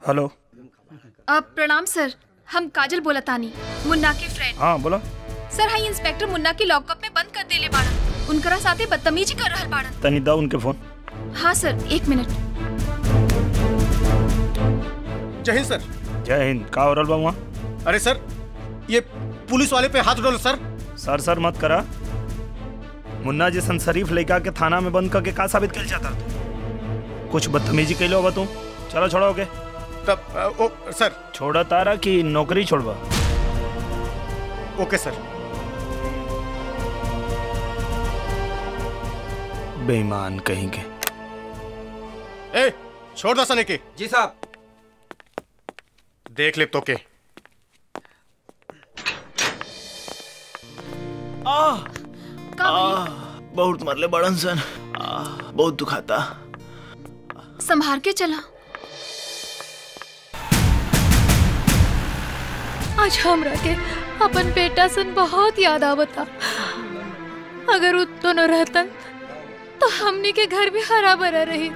Hello अब प्रणाम सर हम काजल बोला तानी मुन्ना के फ्रेंड हाँ बोला सर हाई इंस्पेक्टर मुन्ना के लॉकअप में बंद कर देले बाड़न उनकरा साथे बदतमीजी कर रहल बाड़न तनी दा उनके फोन हाँ सर एक मिनट जय हिंद सर जय हिंद का हो रहल बा वहाँ अरे सर ये पुलिस वाले पे हाथ उठो सर सर सर मत करा मुन्ना जैसन शरीफ लड़का के थाना में बंद करके का साबित कर चाहता तू कुछ बदतमीजी कैलो होगा तू चलो छोड़ो ओके तब अ, ओ सर छोड़ा तारा कि नौकरी छोड़बा ओके सर बेईमान कहेंगे ए छोड़ दो सने के जी साहब देख ले तो के का भइल? बहुत मरले बड़न सन आ, बहुत दुखाता संभार के चला आज हमरा के अपन बेटा सन बहुत याद आवता अगर उ दोनों रहतन तो हमनी के घर भी हरा भरा रही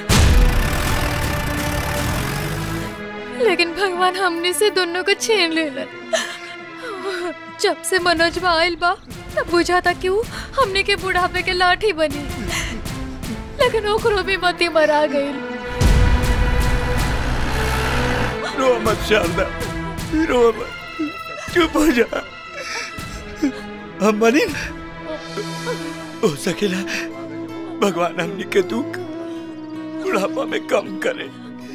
लेकिन भगवान हमने से दोनों को छीन लेलन जब से मनोजवा आयल बा तब बुझा था कि वो हमने के बुढ़ापे के लाठी बनी लेकिन ओकरो भी मती मरा गई रो मत शारदा रो मत चुप हो जा हम बनी ना। हो सकेला भगवान हमनी के दुख बुढ़ापा में कम करे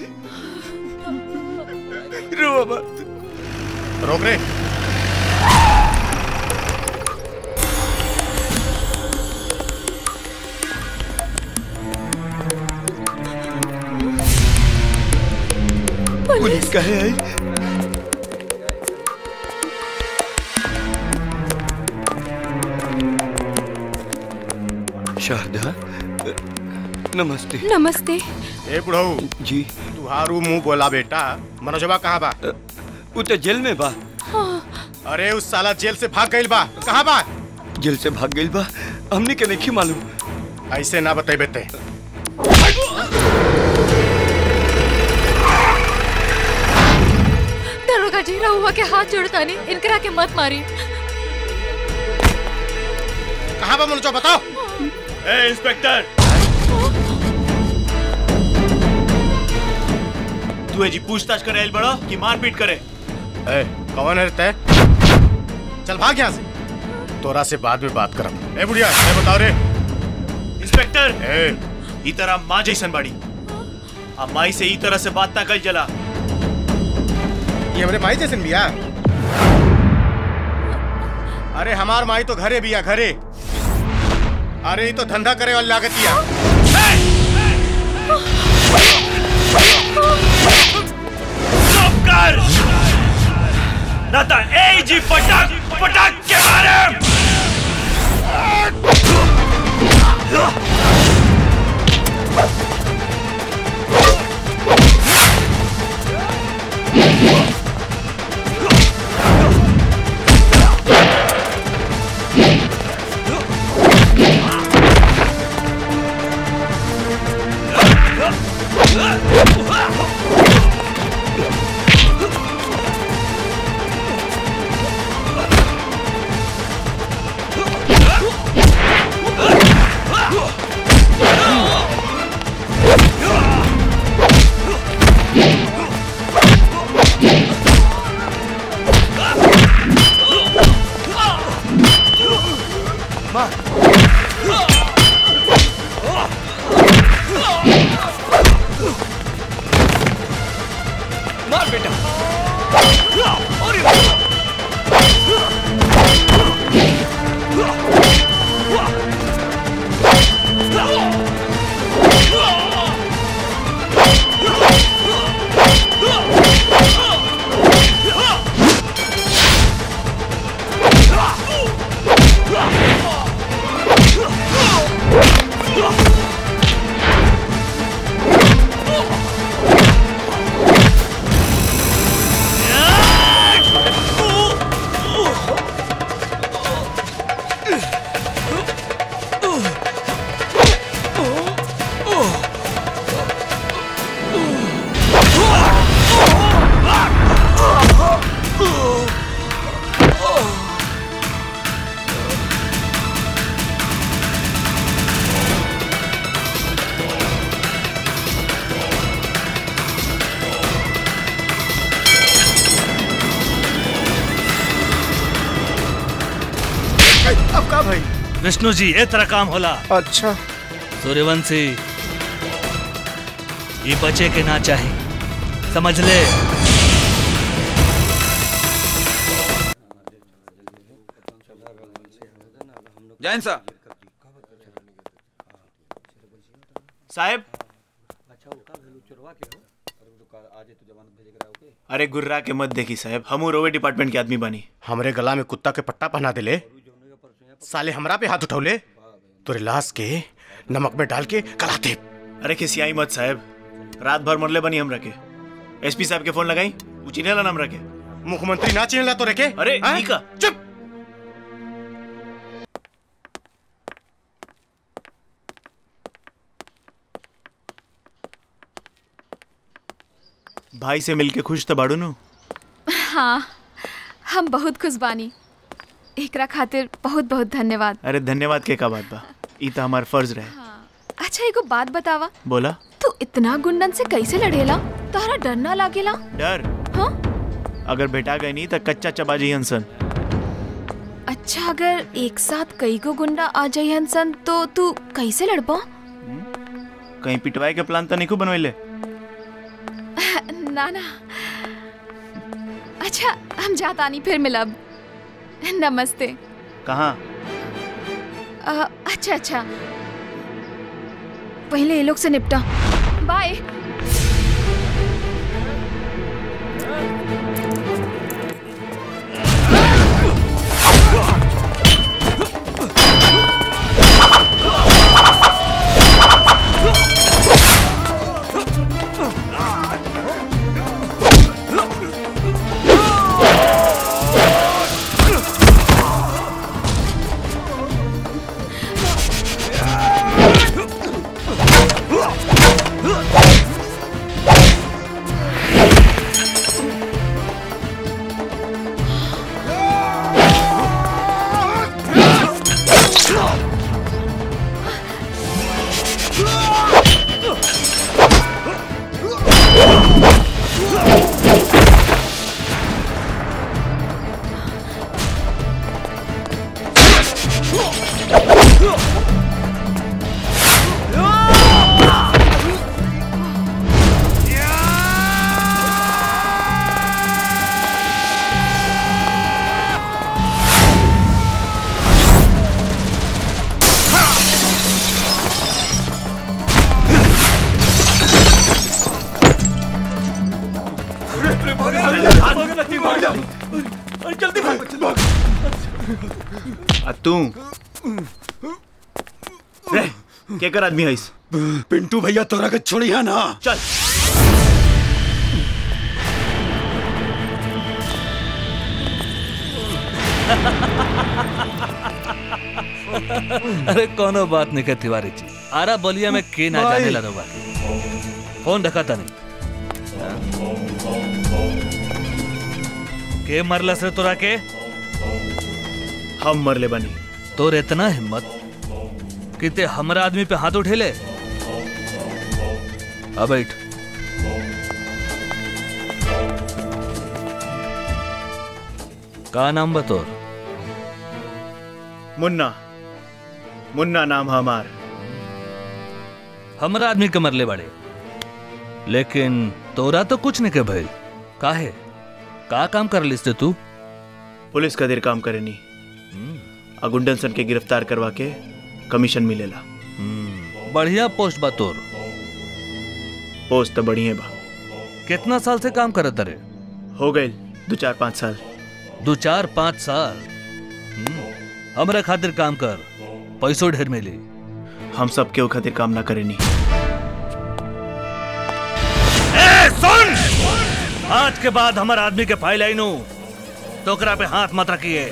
रो मत रोक रे पुलिस कहे आई शारदा नमस्ते नमस्ते ए बुढ़ऊ जी तुहारू मुंह बोला बेटा मनोजवा कहाँ बा वो तो जेल में बा अरे उस साला जेल से भाग गईल बा कहाँ बा जेल से भाग गई बा हमने के नहीं मालूम ऐसे ना बतेबे ते दरोगा जी रहुआ के हाथ जोड़ता नहीं इनकरा के मत मारी कहाँ बा मनोजवा बताओ ए इंस्पेक्टर तू जी पूछताछ करे आइल बड़ा कि मारपीट करे ए कौन है ते चल भाग यहाँ से तोरा से बाद में बात करब ए बुढ़िया ए बताओ रे इंस्पेक्टर ए ई तरह माँ जैसन बाड़ी आ माई से ई तरह से बात ना कल जला ये हमरे माई जैसन बिया अरे हमार माई तो घरे बिया घरे अरे ये तो धंधा करे वाली लागतिया चुप कर ना तो ए जी पटक पटक के मारे मार बेटा ए विष्णु जी ए तरह काम होला अच्छा सूर्यवंशी ये बचे के ना चाहे समझ ले जैन साहब साहब अरे गुर्रा के मत देखी साहब हम रोवे डिपार्टमेंट के आदमी बानी हमरे गला में कुत्ता के पट्टा पहना दिले साले हमरा पे हाथ उठौले तोरे लाश के नमक में डाल के गला दे अरे खिसियाई मत साहब रात भर मरले बनी हम रखे एसपी साहब के फोन लगाई उचिने ला नाम रखे मुख्यमंत्री ना चिन्हला तोरे के अरे हाँ? नीका चुप भाई से मिलके खुश तो बाड़ू नु हाँ हम बहुत खुश बानी एकरा खातिर बहुत बहुत धन्यवाद अरे धन्यवाद के का बात बा ई तो हमार फर्ज रहे अच्छा एगो बात बतावा बोला तू इतना गुंडन से कैसे लड़ेला तोहरा डर ना लागेला डर हाँ अगर बेटा गए नहीं तो कच्चा चबा जी हंसन अच्छा अगर एक साथ कई गो गुंडा आ जाई हंसन तो तू कैसे लड़बा कहीं पिटवाए के प्लान तो नहीं को बनवाइले ना ना अच्छा हम जातानी फिर मिलब नमस्ते कहाँ अ, अच्छा अच्छा पहले ये लोग से निपटा बाय आ तू रे के कर आदमी हईस पिंटू भैया तोरा के छोड़िया ना चल अरे कोनो बात नहीं के तिवारी जी आरा बलिया में के ना जाने ला बा फोन रखा था नहीं के मरला से तोरा के हम मरले बनी तोर इतना हिम्मत कि ते हमरा आदमी पे हाथ उठेले अब बैठ का नाम बतोर मुन्ना मुन्ना नाम है हमार हमरा आदमी के मरले बड़े लेकिन तोरा तो कुछ नहीं के भइल काहे का काम कर लिस ते तू पुलिस का देर काम करे नहीं अगुंडन सन के गिरफ्तार करवा के कमीशन मिलेला हम्म, बढ़िया पोस्ट बा तोर पोस्ट तो बढ़िया बा कितना साल से काम करत रे हो गए दो चार पाँच साल दो चार पाँच साल हम्म, हमरा खातिर काम कर पैसों ढेर मिली हम सब के खातिर काम ना करे नहीं ए, सुन आज के बाद हमार आदमी के फाइल आई नु तो ओकरा पे हाथ मत रखिए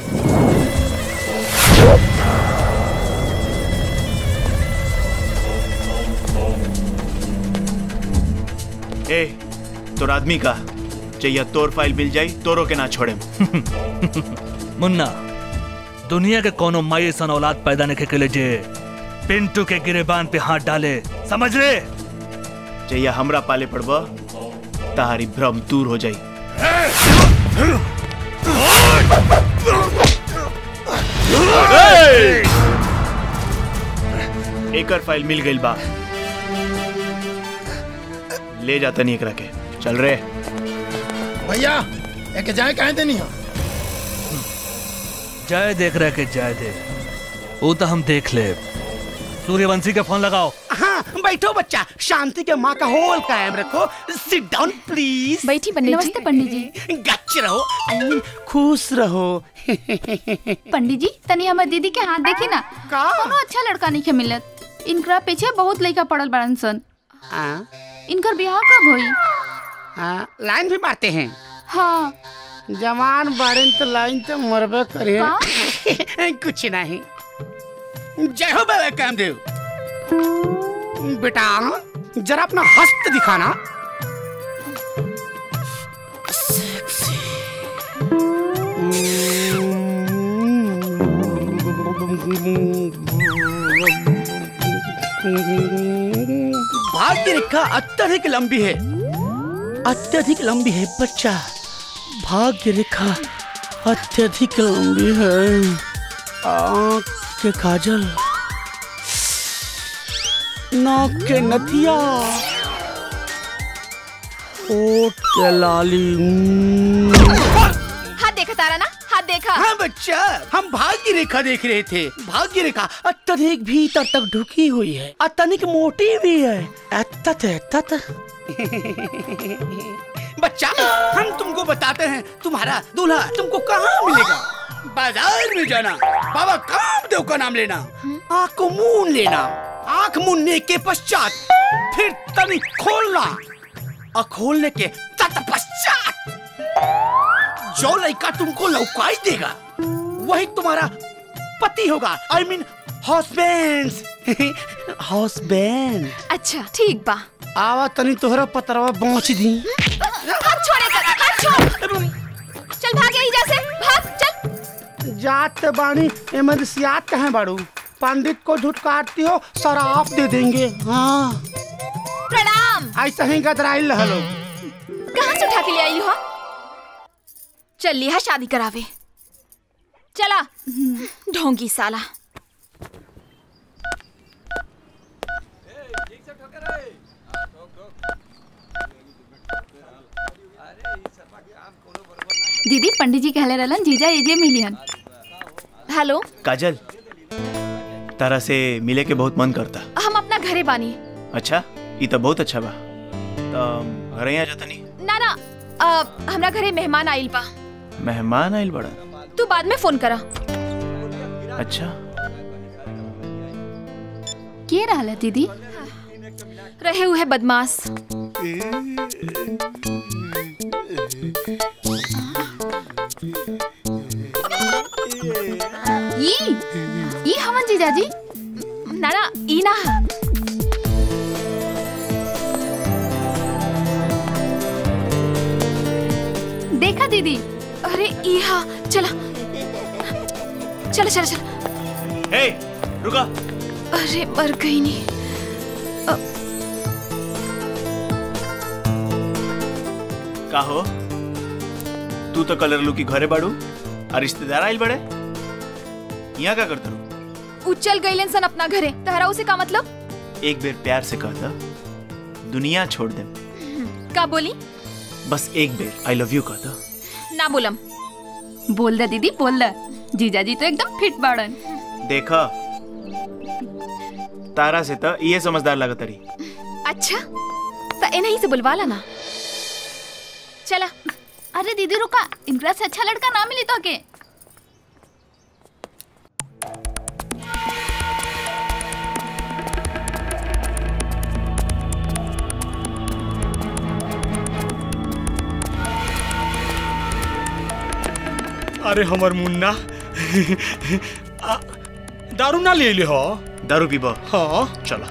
ए तोर आदमी का चाहिए तोर फाइल मिल जाई तोरो के ना छोड़े मुन्ना दुनिया के कोनो माई सन औलाद पैदा नहीं के लिए जे पिंटू के गिरेबान पे हाथ डाले समझ ले चाहिए हमरा पाले पड़बा तारी भ्रम दूर हो जाई एकर फाइल मिल गई बा ले जाता नहीं एकरा के चल रे भैया एक जाए कहे देनी हो जय देख रहे के जय दे वो तो हम देख ले सूर्यवंशी का फोन लगाओ हाँ बैठो बच्चा शांति के माँ का होल कायम रखो सिट डाउन प्लीज बैठी पंडित नमस्ते पंडित जी गच रहो I mean, खुश रहो पंडित जी तनी हमर दीदी के हाथ देखी ना का? कोनो अच्छा लड़का नहीं के मिलत इनकरा पीछे बहुत लड़का पड़ल बड़न सन हाँ, इनकर ब्याह कब होई हाँ, लाइन भी मारते हैं हाँ जवान बारन तो लाइन तो मरबे करे कुछ नहीं जय हो बाबा कामदेव बेटा जरा अपना हस्त दिखाना भाग्य रेखा अत्यधिक लंबी है अत्यधिक लंबी है बच्चा भाग्य रेखा अत्यधिक लंबी है आँख के काजल नाक के नथिया ओठ के लाली हम्म। हाथ देखा तारा ना हाथ देखा हाँ बच्चा हम भाग्य रेखा देख रहे थे भाग्य रेखा अत्यधिक भीतर तक ढुकी हुई है अत्यधिक मोटी भी है अत्यत अत्यत बच्चा हम तुमको बताते हैं तुम्हारा दूल्हा तुमको कहाँ मिलेगा बाजार में जाना बाबा कामदेव का नाम लेना आँख को मून लेना आँख मूनने के पश्चात फिर तनी खोलना और खोलने के तत्पश्चात जो लड़का तुमको लौकाई देगा वही तुम्हारा पति होगा आई मीन हस्बैंड हस्बैंड अच्छा ठीक बा आवा तनी तोहरा पतरवा पहुंच दी हाथ छोड़े कर हाथ छोड़ चल भाग यहीं से भाग चल जात बाणी इमरसियात कहे बाड़ू पंडित को धुटकारती हो शराब दे देंगे हाँ प्रणाम ऐसा ही गदराइल रह लोग कहाँ से उठा के ले आई हो चल लिया शादी करावे चला ढोंगी साला दीदी पंडित जी कहले रहलन जीजा एजे मिलियन हेलो काजल तारा से मिले के बहुत मन करता हम अपना घरे बानी अच्छा ये तो बहुत अच्छा बा तो घरे आ जाता नहीं ना ना अ, हमरा घरे मेहमान आइल बा मेहमान आइल बड़ा तू बाद में फोन करा अच्छा के रहल दीदी रहे हुए बदमाश ई ई हमन जीजाजी ना ना ई ना देखा दीदी अरे ई हा चला चला चला चला हे रुका अरे मर गई नहीं का हो तू तो कलर लू की घरे बाड़ू और रिश्तेदार आइल बड़े यहाँ का करते रू उचल गईलन सन अपना घरे तहरा उसे का मतलब एक बेर प्यार से कहता दुनिया छोड़ दे का बोली बस एक बेर आई लव यू कहता ना बोलम बोल दे दीदी बोल दे जीजाजी तो एकदम फिट बाड़न देखा तारा से तो ये समझदार लगत रही अच्छा तो इन्हीं से बुलवा लाना चला अरे दीदी रुका इनकरा से अच्छा लड़का ना मिली तो के अरे हमर मुन्ना आ, दारू ना ले ले हो दारू पीबा हाँ चला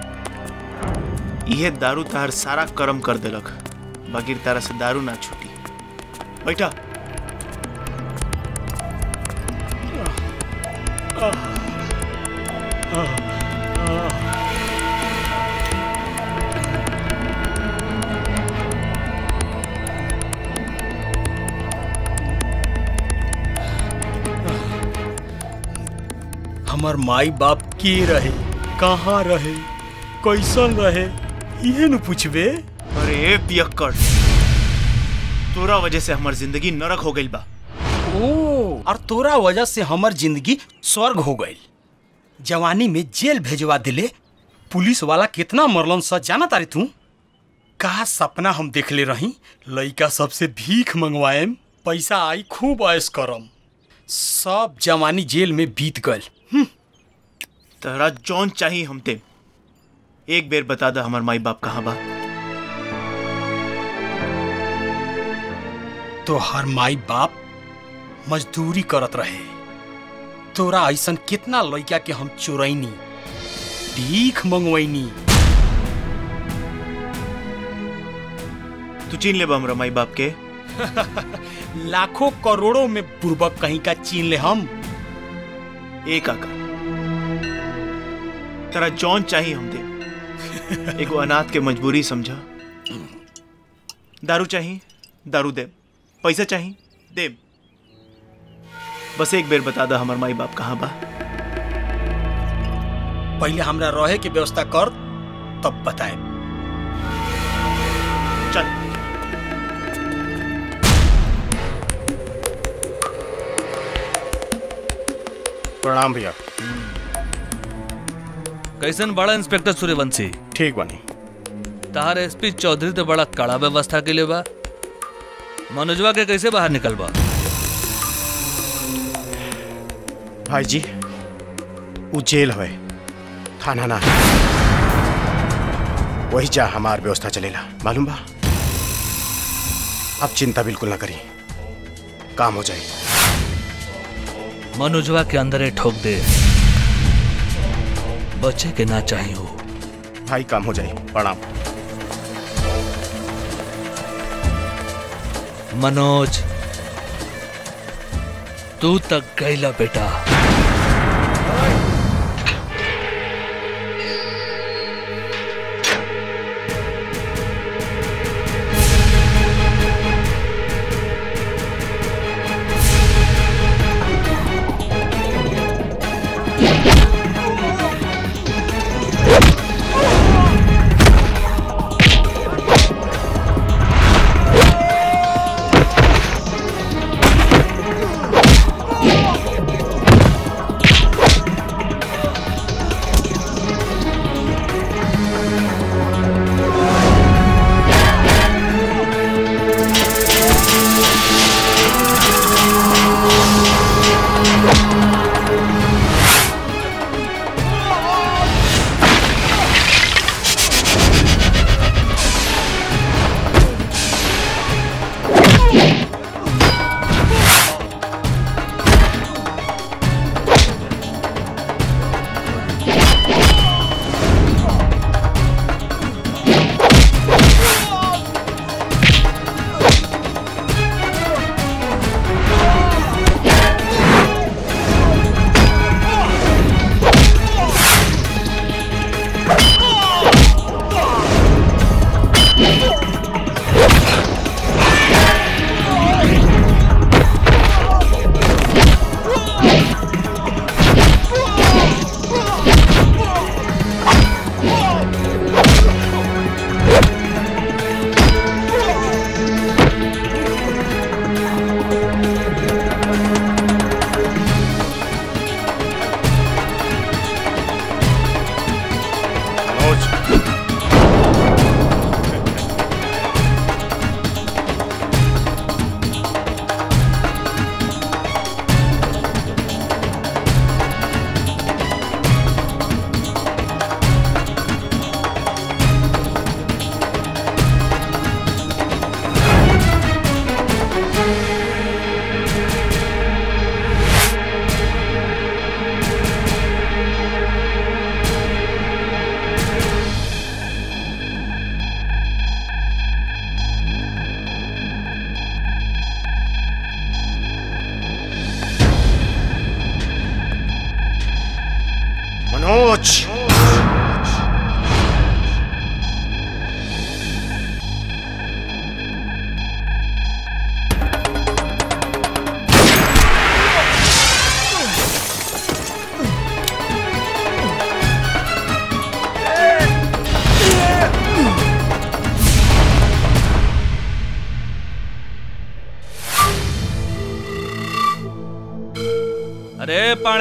यह दारू तार सारा कर्म कर देलक बाकी तारा से दारू ना छूटी बैठा हमार माई बाप की रहे कहाँ रहे कैसन रहे ये न पूछबे अरे पियक्कड़ तोरा वजह से हमार जिंदगी नरक हो गई बा ओ और तोरा वजह से हमर जिंदगी स्वर्ग हो गई जवानी में जेल भेजवा दिले पुलिस वाला कितना मरलन सच जाना तारी तू का सपना हम देखले रही लइका सबसे भीख मंगवाएम पैसा आई खूब ऐश करम सब जवानी जेल में बीत गल तहरा जौन चाहिए हम ते एक बेर बता दा हमार माई बाप कहाँ बा तो हर माई बाप मजदूरी करत रहे तोरा ऐसन कितना लइका के हम चोरैनी भीख मंगवैनी तू चीन ले बा हमरा माई बाप के लाखों करोड़ों में बुर्बक कहीं का चीन ले हम ए काका तेरा जौन चाहिए हम दे एगो अनाथ के मजबूरी समझा दारू चाहिए दारू दे पैसा चाहिए दे बस एक बेर बता दा हमार माई बाप कहाँ बा पहले हमरा रहे के व्यवस्था कर तब बताए चल प्रणाम भैया कैसन बड़ा इंस्पेक्टर सूर्यवंशी ठीक बनी तहार एसपी चौधरी तो बड़ा कड़ा व्यवस्था के लिए बा मनोजवा के कैसे बाहर निकलबा भाई जी वो जेल है थाना ना है वही जा हमार व्यवस्था चलेला मालूम बा अब चिंता बिल्कुल ना करी काम हो जाए मनोजवा के अंदर ही ठोक दे बच्चे के ना चाहिए हो भाई काम हो जाए प्रणाम मनोज तू तक गईला बेटा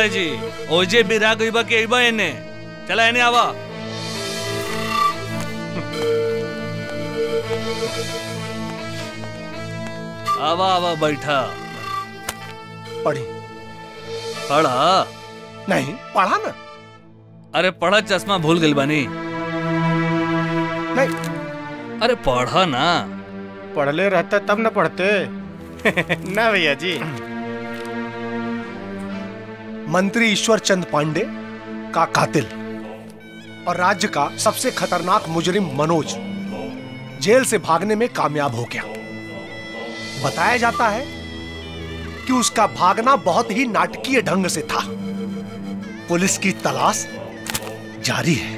पाड़े जी ओजे बिरा गईबा के अइबा एने चला एने आवा आवा आवा बैठा पढ़ी पढ़ा नहीं पढ़ा ना अरे पढ़ा चश्मा भूल गई बानी नहीं अरे पढ़ा ना पढ़ले रहता तब न पढ़ते ना भैया जी मंत्री ईश्वर चंद पांडे का कातिल और राज्य का सबसे खतरनाक मुजरिम मनोज जेल से भागने में कामयाब हो गया बताया जाता है कि उसका भागना बहुत ही नाटकीय ढंग से था पुलिस की तलाश जारी है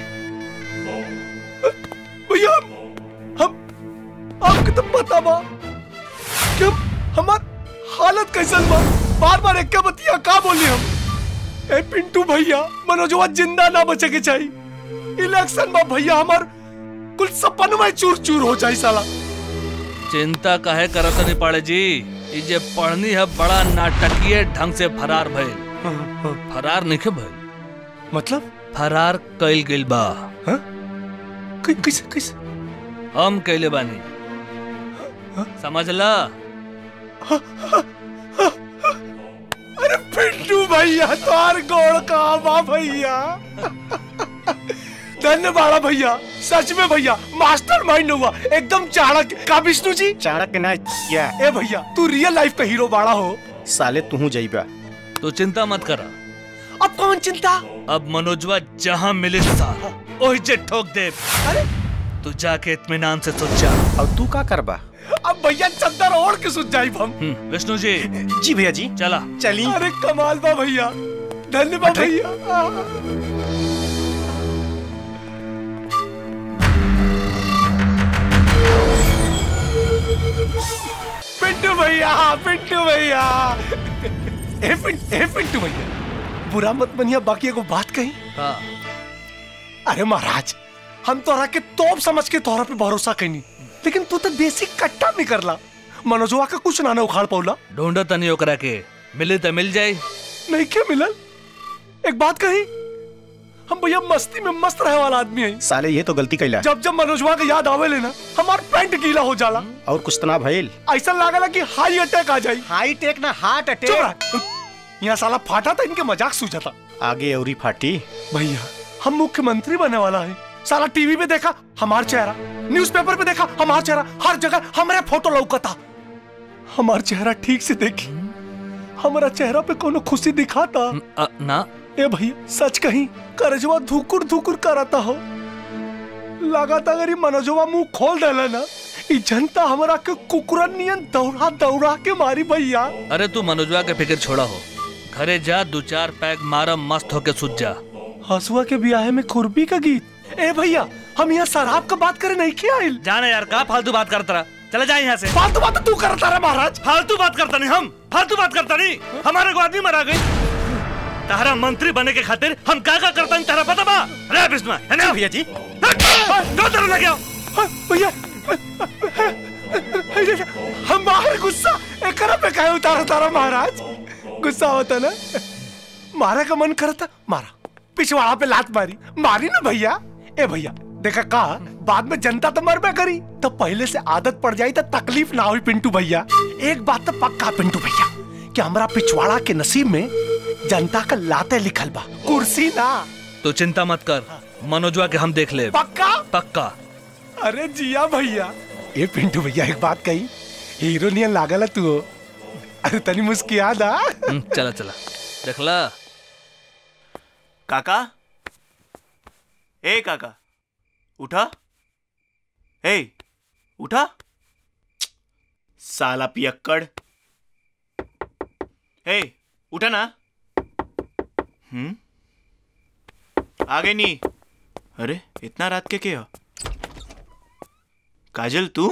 भैया हम आपको तो पता बा कि हम हमार हालत कैसन बा बार बार एक बतिया का बोली हम ए पिंटू भैया मनोजवा जिंदा ना बचे के चाहिए इलेक्शन में भैया हमार कुल सपन में चूर चूर हो जाए साला चिंता काहे करत नहीं पाड़े जी ई जे पढ़नी है बड़ा नाटकीय ढंग से फरार भइल फरार नहीं भइल मतलब फरार कइल गइल बा कैसे कैसे हम कइले बानी समझला अरे पिंटू भैया तोर गोड़ का बा भैया धन्यवाद भैया सच में भैया मास्टर माइंड हुआ एकदम चाणक्य का विष्णु जी चाणक्य ना क्या ए भैया तू रियल लाइफ का हीरो बाड़ा हो साले तू जाइबा तो चिंता मत करा अब कौन चिंता अब मनोजवा जहाँ मिले सा ओही जे ठोक दे अरे तू जाके इत्मीनान से सोच जा अब तू का करबा अब भैया चद्दर ओढ़ के सुन जाई हम हम्म, विष्णु जी जी भैया जी चला चली अरे कमाल बा भैया धन्यवाद भैया पिंटू भैया पिंटू भैया ए पिंट ए पिंटू भैया बुरा मत बनिया बाकी एगो बात कही हाँ अरे महाराज हम तोरा के तोप समझ के तोरा पे भरोसा कईनी लेकिन तू तो देसी कट्टा निकलला मनोजवा का कुछ ना ना उखाड़ पौला ढूंढो तनी ओकरा के मिले तो मिल जाए नहीं क्या मिलल एक बात कही हम भैया मस्ती में मस्त रहे वाला आदमी है साले ये तो गलती कैला जब जब मनोजवा के याद आवे लेना हमार पैंट गीला हो जाला और कुछ तना भइल ऐसा लागला कि हाई अटैक आ जाई हाई टेक ना हार्ट चुप रह। यहाँ साला फाटा था इनके मजाक सूझा था आगे औरी फाटी भैया हम मुख्यमंत्री बनने वाला है साला टीवी पे देखा हमार चेहरा न्यूज़पेपर पे देखा हमार चेहरा हर जगह हमारे फोटो लौकता हमार चेहरा ठीक से देखी हमारा चेहरा पे कोनो खुशी दिखाता अ, ना ए भैया सच कही करजवा धुकुर धुकुर करता हो लगाता अगर ये मनोजवा मुंह खोल देला ना ई जनता हमरा के कुकुरन नियन दौड़ा दौड़ा के मारी भैया अरे तू मनोजवा के फिक्र छोड़ा हो घरे जा दो चार पैक मारा मस्त होके सुत जा हसुआ के ब्याह में खुरपी का गीत ए भैया हम यहाँ शराब का बात करे नहीं किया आइल जाने यार का फालतू बात करता रहा चला जाए यहाँ से फालतू बात तो तू करता रहा महाराज फालतू बात करता नहीं हम फालतू बात करता नहीं हमारे को आदमी मरा गई तारा मंत्री बने के खातिर हम का का करता तारा पता बा रे विष्णु है ना भैया जी दो तरह लगे भैया हमारे गुस्सा एकरा पे काहे उतारा तारा महाराज गुस्सा होता ना मारा का मन करता मारा पिछवाड़ा पे लात मारी मारी ना भैया ए भैया देखा का बाद में जनता तो मरबे करी तो पहले से आदत पड़ जाई तो तकलीफ ना हुई पिंटू भैया एक बात तो पक्का पिंटू भैया कि हमारा पिछवाड़ा के नसीब में जनता का लाते लिखल बा कुर्सी ना तो चिंता मत कर मनोजवा के हम देख ले पक्का पक्का अरे जिया भैया ये पिंटू भैया एक बात कही हीरो नियन लागल है तू हो। अरे तनी मुस्किया दा हम्म, चला चला देखला काका ए काका उठा ए उठा साला पियक्कड़ ए उठा ना हम्म आ गई नी अरे इतना रात के क्या काजल तू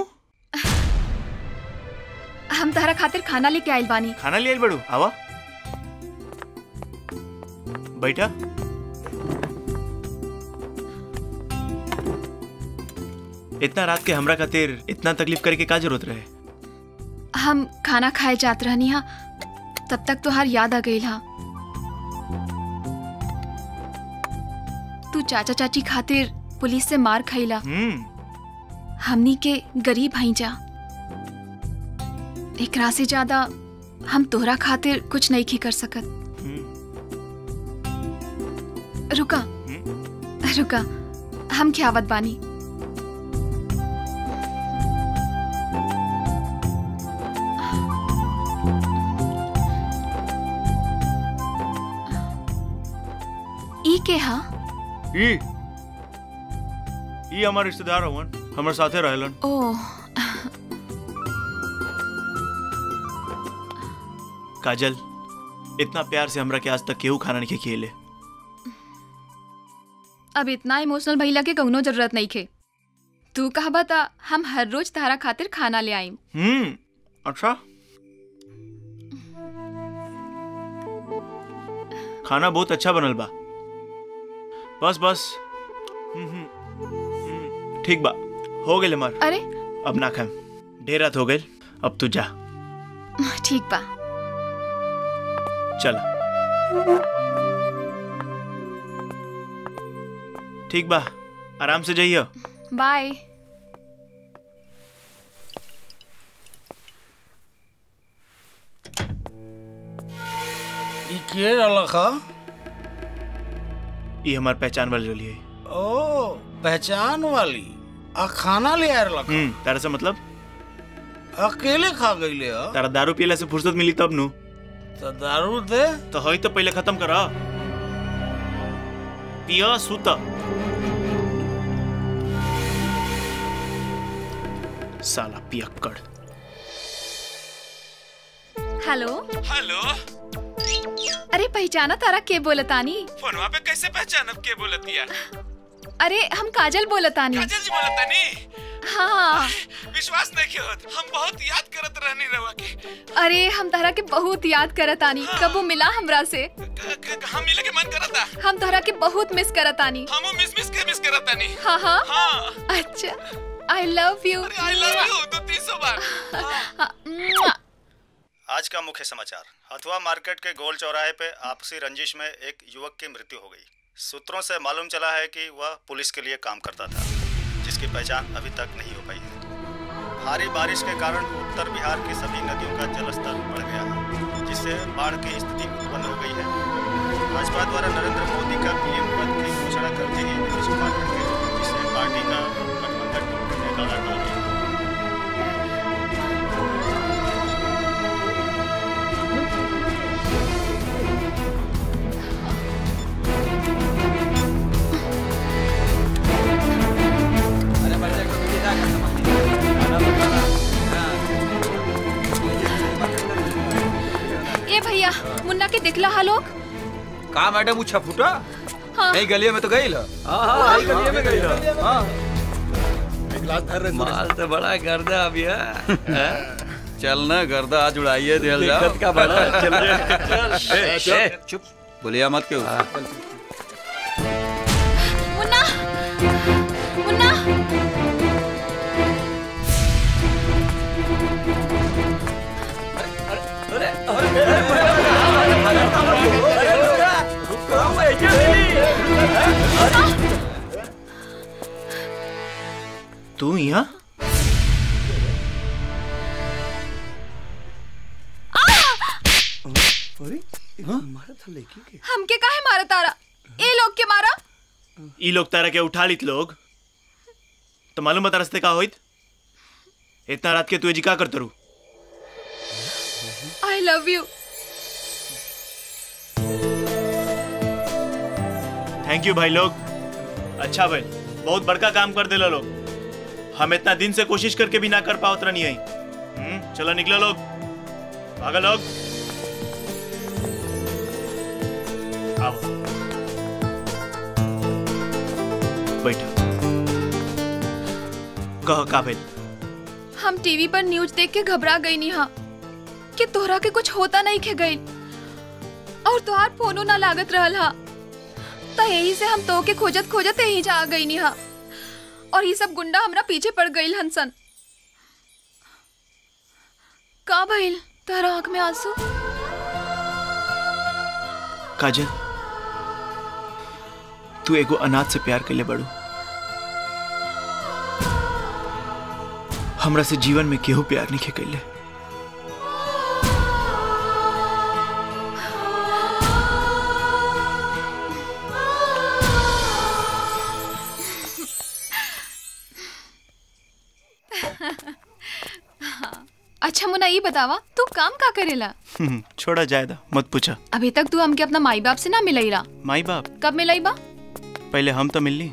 हम तारा खातिर खाना लेके आइल बानी खाना ले आइल बड़ू आवा बैठा इतना रात के हमरा खातिर इतना तकलीफ करे के का जरूरत रहे हम खाना खाए जात रहनी हा तब तक तुहार याद आ गई हा चाचा चाची खातिर पुलिस से मार खैला हम्म हमनी के गरीब हई जा एकरा से ज्यादा हम तोहरा खातिर कुछ नहीं की कर सकत रुका रुका हम खियावत बानी ई के हा ई ई हमार रिश्तेदार हवन हमर साथे रहलन ओह काजल इतना प्यार से हमरा के आज तक केहू खाना नहीं खिएले अब इतना इमोशनल भइला के कौनो जरूरत नहीं खे तू कहा बता हम हर रोज तारा खातिर खाना ले आईम हम्म अच्छा खाना बहुत अच्छा बनल बा बस बस हम्म, हम्म, हम्म, ठीक बा हो गेल हमार अरे अब ना खाएम ढेर रात हो गइल अब तू जा ठीक बा चल ठीक बा आराम से जाइयो बाय ई के रहलक ह ये हमार पहचान वाली रही है ओ पहचान वाली आ खाना ले आ रहलक हम्म तारा से मतलब अकेले खा गईले ह तारा दारू पियला से फुर्सत मिली तब नु तो दारू दे तो हई तो पहले खत्म करा पिया सुत साला पियक्कड़ हेलो हेलो अरे पहचाना तारा के बोलतानी फोनवा पे कैसे पहचानब के बोलतिया अरे हम काजल बोलतानी काजल जी बोलतानी हाँ विश्वास नहीं के होत हम बहुत याद करत रहनी रवा के अरे हम तारा के बहुत याद करतानी कबो मिला हमरा से हम मिले के मन करता हम तारा के बहुत मिस करतानी हमो मिस मिस के मिस करतानी हाँ हाँ हाँ अच्छा I love you I love you तो तीसो बार आज का मुख्य समाचार हथुआ मार्केट के गोल चौराहे पे आपसी रंजिश में एक युवक की मृत्यु हो गई सूत्रों से मालूम चला है कि वह पुलिस के लिए काम करता था जिसकी पहचान अभी तक नहीं हो पाई है भारी बारिश के कारण उत्तर बिहार की सभी नदियों का जलस्तर बढ़ गया है जिससे बाढ़ की स्थिति उत्पन्न हो गई है भाजपा द्वारा नरेंद्र मोदी का पीएम पद की घोषणा करते ही नीतीश कुमार हट गए जिससे पार्टी का गठबंधन टूटने का डर गया ए भैया मुन्ना के दिखला हा लोग का मैडम उछा फूटा हाँ नहीं गलिया में तो गई ल हाँ, यही गलिये में गई ल। हाँ माल तो बड़ा गर्दा अभी है चल ना गर्दा आज उड़ाइए दिल जाओ दिक्कत का बड़ा, चल रे, चल। ए, ए, चुप, ए। चुप बोलिया मत क्यों मुन्ना मुन्ना तू यहाँ हमके काहे मारा तारा ए लोग के मारा ई लोग तारा के उठा लित लोग तो मालूम बता रस्ते का होइत इतना रात के तू जी का करते रू I love you thank you भाई लोग अच्छा भाई बहुत बड़का काम कर दिला लोग हम इतना दिन से कोशिश करके भी ना कर पाओ उतना नहीं आई हम्म, चलो निकलो लोग भागा लोग आओ बैठो कह का भाई हम टीवी पर न्यूज देख के घबरा गई नी हाँ कि तोहरा के कुछ होता नहीं खे गई और तोहार फोनो ना लागत रहल हा त यही से हम तो के खोजत खोजत यही जा आ गई नी हा और ये सब गुंडा हमरा पीछे पड़ गई हंसन का भइल तोहरा आंख में आंसू काजल तू एगो अनाथ से प्यार कैले बड़ू हमरा से जीवन में केहू प्यार नहीं कैले अच्छा मुन्ना ये बतावा तू काम का करेला हम्म, छोड़ा जायदा मत पूछा अभी तक तू हमके अपना माई बाप से ना मिलई रहा माई बाप कब मिलई बा पहले हम तो मिलनी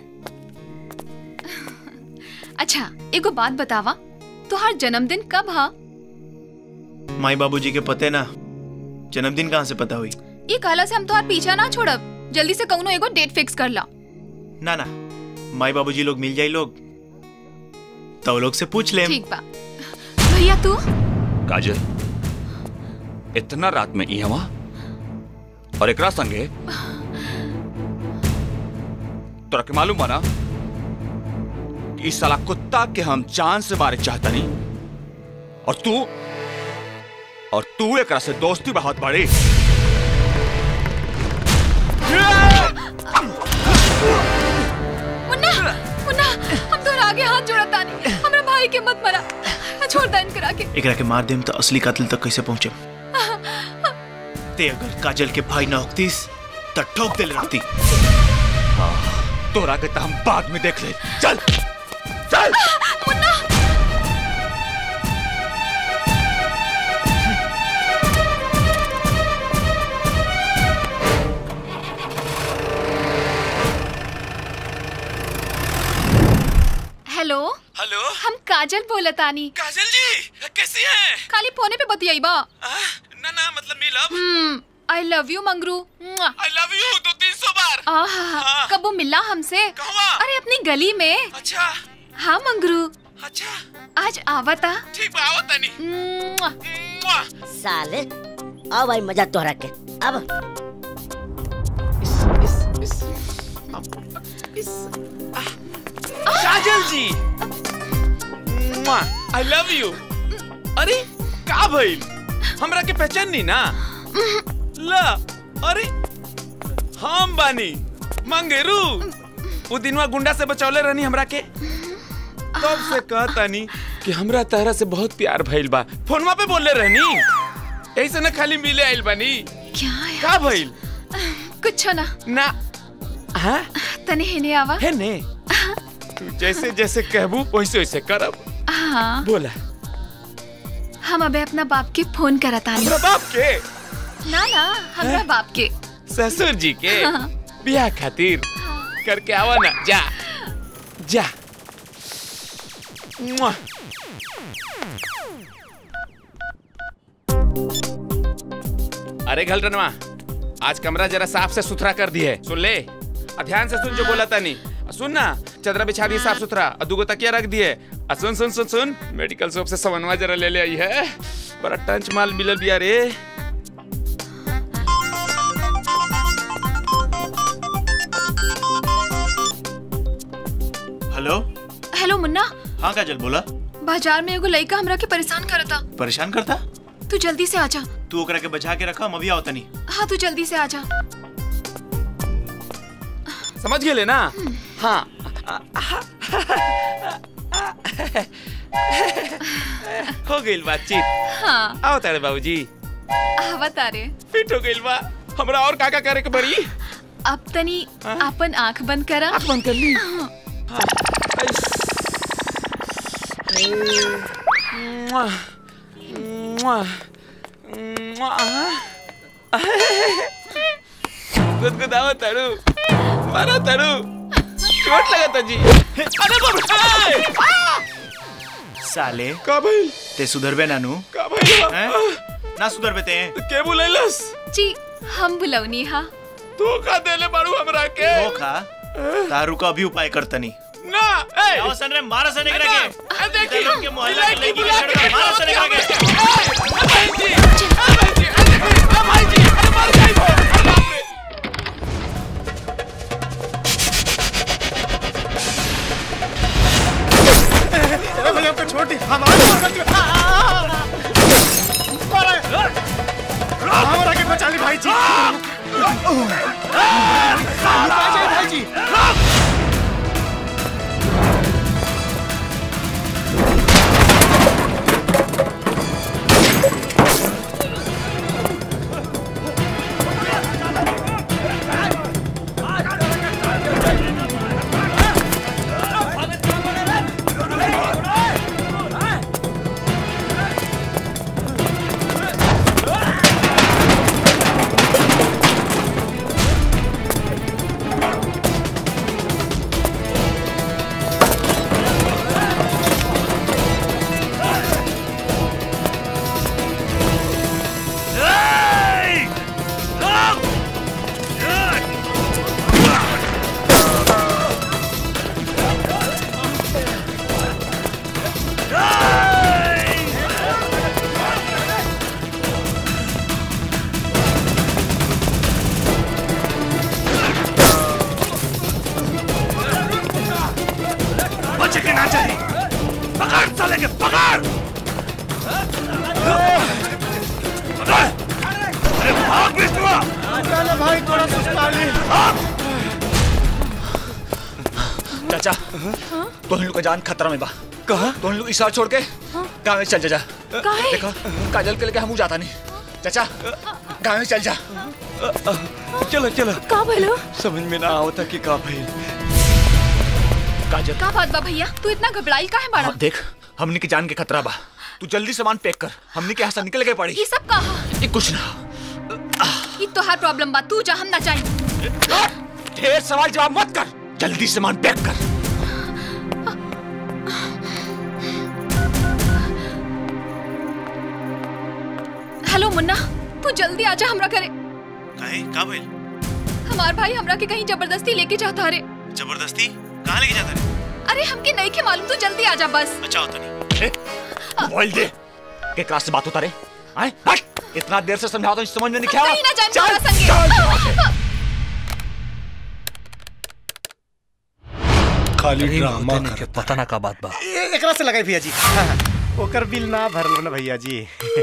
अच्छा एगो बात बतावा तुहार जन्मदिन कब हा माई बाबूजी के पते ना जन्मदिन कहाँ से पता हुई ये कहला से हम तुहार पीछा ना छोड़ब जल्दी से कौनो एगो डेट फिक्स कर ला ना ना माई बाबूजी लोग मिल जाई लोग तो लोग से पूछ ले ठीक बा भैया तू काजल इतना रात में इहवा और एकरा संगे तोरा के मालूम बा ना कि इस साला कुत्ता के हम जान से मारे चाहता नहीं और तू और तू एकरा से दोस्ती बहुत बड़ी मुन्ना मुन्ना हम तोहरा आगे हाथ जोड़ता नहीं हमरा भाई के मत मरा छोड़ दा इनकरा के एकरा के मार देम तो असली कातिल तक कैसे पहुंचे ते अगर काजल के भाई ना होतीस तो ठोक दिल रखती तोरा के तो हम बाद में देख ले चल चल मुन्ना हेलो हेलो हम काजल बोलतानी काजल जी कैसी हैं खाली फोने पे बतियाई बा ना ना मतलब मिलब हम्म I love you Mangru I love you दो तीन सौ बार आहा कब वो मिला हमसे अरे अपनी गली में अच्छा हाँ मंगरू अच्छा आज आवता ठीक बा आवत नहीं साले अब आई मजा तोहरा के अब काजल जी आई लव यू अरे का भइल हमरा के पहचान नहीं ना ला अरे हम बानी मंगेरू वो दिनवा गुंडा से बचौले रहनी हमरा के तब से कहतानी कि हमरा तहरा से बहुत प्यार भइल बा फोनवा पे बोले रहनी ऐसे ना खाली मिले आइल बानी क्या का भइल कुछ ना ना हाँ तने हेने आवा है ने तू जैसे जैसे कहबू वैसे वैसे करब हाँ बोला हम अबे अपना बाप के फोन करता हमरा बाप के ना ना हमरा बाप के ससुर जी के हाँ। ब्याह खातिर करके आवा ना जा जा मुआ। अरे घलरनवा आज कमरा जरा साफ से सुथरा कर दिए सुन ले और ध्यान से सुन जो बोला था नहीं सुन ना चदरा बिछा दिए साफ सुथरा और दुगो तकिया रख दिए और सुन सुन सुन सुन मेडिकल शॉप से सामानवा जरा ले ले आई है बड़ा टंच माल मिलल बिया रे हेलो हेलो मुन्ना हाँ काजल बोला बाजार में एगो लड़का हमरा के परेशान करता परेशान करता तू जल्दी से आजा तू ओकरा के बचा के रखा हम अभी आवता नहीं हाँ तू जल्दी से आजा समझ गए ना हाँ हो गई बातचीत हाँ आओ तारे बाबूजी आवत आ रे फिट हो गई बा हमरा और का का करे के बड़ी अब तनी अपन आंख बंद करा आंख बंद कर ली मुआ, मुआ, मुआ, गुदगुदाओ तारू मारो तारू चोट लगा था जी अरे बाप रे! साले का भाई ते सुधरबे नानू का भाई हैं? ना सुधरबे ते के बुलैलस जी हम बुलौनी हा तू का देले बाड़ू हमरा के धोखा तारू का अभी उपाय करतनी ना ए आओ सन रे मारा सन एकरा के ए देखी इधर लोग के मोहल्ला के लड़की के लड़का मारा सन एकरा के भाई जी भाई जी अरे भाई जी अरे मर गई वो अरे बाप रे अरे भैया हमको छोड़ दी हमारे हमारा के बचा ली भाई जी भाई जी बचे के ना चाहिए पकड़ साले के पकड़ पकड़! अरे भाग विष्णुआ चलो भाई थोड़ा सुस्ता ले चाचा तो लोग का जान खतरा में बा कहा तो लोग इशारा छोड़ के गाँव में चल जा जा काहे? देखो काजल के लेके हम जाता नहीं चाचा गाँव में चल जा चलो चलो का भलो समझ में ना आवता कि का भइल काजल का बात बा भैया तू इतना घबराई का है बाड़ा हाँ, देख हमने की जान के खतरा बा तू जल्दी सामान पैक कर हमने के यहाँ से निकल के पड़ी ये सब कहा ये कुछ ना ये तो हर प्रॉब्लम बा तू जा हम ना चाहिए ढेर सवाल जवाब मत कर जल्दी सामान पैक कर हेलो मुन्ना तू जल्दी आजा हमरा करे काहे का भइल हमार भाई हमरा के कहीं जबरदस्ती लेके जाता रे जबरदस्ती कहाँ लेके जाता रे अरे हमके नहीं के मालूम तू जल्दी आजा बस अच्छा होता नहीं मोबाइल दे के क्लास से बात होता रे आए हट इतना देर से समझाओ तो समझ में नहीं क्या कहीं ना जान चल, तोरा संगे चल यहाँ से। खाली कहीं ड्रामा होते नहीं के पता ना का बात बा ए- एकरा से लगाई भैया जी हाँ, हाँ। ओकर बिल ना भरल ना भैया जी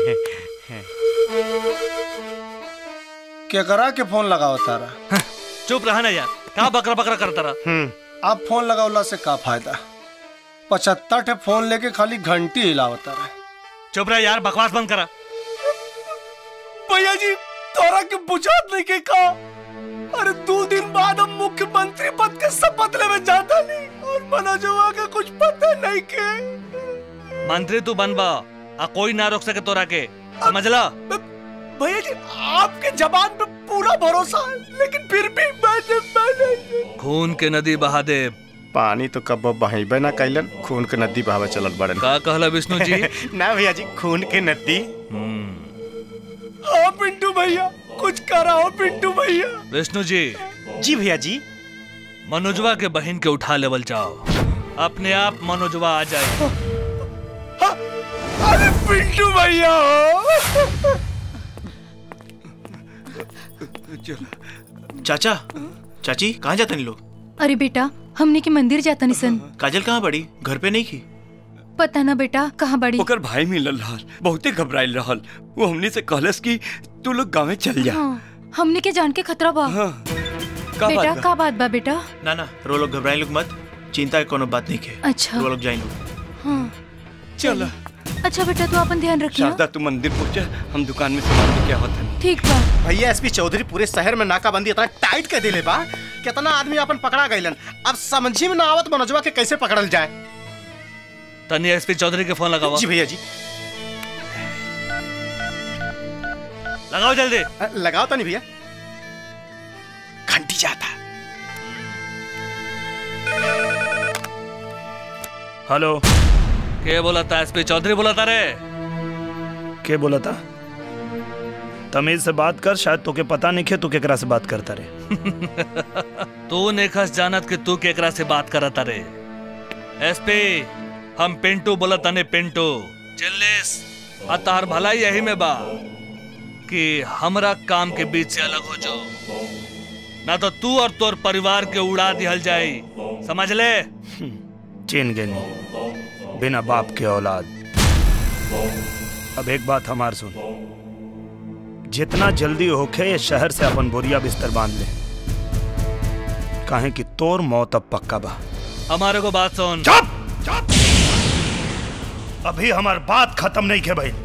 क्या करा के फोन लगाओ तारा चुप रहा ना यार कहाँ बकरा बकरा करता रहा अब फोन लगावला से का फायदा पचहत्तर ठे फोन लेके खाली घंटी हिलावता रहे चुप रहा यार बकवास बंद करा भैया जी तोरा के बुझात नहीं के का अरे दो दिन बाद हम मुख्यमंत्री पद के शपथ लेवे जाता नहीं और मनोजवा के कुछ पता नहीं के मंत्री तू बनबा आ कोई ना रोक सके तोरा के समझला भैया जी आपके जबान पे पूरा भरोसा है लेकिन फिर भी मैंने मैंने खून के नदी बहा दे पानी तो कब बहेबे ना कैलन खून के नदी बहावे चलत बड़न का कहला विष्णु जी ना भैया जी खून के नदी हाँ पिंटू भैया कुछ कराओ पिंटू भैया विष्णु जी जी भैया जी मनोजवा के बहन के उठा लेवल जाओ अपने आप मनोजवा आ जाए अरे पिंटू भैया हो चाचा चाची कहाँ जाते नहीं लोग अरे बेटा हमने के मंदिर जाता निसन काजल कहाँ पड़ी घर पे नहीं की पता ना बेटा कहाँ बड़ी ओकर भाई मिलल रहल बहुते घबराइल रहल वो हमनी से कहलस कि तू लोग गाँव चल जा हाँ, हमने के जान के खतरा बा का बेटा बात बा? का बात बा बेटा ना ना रो लोग घबराए लोग मत चिंता के कोनो बात नहीं के अच्छा। रो लोग जाए लोग हाँ चल अच्छा बेटा तू अपन ध्यान रखियो शारदा तू मंदिर पहुंचा हम दुकान में सामान लेके आवत हन ठीक बा भैया एसपी चौधरी पूरे शहर में नाकाबंदी इतना टाइट कर दिले बा कितना आदमी अपन पकड़ा गइलन अब समझी में ना आवत मनोजवा के कैसे पकड़ल जाए तनी एसपी चौधरी के फोन लगाओ जी भैया जी लगाओ जल्दी अ, लगाओ तो नहीं भैया घंटी जाता हेलो के बोला था एसपी चौधरी बोला था रे के बोला था तमीज से बात कर शायद तोके पता नहीं खे तू केकरा से बात करता रे तू नेखस जानत कि तू केकरा से बात करता रे एसपी हम पिंटू बोला तने पिंटू चिल्लिस आ तार भलाई यही में बा कि हमरा काम के बीच से अलग हो जाओ ना तो तू और तोर परिवार के उड़ा दिहल जाई समझ ले चीन गए नहीं बिना बाप के औलाद अब एक बात हमार सुन जितना जल्दी होखे ये शहर से अपन बोरिया बिस्तर बांध ले काहे कि तोर मौत अब पक्का बा हमारे को बात सुन चुप चुप अभी हमार बात खत्म नहीं के भाई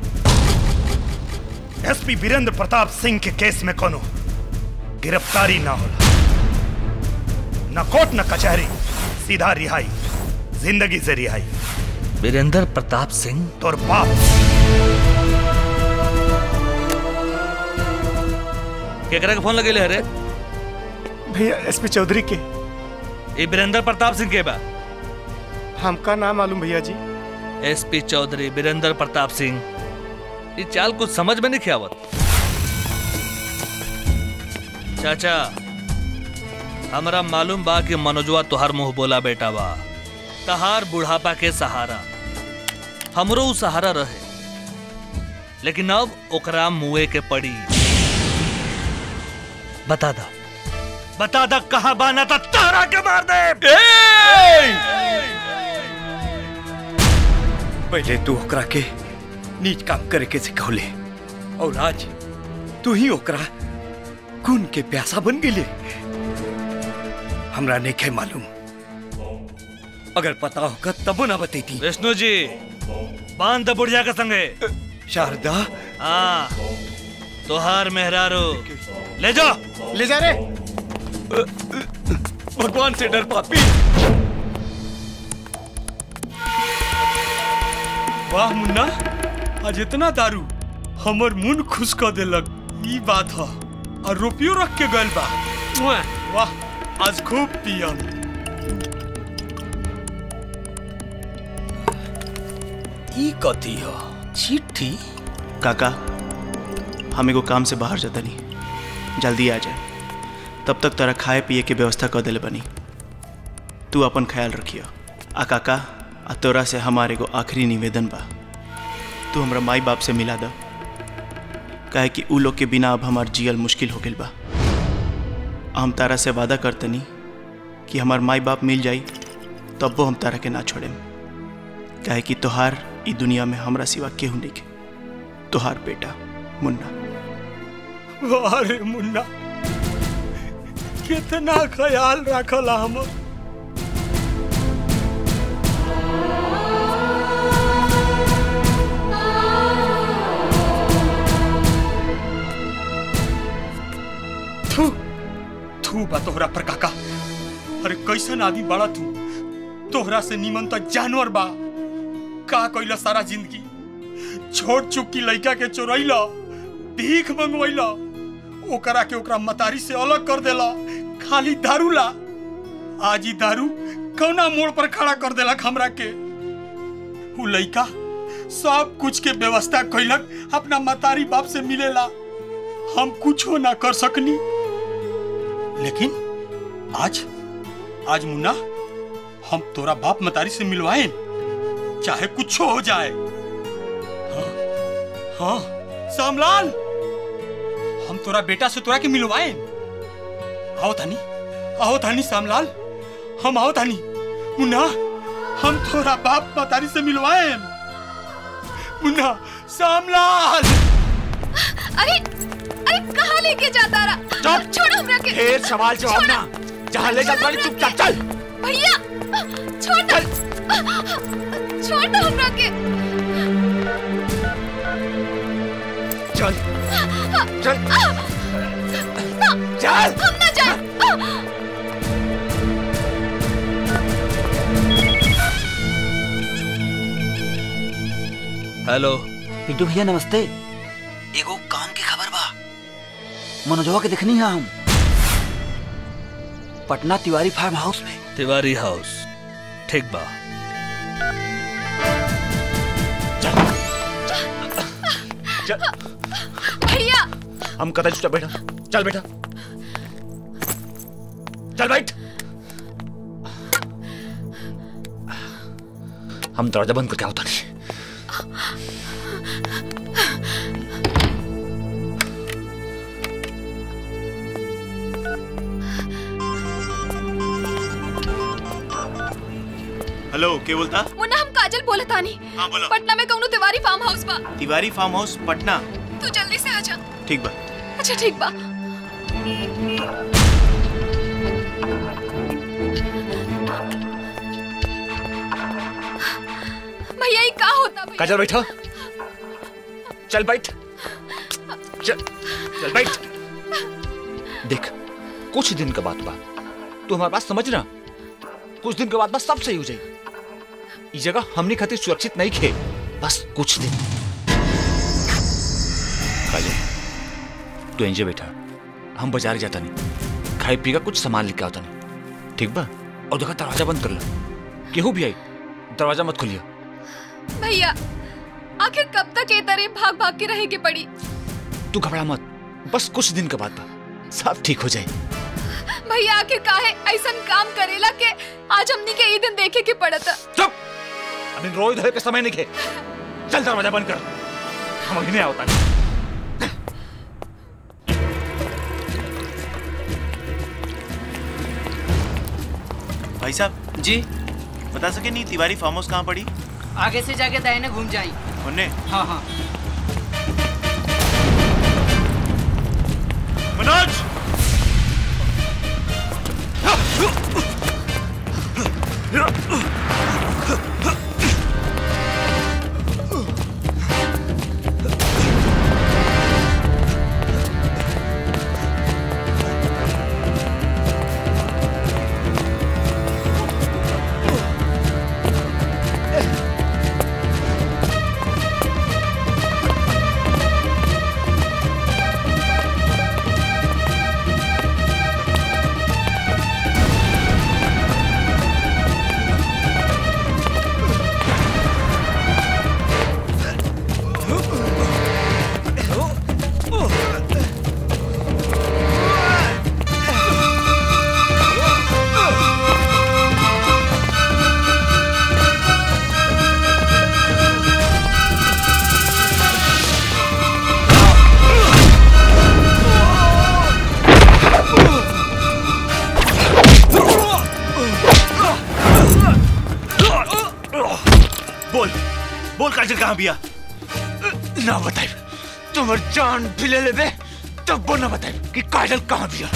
एसपी वीरेंद्र प्रताप सिंह के केस में कोनो गिरफ्तारी ना होला न कोर्ट न कचहरी सीधा रिहाई जिंदगी से रिहाई वीरेंद्र प्रताप सिंह तोर बाप केकरा के फोन लगे अरे भैया एसपी चौधरी के ये वीरेंद्र प्रताप सिंह के बा हमका नाम मालूम भैया जी एसपी चौधरी वीरेंद्र प्रताप सिंह ये चाल कुछ समझ में नहीं आवत चाचा हमरा मालूम बा कि मनोजवा तुहार मुंह बोला बेटा बा तहार बुढ़ापा के सहारा हमरो उ सहारा रहे लेकिन अब ओकरा मुए के पड़ी बता दा बता दा कहाँ बाना था तारा के मार दे पहले तू ओकरा के नीच काम करे के सिखौले और आज तू ही ओकरा खून के प्यासा बन गेले हमरा नहीं मालूम अगर पता होगा तब ना बतेती विष्णु जी बांध द बुढ़िया के संगे शारदा हाँ तोहार मेहरारू ले जाओ ले जा रे भगवान से डर पापी वाह मुन्ना आज इतना दारू हमर मुंह खुश कर देलक ई बात ह और रुपयो रख के गइल बा मुआ, वाह आज खूब पियम ई कथी हो चिट्ठी काका हम एगो काम से बाहर जाता नहीं जल्दी आ जाए तब तक तारा खाए पिए के व्यवस्था कर दिले बनी तू अपन ख्याल रखियो आ काका आ तोरा से हमार एगो आखिरी निवेदन बा तू हमरा माई बाप से मिला द काहे कि उ लोग के बिना अब हमार जियल मुश्किल हो गइल बा हम तारा से वादा करतनी कि हमार माई बाप मिल जाई तब वो हम तारा के ना छोड़ेम काहे कि तोहार ई दुनिया में हमरा सिवा केहू नहीं के तोहार बेटा मुन्ना वाह रे मुन्ना कितना ख्याल रखला हमर थू थू बा तोहरा पर काका अरे कैसन आदमी बड़ा तू तोहरा से निमन तो जानवर बा का कइला सारा जिंदगी छोट चुकी लड़का के चोरैला भीख मंगवैला ओकरा के ओकरा मतारी से अलग कर देला खाली दारू ला आज ही दारू कौना मोड़ पर खड़ा कर देलक हमरा के उ लड़का सब कुछ के व्यवस्था कैलक अपना मतारी बाप से मिलेला हम कुछो ना कर सकनी लेकिन आज आज मुन्ना हम तोरा बाप मतारी से मिलवाए चाहे कुछ हो जाए हाँ, हाँ सामलाल हम तोरा बेटा से तोरा के मिलवाए आओ थानी आओ थानी सामलाल हम आओ थानी मुन्ना हम तोरा बाप मतारी से मिलवाए मुन्ना सामलाल अरे अरे कहाँ लेके जाता रहा छोड़ो हमरा के ढेर सवाल जवाब छोड़ो। ना जहाँ ले जाता नहीं चुपचाप चल भैया छोड़ दो छोड़ दो हमरा के चल चल चल हम ना जाए हेलो पिंटू भैया नमस्ते एगो काम की खबर बा मनोजवा के देखनी है हम पटना तिवारी फार्म हाउस में तिवारी हाउस ठीक बा भैया हम कतई चुपचाप बैठा चल बेटा चल बैठ हम दरवाजा बंद करके आवता नहीं हेलो के बोलता मुन्ना हम काजल बोले तानी हाँ, बोलो। पटना में कौनो तिवारी फार्म हाउस बा तिवारी फार्म हाउस पटना तू जल्दी से आ जा ठीक बा अच्छा ठीक बा भैया ये का होता भैया काजल बैठा चल बैठ चल चल बैठ देख कुछ दिन का बात बा तू हमारी बात समझ ना कुछ दिन के बाद बस सब सही हो जाए ये जगह हमने खातिर सुरक्षित नहीं खे बस कुछ दिन काजल तू एंजे बैठा हम बाजार जाता नहीं खाए पी का कुछ सामान लेके आता नहीं ठीक बा और देखा दरवाजा बंद कर लो केहू भी आई दरवाजा मत खोलियो भैया आखिर कब तक ये तरह भाग भाग के रहेगी पड़ी तू घबरा मत बस कुछ दिन के बाद बा सब ठीक हो जाए भैया आखिर काहे ऐसा काम करेला के आज हमनी के ई दिन देखे के पड़ता चुप अभी रोई धरे के समय नहीं खे चल दरवाजा बंद कर हम अभी नहीं आवता भाई साहब जी बता सके नहीं तिवारी फार्म हाउस कहाँ पड़ी आगे से जाके दाहिने घूम जाए मुन्ने हाँ हाँ मनोज बोल बोल काजल कहाँ बिया ना बताई तुम्हार जान भी ले लेबे तब वो ना बताई कि काजल कहाँ बिया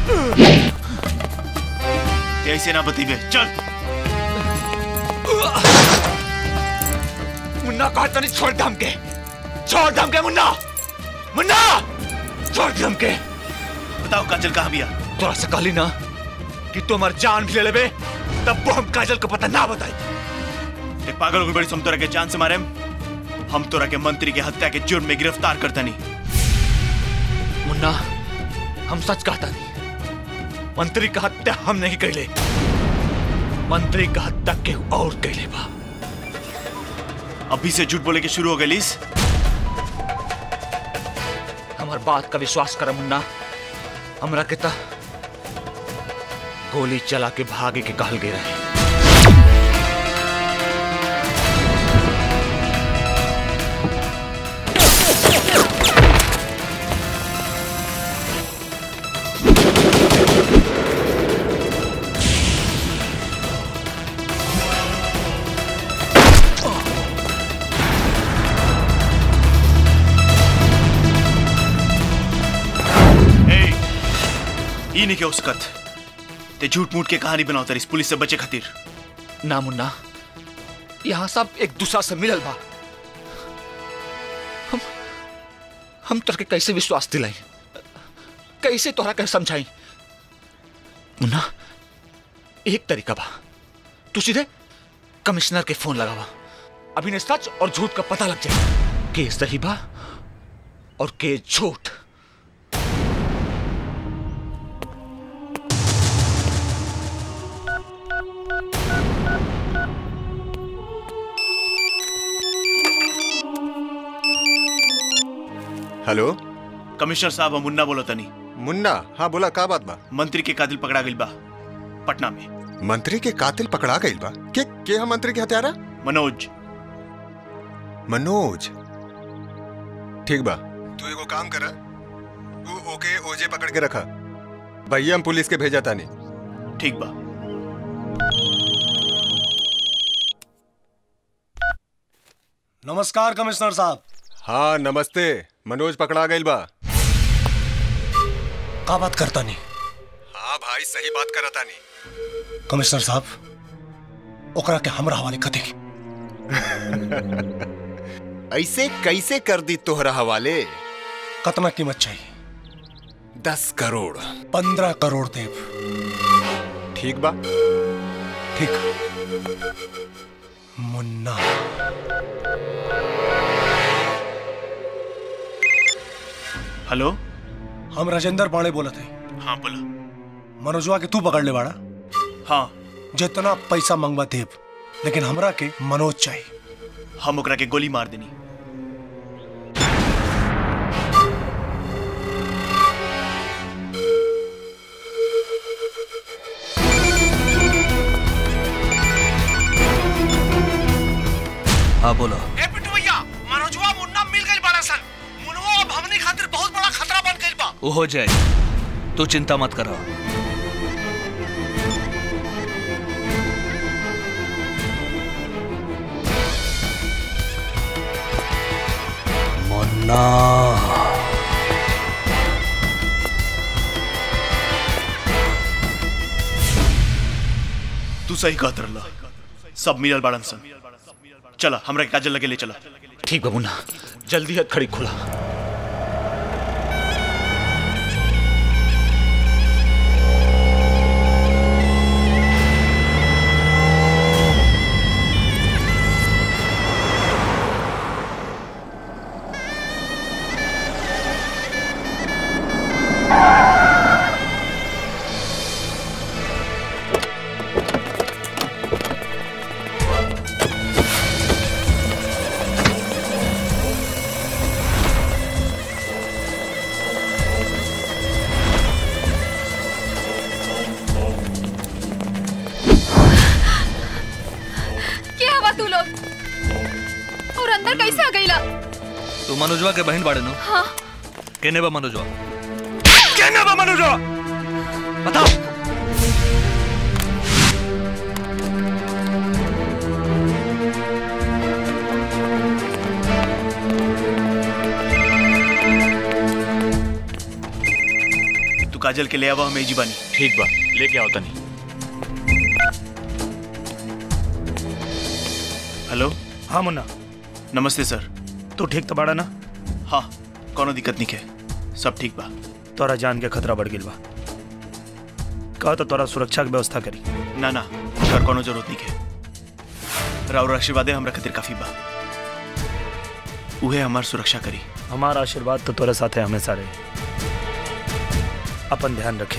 ते ऐसे ना बतीबे चल मुन्ना कहा तनी छोड़ दम के छोड़ दम के मुन्ना मुन्ना छोड़ दम के बताओ काजल कहाँ बिया तोरा से कहली ना कि तुम्हार जान भी ले लेबे तब वो हम काजल को पता ना बताई ते पागल हो गई बड़ी सुम तोरा के जान से मारे हम तोरा के मंत्री के हत्या के जुर्म में गिरफ्तार करता नहीं मुन्ना हम सच कहता नहीं मंत्री का हत्या हम नहीं कैले मंत्री का हत्या के और कैले बा अभी से झूठ बोले के शुरू हो गई हमार बात का विश्वास कर मुन्ना हमरा के ता गोली चला के भागे के कहल गए रहे ई नहीं के उसकत ते झूठ मूठ के कहानी बनाओ इस पुलिस से बचे खातिर ना मुन्ना यहाँ सब एक दूसरा से मिलल बा हम हम तोरा के कैसे विश्वास दिलाई कैसे तोरा के समझाई मुन्ना एक तरीका बा तू सीधे कमिश्नर के फोन लगावा अभी ने सच और झूठ का पता लग जाए के सही बा और के झूठ हेलो कमिश्नर साहब हम मुन्ना बोलो तनी मुन्ना हाँ बोला का बात बा मंत्री के कातिल पकड़ा गई बा पटना में मंत्री के कातिल पकड़ा गई बा के के हम मंत्री के हत्यारा मनोज मनोज ठीक बा तू एगो काम करा तू ओके ओजे पकड़ के रखा भैया हम पुलिस के भेजा तानी ठीक बा नमस्कार कमिश्नर साहब हाँ नमस्ते मनोज पकड़ा गई बा का बात करता नहीं हाँ भाई सही बात करा तानी कमिश्नर साहब ओकरा के हमरा हवाले कर देगी ऐसे कैसे कर दी तोहरा हवाले कितना कीमत चाहिए दस करोड़ पंद्रह करोड़ देव ठीक बा ठीक मुन्ना हेलो हम राजेंद्र पांडे बोलत है हाँ बोला मनोजवा के तू पकड़ ले बाड़ा हाँ जितना पैसा मंगवा देव लेकिन हमरा के मनोज चाहिए हम ओकरा के गोली मार देनी हाँ बोलो ए पिट्टू भैया मनोजवा मुन्ना मिल गई बड़ा सन मुन्ना अब हमनी खातिर बहुत बड़ा खतरा बन गई बा वो हो जाए तू चिंता मत करो ना तू सही कहत रहला सब मिलल बाड़न सन चला हमरा के काजल लगे ले चला ठीक बा मुन्ना जल्दी हथ खड़ी खोला क्या हवा तू लोग और अंदर कैसे आ गईला तू मनोजवा के बहन बाड़े नो हाँ केने बा मनोजवा केने बा मनोजवा बताओ तू काजल के ले आवा हमें जीवानी ठीक बा लेके आओ तनी हेलो हाँ मुन्ना नमस्ते सर तू ठीक तो बाड़ा ना हाँ कोनो दिक्कत नहीं है सब ठीक बा तोरा जान के खतरा बढ़ गई बा कहा तो तोरा सुरक्षा के व्यवस्था करी ना ना कर कोनो जरूरत नहीं है राउर आशीर्वादे हमरा खातिर काफी बा उहे हमार सुरक्षा करी हमारा आशीर्वाद तो तोरे साथ है हमेशा रहे अपन ध्यान रखिया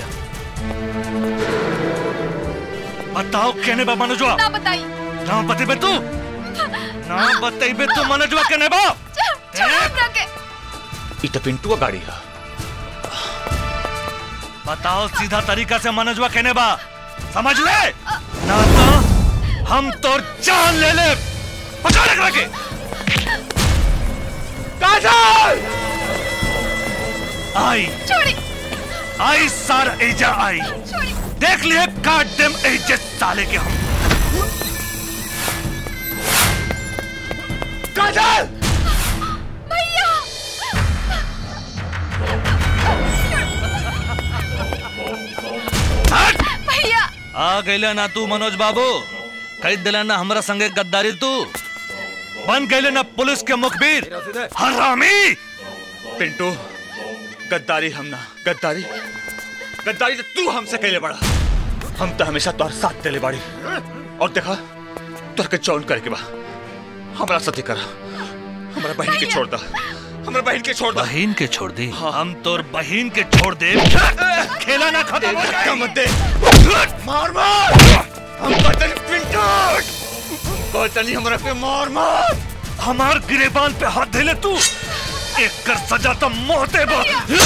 बताओ केने बा मनोजवा ना बताई ना बतेबे तू ना बतेबे तू मनोजवा केने बा छोड़ हमरा के ई तो पिंटू का गाड़ी है बताओ सीधा तरीका से मनोजवा केने बा समझ ले ना तो हम तोर जान ले ले पकड़ रख के काजल आई छोड़ी आई सार एजा आई छोड़ी देख लिए काट देम एजे साले के हम काजल भैया भैया आ गईले ना तू मनोज बाबू कह दिला ना हमरा संगे गद्दारी तू बन गईले ना पुलिस के मुखबिर हरामी पिंटू गद्दारी हम ना गद्दारी गद्दारी तो तू हमसे कहले बड़ा हम तो हमेशा तोर साथ देले बाड़ी और देखा तोर के चौन करके बा हमरा साथी करा हमरा बहन के छोड़ दा हमरा बहन के छोड़ दा बहन के छोड़ दे हम तोर बहन के छोड़ दे खेला ना खत्म हो जाए मत दे मार मार हम कहते पिंटू कहते नहीं हमरा पे मार मार हमार गिरेबान पे हाथ धे ले तू एक कर सजा तो मोहते बा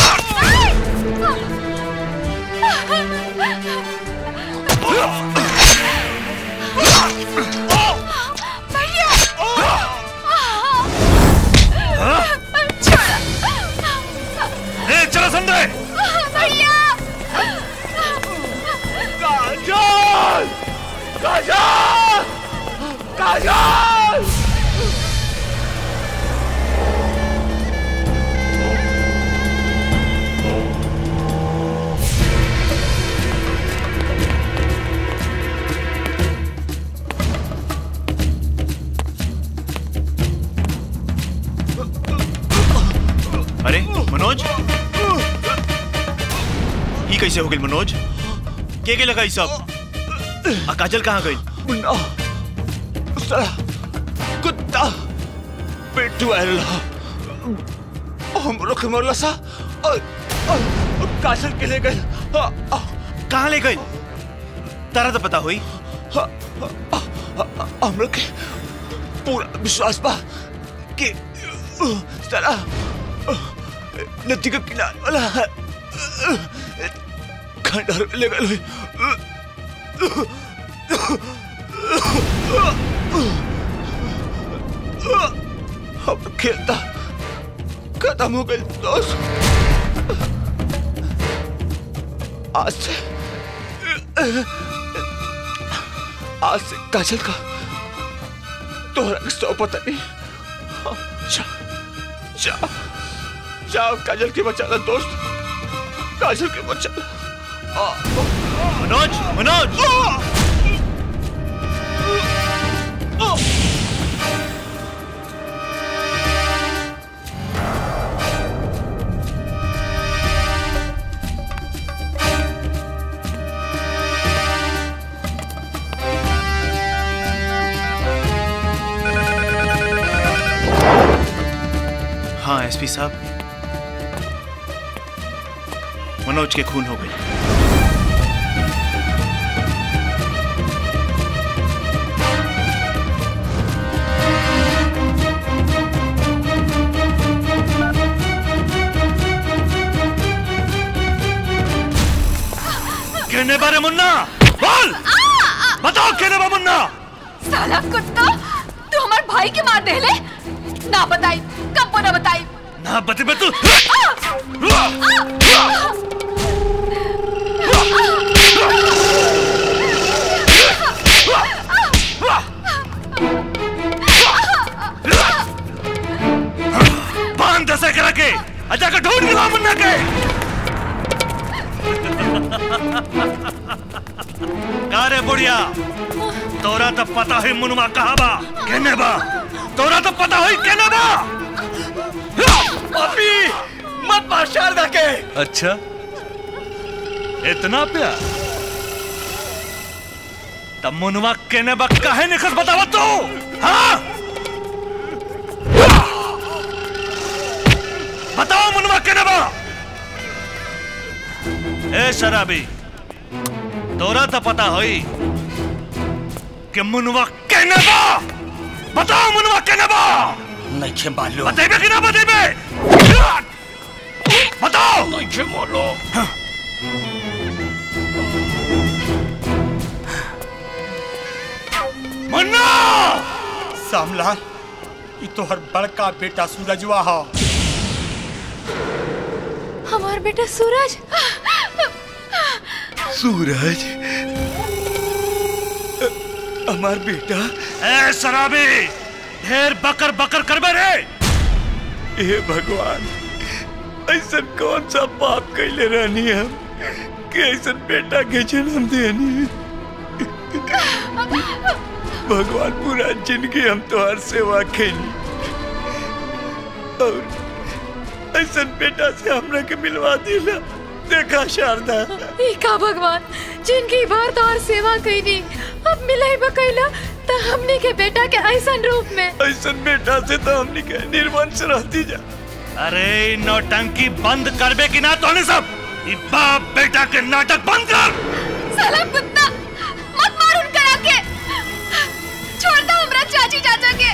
भैया ए चलो संजय भैया काजल काजल काजल अरे मनोज ये कैसे हो गई मनोज के के लगा ई सब आ काजल कहाँ गई मुन्ना साला कुत्ता पिंटू आयल हम लोग मरला सा और, और, और काजल के ले गए कहाँ ले गई तारा तो पता हुई हम लोग के पूरा विश्वास बा कि साला नदी का किनारे वाला खंडहर में ले गए हम खेलता खत्म हो गए दोस्त आज से आज से काजल का तोहरा के सौ पता नहीं हाँ, जा जा जाओ काजल के बचा ला दोस्त काजल के बचा मनोज मनोज हाँ एसपी साहब मनोज के खून हो गई कहने बारे मुन्ना बोल बताओ कहने बा मुन्ना साला कुत्ता तू हमारे भाई के मार दे ले ना बताई कब ना बताई ना बते बे तू बांध दसे करा के अजा का ढूंढ निकाल मुन्ना के का रे बुढ़िया तोरा तो पता है मुनुमा कहा बा कहने बा तोरा तो पता है कहने बा अभी मत मार शारदा के अच्छा इतना प्यार तब मुनवा कहने बा काहे निखस बतावा तू हाँ बताओ मुनवा कहने बा ए शराबी तोरा तो पता होई कि मुनवा कहने बा बताओ मुनवा कहने बा नहीं खे मालूम बतेबे कि ना बतेबे बताओ नहीं खे मालूम मुन्ना सामलाल ये तो हर बड़का बेटा सूरजवा हा हमार बेटा सूरज सूरज हमार बेटा ए शराबी ढेर बकर बकर करबे रे हे भगवान ऐसा कौन सा पाप कैले रहनी हम कि ऐसा बेटा के जन्म देनी भगवान पूरा जिंदगी हम तोहर सेवा कैली और ऐसा बेटा से हमरा के मिलवा दिला देखा शारदा ई का भगवान जिनकी बार तो और सेवा कईनी अब मिलाई बकैला तो हमने के बेटा के ऐसन रूप में ऐसा बेटा से तो हमने के निर्वंश रहती जा अरे ई नौटंकी बंद करबे कि ना तोने सब ई बाप बेटा के नाटक बंद कर साला कुत्ता मत मार उनका आके छोड़ दो हमरा चाची चाचा के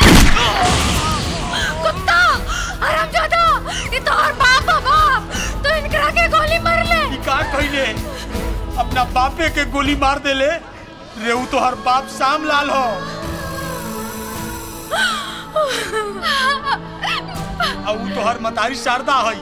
कुत्ता आराम जादा ये तो और बाप है बाप तो इनकरा के गोली मार ले ई का कइले अपना बापे के गोली मार देले रेऊ तो हर बाप शाम लाल हो और ऊ तो हर मतारी शारदा हई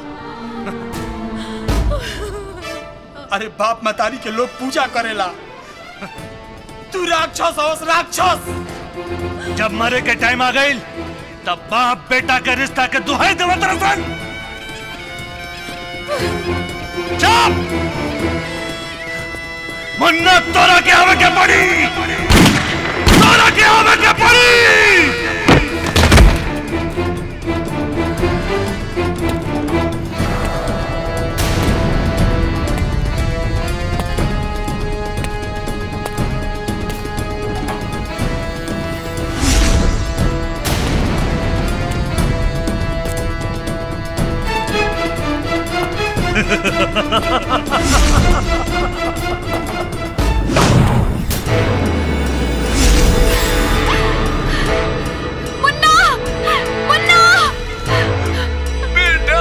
अरे बाप मतारी के लोग पूजा करेला तू राक्षस होस राक्षस जब मरे के टाइम आ गई तब बाप बेटा के रिश्ता के दुहाई देवत रसन चुप मुन्ना तोरा के आवे के पड़ी तोरा के आवे के पड़ी मुन्ना मुन्ना बेटा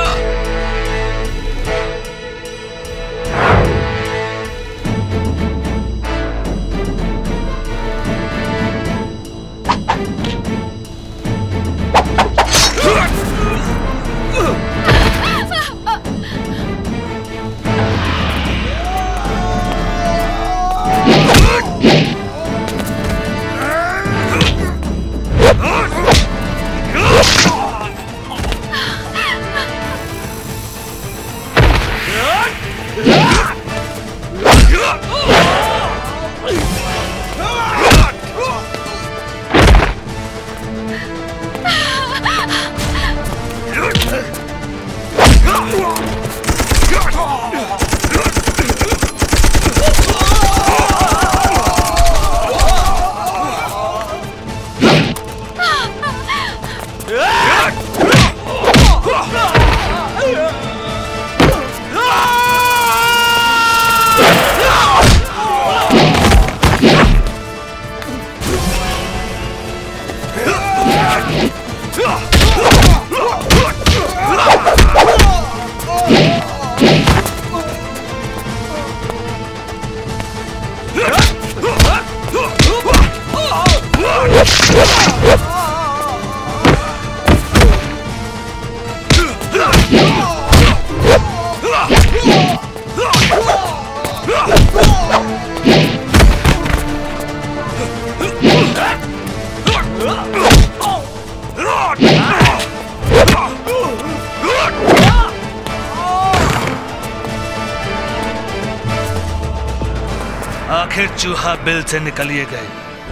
चूहा बिल से निकलिए गए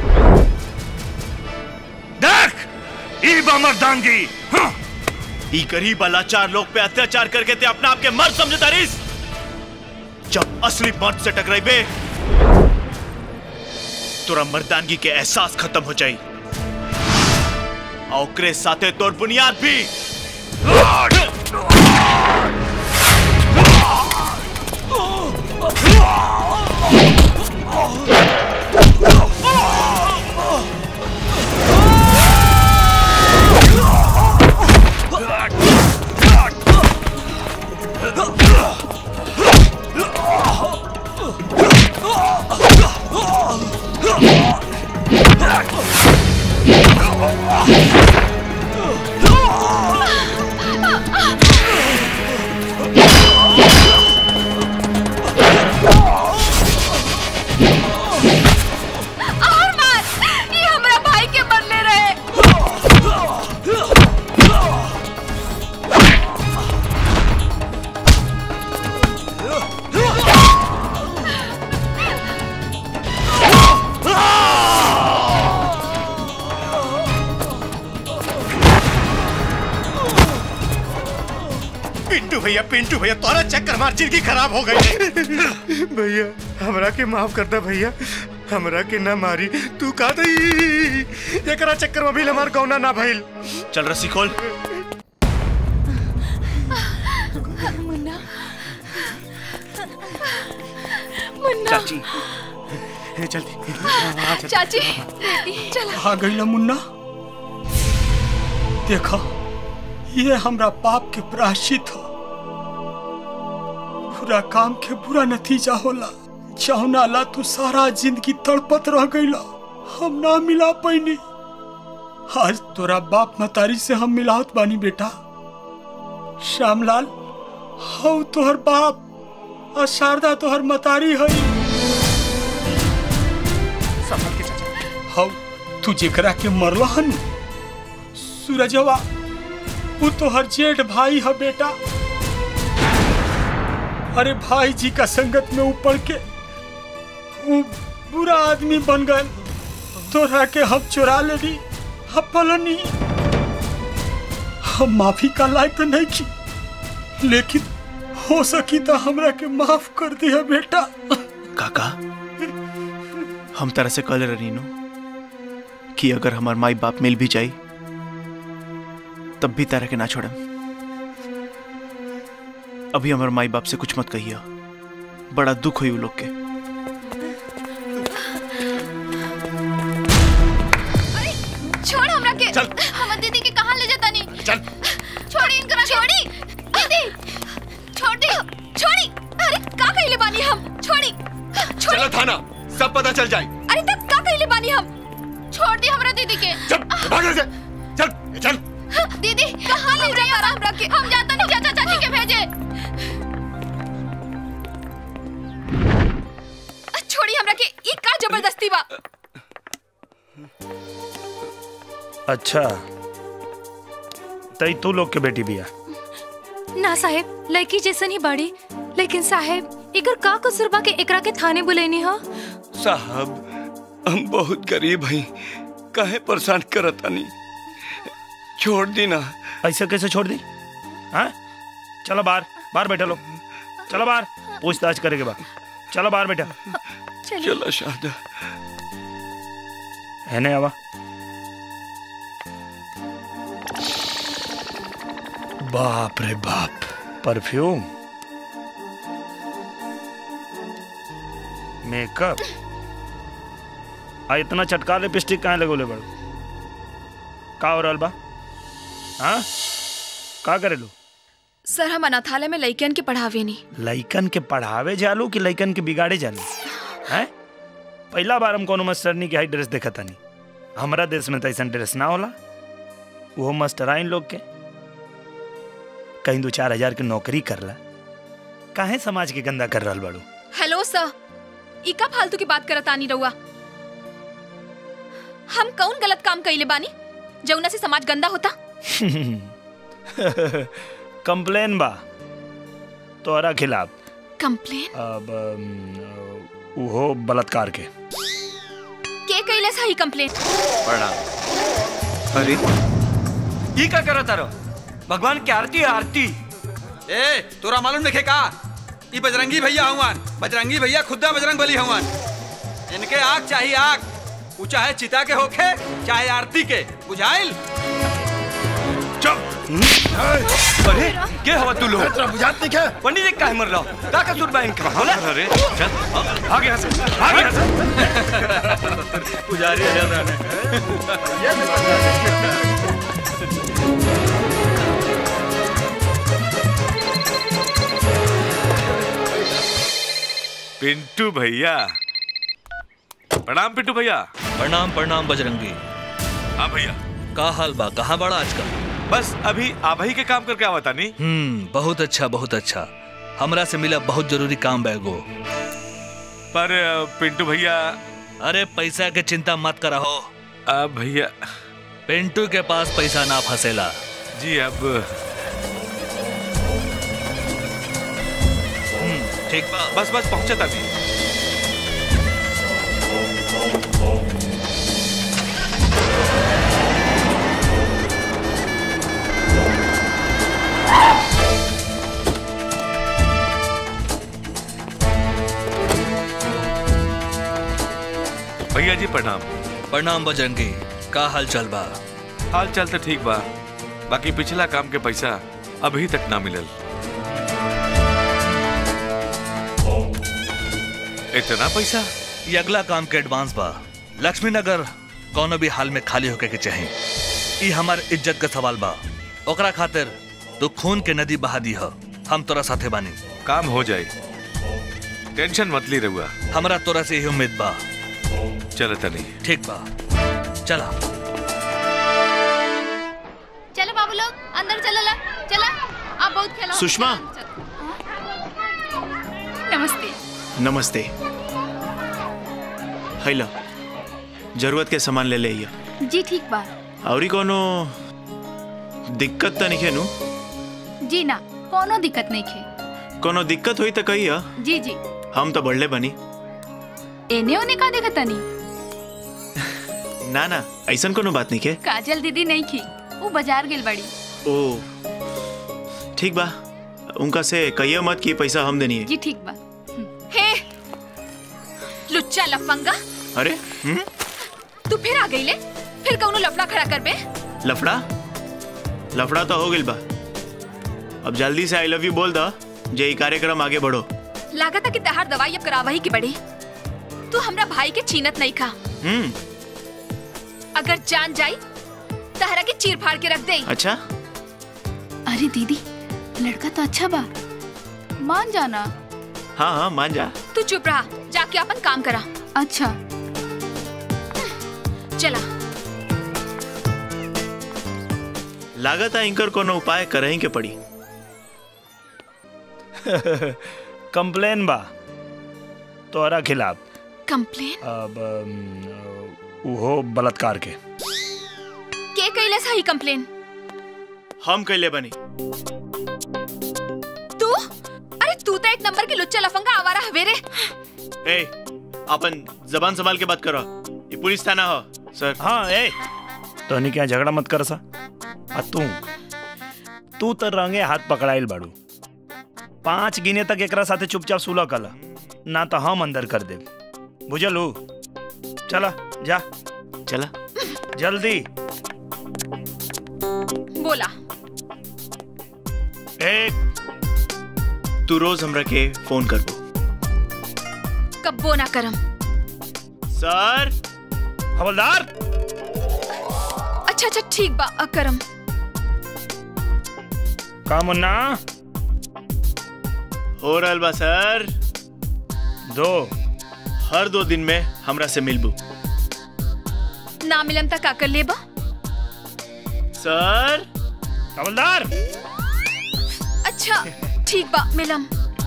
देख ई बा मर्दानगी हाँ। ई गरीब लाचार लोग पे अत्याचार करके ते अपने आप के मर्द समझता रिस जब असली मर्द से टकराइबे तोरा मर्दानगी के एहसास खत्म हो जाई और ओकरे साथे तोर बुनियाद भी और मार ये हमरा भाई के मरले रहे पिंटू भैया पिंटू भैया तोरा चक्कर मार जिंदगी खराब हो गई भैया हमरा के माफ कर दे भैया हमरा के ना मारी तू का दई एकरा चक्कर में भी हमार गौना ना भइल चल रस्सी खोल मुन्ना मुन्ना चाची जल्दी चाची चला आ गई मुन्ना देखा ये हमरा पाप के प्रायश्चित हो बुरा काम के बुरा नतीजा होला जौना ला तू सारा जिंदगी तड़पत रह गईला हम ना मिला पैनी आज तोरा बाप मतारी से हम मिलावत बानी बेटा श्यामलाल हौ तोहर बाप और शारदा तोहर मतारी है संभल के चाचा हौ तू जेकरा के मरला हन सूरजवा वो तोहर जेठ भाई है बेटा अरे भाई जी का संगत में ऊपर के वो बुरा आदमी बन गए तोरा के हम चुरा लेनी हम पलनी हम माफी का लायक तो नहीं की लेकिन हो सकी तो हमरा के माफ कर दिया बेटा काका हम तरह से कल रहीनो कि अगर हमार माई बाप मिल भी जाई तब भी तारा के ना छोड़म अभी हमार माई बाप से कुछ मत कहिया बड़ा दुख हुई उ लोग के छोड़ हमरा के चल। हमर दीदी के कहां ले जाता नहीं चल छोड़ी इनकरा छोड़ी दीदी छोड़ दे छोड़ी अरे का कइले बानी हम छोड़ी छोड़ी चलो थाना सब पता चल जाए अरे तब का कइले बानी हम छोड़ दे हमरा दीदी के चल भाग यहाँ से चल चल दीदी कहां ले जाई और हमरा के हम जाता नहीं चाचा चाची के भेजे छोड़ी हमरा के ई का जबरदस्ती बा अच्छा तई तू लोग के बेटी बिया ना साहेब लड़की जैसन ही बाड़ी लेकिन साहेब एकर का कसूर बा के एकरा के थाने बुलेनी हो साहब हम बहुत गरीब हई काहे परेशान करत तानी छोड़ दी ना ऐसे कैसे छोड़ दी हाँ चलो बाहर बाहर बैठा लो चलो बाहर पूछताछ करेंगे बा चलो बाहर बैठा चलो शारदा है नहीं आवा बाप रे बाप परफ्यूम मेकअप आ इतना चटका लिपस्टिक कहाँ लगोले बड़ का हो रहल बा हाँ का करे लो सर हम अनाथालय में लइकन के पढ़ावे नहीं लइकन के पढ़ावे जालू कि लइकन के बिगाड़े जालू हैं पहला बार हम कोनो मास्टरनी के हाई ड्रेस देखा तानी हमारा देश में तो ऐसा ड्रेस ना होला वो मास्टराइन लोग के कहीं दो चार हजार के नौकरी करला काहे समाज के गंदा कर रहल बाड़ू हेलो सर ई का फालतू की बात करत आनी रहुआ हम कौन गलत काम कइले बानी जौना से समाज गंदा होता कंप्लेन बा तोहरा खिलाफ कंप्लेन अब अम, वो बलात्कार के कैले सही कंप्लेन प्रणाम अरे ये का करा तारो भगवान की आरती है, आरती ए तोरा मालूम नहीं का ई बजरंगी भैया हवन बजरंगी भैया खुदा बजरंग बली हवन इनके आग चाहिए आग वो चाहे चिता के होखे चाहे आरती के बुझाइल अरे के हवा तू लोग तेरा बुझात नहीं क्या पंडित जी काहे मर रहा हो का कसूर बा इनका बोला अरे चल भाग यहाँ से भाग यहाँ से पुजारी आ रहा है पिंटू भैया प्रणाम पिंटू भैया प्रणाम प्रणाम बजरंगी हाँ भैया का हाल बा कहाँ बड़ा आजकल बस अभी आभई के काम करके आवा तानी हम्म बहुत अच्छा बहुत अच्छा हमरा से मिला बहुत जरूरी काम बैगो पर पिंटू भैया अरे पैसा के चिंता मत करा हो अब भैया पिंटू के पास पैसा ना फंसेला जी अब ठीक बा बस बस पहुंचा तानी भैया जी प्रणाम प्रणाम बजरंगी का हाल चल बा हाल चाल तो ठीक बा बाकी पिछला काम के पैसा अभी तक ना मिलल इतना पैसा ये अगला काम के एडवांस बा लक्ष्मी नगर कौनो भी हाल में खाली होके के चाहे ई हमार इज्जत का सवाल बा ओकरा खातिर तू खून के नदी बहा दी ह हम तोरा साथे बानी काम हो जाए टेंशन मत ली रहुआ हमरा तोरा से यही उम्मीद बा चल तनी ठीक बा चला चलो बाबू लोग अंदर चलो ला चला आप बहुत खेला सुषमा नमस्ते नमस्ते हैला जरूरत के सामान ले ले आइया जी ठीक बा औरी कोनो दिक्कत तो नहीं है नु जी ना कोनो दिक्कत नहीं खे कोनो दिक्कत हुई तो कहिया जी जी हम तो बढ़ले बनी एने ओने का देखा तनी ना ना ऐसन कोनो बात नहीं के काजल दीदी नहीं खी वो बाजार गेल बड़ी ओ ठीक बा उनका से कहिया मत कि पैसा हम देनी है जी ठीक बा हे लुच्चा लफंगा अरे हम्म? तू फिर आ गई ले फिर कौनो लफड़ा खड़ा कर बे लफड़ा लफड़ा तो हो गइल बा अब जल्दी से आई लव यू बोल दा जे ई कार्यक्रम आगे बढ़ो लागत है कि तहार दवाई अब करावही की बड़ी तू हमरा भाई के छीनत नहीं खा हम्म अगर जान जाई तहरा के चीर फाड़ के रख दे अच्छा अरे दीदी लड़का तो अच्छा बा मान जाना हाँ हाँ मान जा तू चुप रहा जाके अपन काम करा अच्छा चला लागत है इनकर कोनो उपाय करही के पड़ी कंप्लेन बा तोरा खिलाफ कंप्लेन अब अम, उहो बलात्कार के के कैले सही कंप्लेन हम कैले बनी तू अरे तू तो एक नंबर की लुच्चा लफंगा आवारा हवे रे ए अपन जबान संभाल के बात करो ये पुलिस थाना हो सर हाँ ए तो क्या झगड़ा मत कर सा आ तू तू तो रंगे हाथ पकड़ाइल बाड़ू पांच गिने तक एकरा साथे चुपचाप सुलह कला ना तो हम अंदर कर दे बुझलू चला जा चला जल्दी बोला एक तू रोज हमरा के फोन करबो कब्बो ना करम सर हवलदार अच्छा अच्छा ठीक बा अकरम का मुन्ना हो रहल बा सर दो हर दो दिन में हमरा से मिलबू ना मिलम तक का कर लेबा सर हवलदार अच्छा ठीक बा मिलम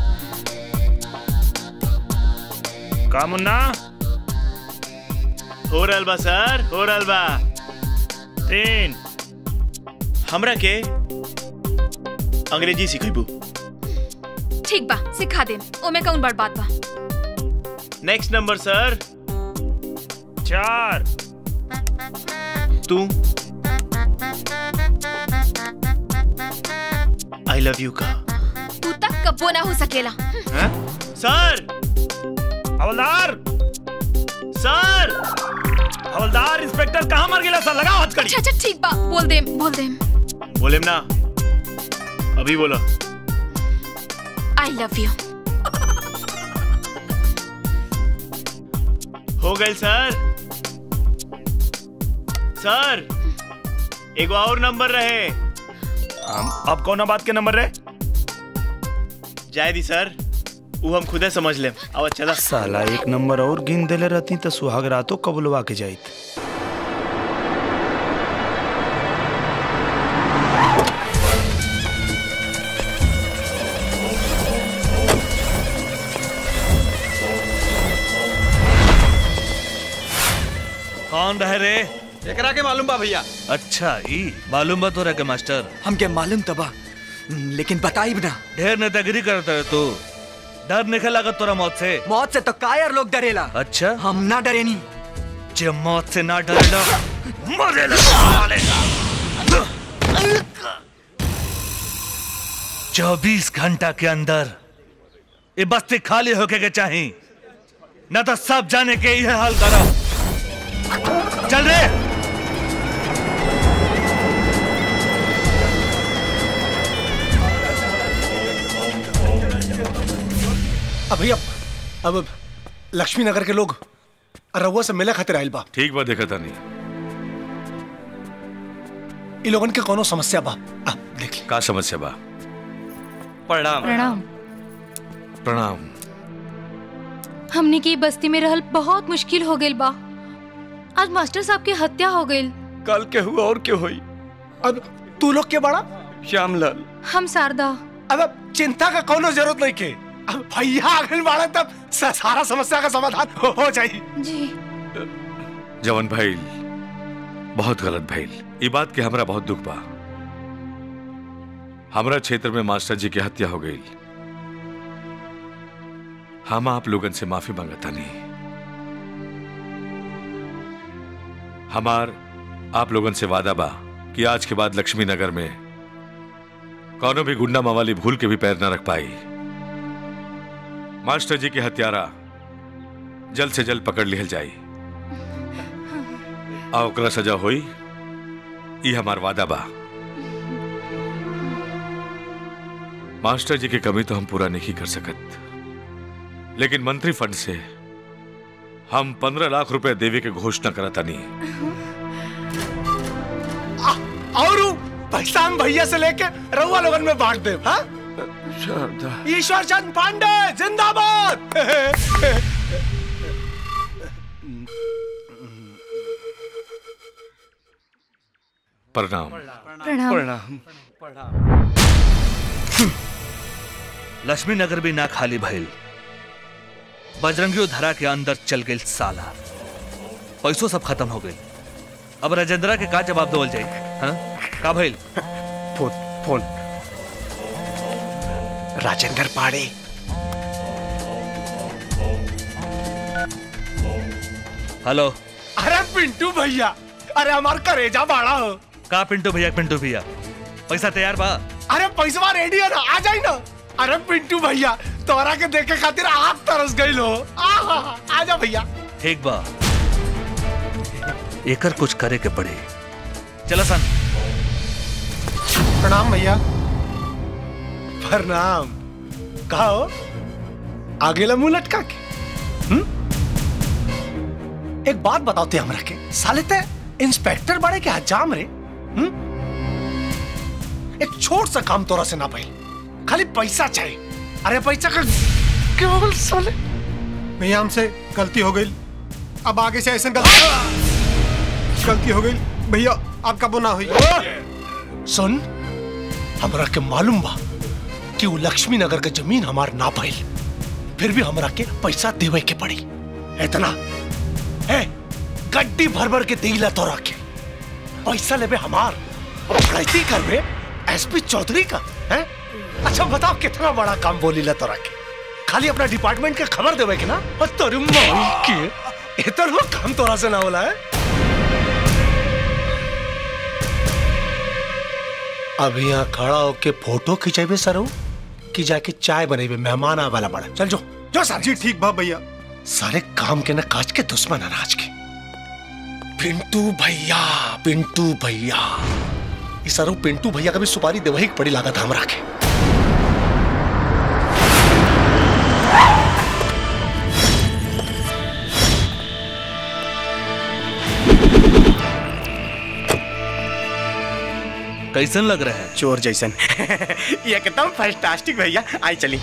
का मुन्ना हो रहल बा सर हो रहल बा तीन हमरा के अंग्रेजी सिखेबू ठीक बा सिखा दे ओमे कौन बड़ बात बा नेक्स्ट नंबर सर चार तू आई लव यू का तू तक कब्बो ना हो सकेला सर हवलदार सर हवलदार इंस्पेक्टर कहाँ मर गया सर लगाओ हथकड़ी अच्छा अच्छा ठीक बा बोल दे बोल दे बोले ना अभी बोला आई लव यू हो गई सर सर एगो और नंबर रहे अब कौन बात के नंबर रहे जाए दी सर वो हम खुदे समझ ले अब चला साला एक नंबर और गिन देले रहती तो सुहाग रातों कबुलवा के जाइत कौन रहे रे एकरा के मालूम बा भैया अच्छा ई मालूम बा तोरा के मास्टर हमके मालूम तबा लेकिन बताई ना ढेर नेतागिरी करता है तू डर नहीं लागत तोरा मौत से मौत से तो कायर लोग डरेला अच्छा हम ना डरे नहीं जे मौत से ना डरेला मरेला साले चौबीस घंटा के अंदर ये बस्ती खाली होके के चाही न तो सब जाने के ये हाल करो चल रे अब भैया अब लक्ष्मी नगर के लोग रउआ से मिले खातिर आइल बा ठीक बा देखा तानी इ लोगन के कोनो समस्या बा अब देख ले का समस्या बा प्रणाम प्रणाम प्रणाम हमने की बस्ती में रहल बहुत मुश्किल हो गइल बा आज मास्टर साहब की हत्या हो गइल कल के हुआ और क्यों हुई अब तू लोग के बड़ा श्यामलाल हम शारदा अब चिंता का कोनो जरूरत नहीं के अब भैया आगे बाड़ा तब स- सारा समस्या का समाधान हो, हो जाई जी जवन भइल बहुत गलत भइल ई बात के हमरा बहुत दुख बा हमरा क्षेत्र में मास्टर जी की हत्या हो गई हम आप लोगन से माफी मांगतानी हमार आप लोगन से वादा बा कि आज के बाद लक्ष्मी नगर में कौनो भी गुंडा मवाली भूल के भी पैर न रख पाई मास्टर जी के हत्यारा जल्द से जल्द पकड़ लिहल जाई आ ओकरा सजा होई ई हमार वादा बा मास्टर जी की कमी तो हम पूरा नहीं कर सकत लेकिन मंत्री फंड से हम पंद्रह लाख रुपए देवे के घोषणा करता नहीं और उ पैसा हम भैया से लेके रउआ लोगन में बांट दे हाँ ईश्वर चंद पांडे जिंदाबाद प्रणाम प्रणाम लक्ष्मी नगर भी ना खाली भइल बजरंगियो धरा के अंदर चल गई साला पैसों सब खत्म हो गई अब राजेंद्रा के का जवाब देवल जाई हाँ का भइल फोन फोन राजेंद्र पाड़े हेलो अरे पिंटू भैया अरे हमार करेजा बाड़ा हो का पिंटू भैया पिंटू भैया पैसा तैयार बा अरे पैसवा रेडी है ना आ जाई ना अरे पिंटू भैया तोरा के देखे खातिर आग तरस गई हो आहा, आ जा भैया ठीक बा एकर कुछ करे के पड़े चला सन प्रणाम भैया प्रणाम कहा हो आगे मुंह लटका के हम्म? एक बात बताओ ते हमरा के साले ते इंस्पेक्टर बड़े के हजाम रे हम्म? एक छोट सा काम तोरा से ना पाई खाली पैसा चाहिए अरे पैसा का केवल साले भैया हमसे गलती हो गई अब आगे से ऐसा गलती गलती हो गई भैया आपका बुना हुई सुन हमरा के मालूम बा कि वो लक्ष्मी नगर के जमीन हमार ना पाइल फिर भी हमरा के पैसा देवे के पड़ी इतना है गड्डी भर भर के देला तो रखे पैसा लेबे हमार और खड़ाई करबे एसपी चौधरी का है अच्छा बताओ कितना बड़ा काम बोली ला तो रखे खाली अपना डिपार्टमेंट के खबर देवे के ना और तोरी मौई के इतना काम तोरा से ना होला है अब यहाँ खड़ा होके फोटो खिंचेबे सरो कि जाके चाय बनेबे मेहमान आवे वाला बड़ा चल जो जो सर जी ठीक बा भैया सारे काम के ना काज के दुश्मन अनाज के पिंटू भैया पिंटू भैया इस सरो पिंटू भैया का भी सुपारी देवही के पड़ी लागत हमरा के कैसन लग रहा है चोर जैसन ये एकदम फैंटास्टिक भैया आई चली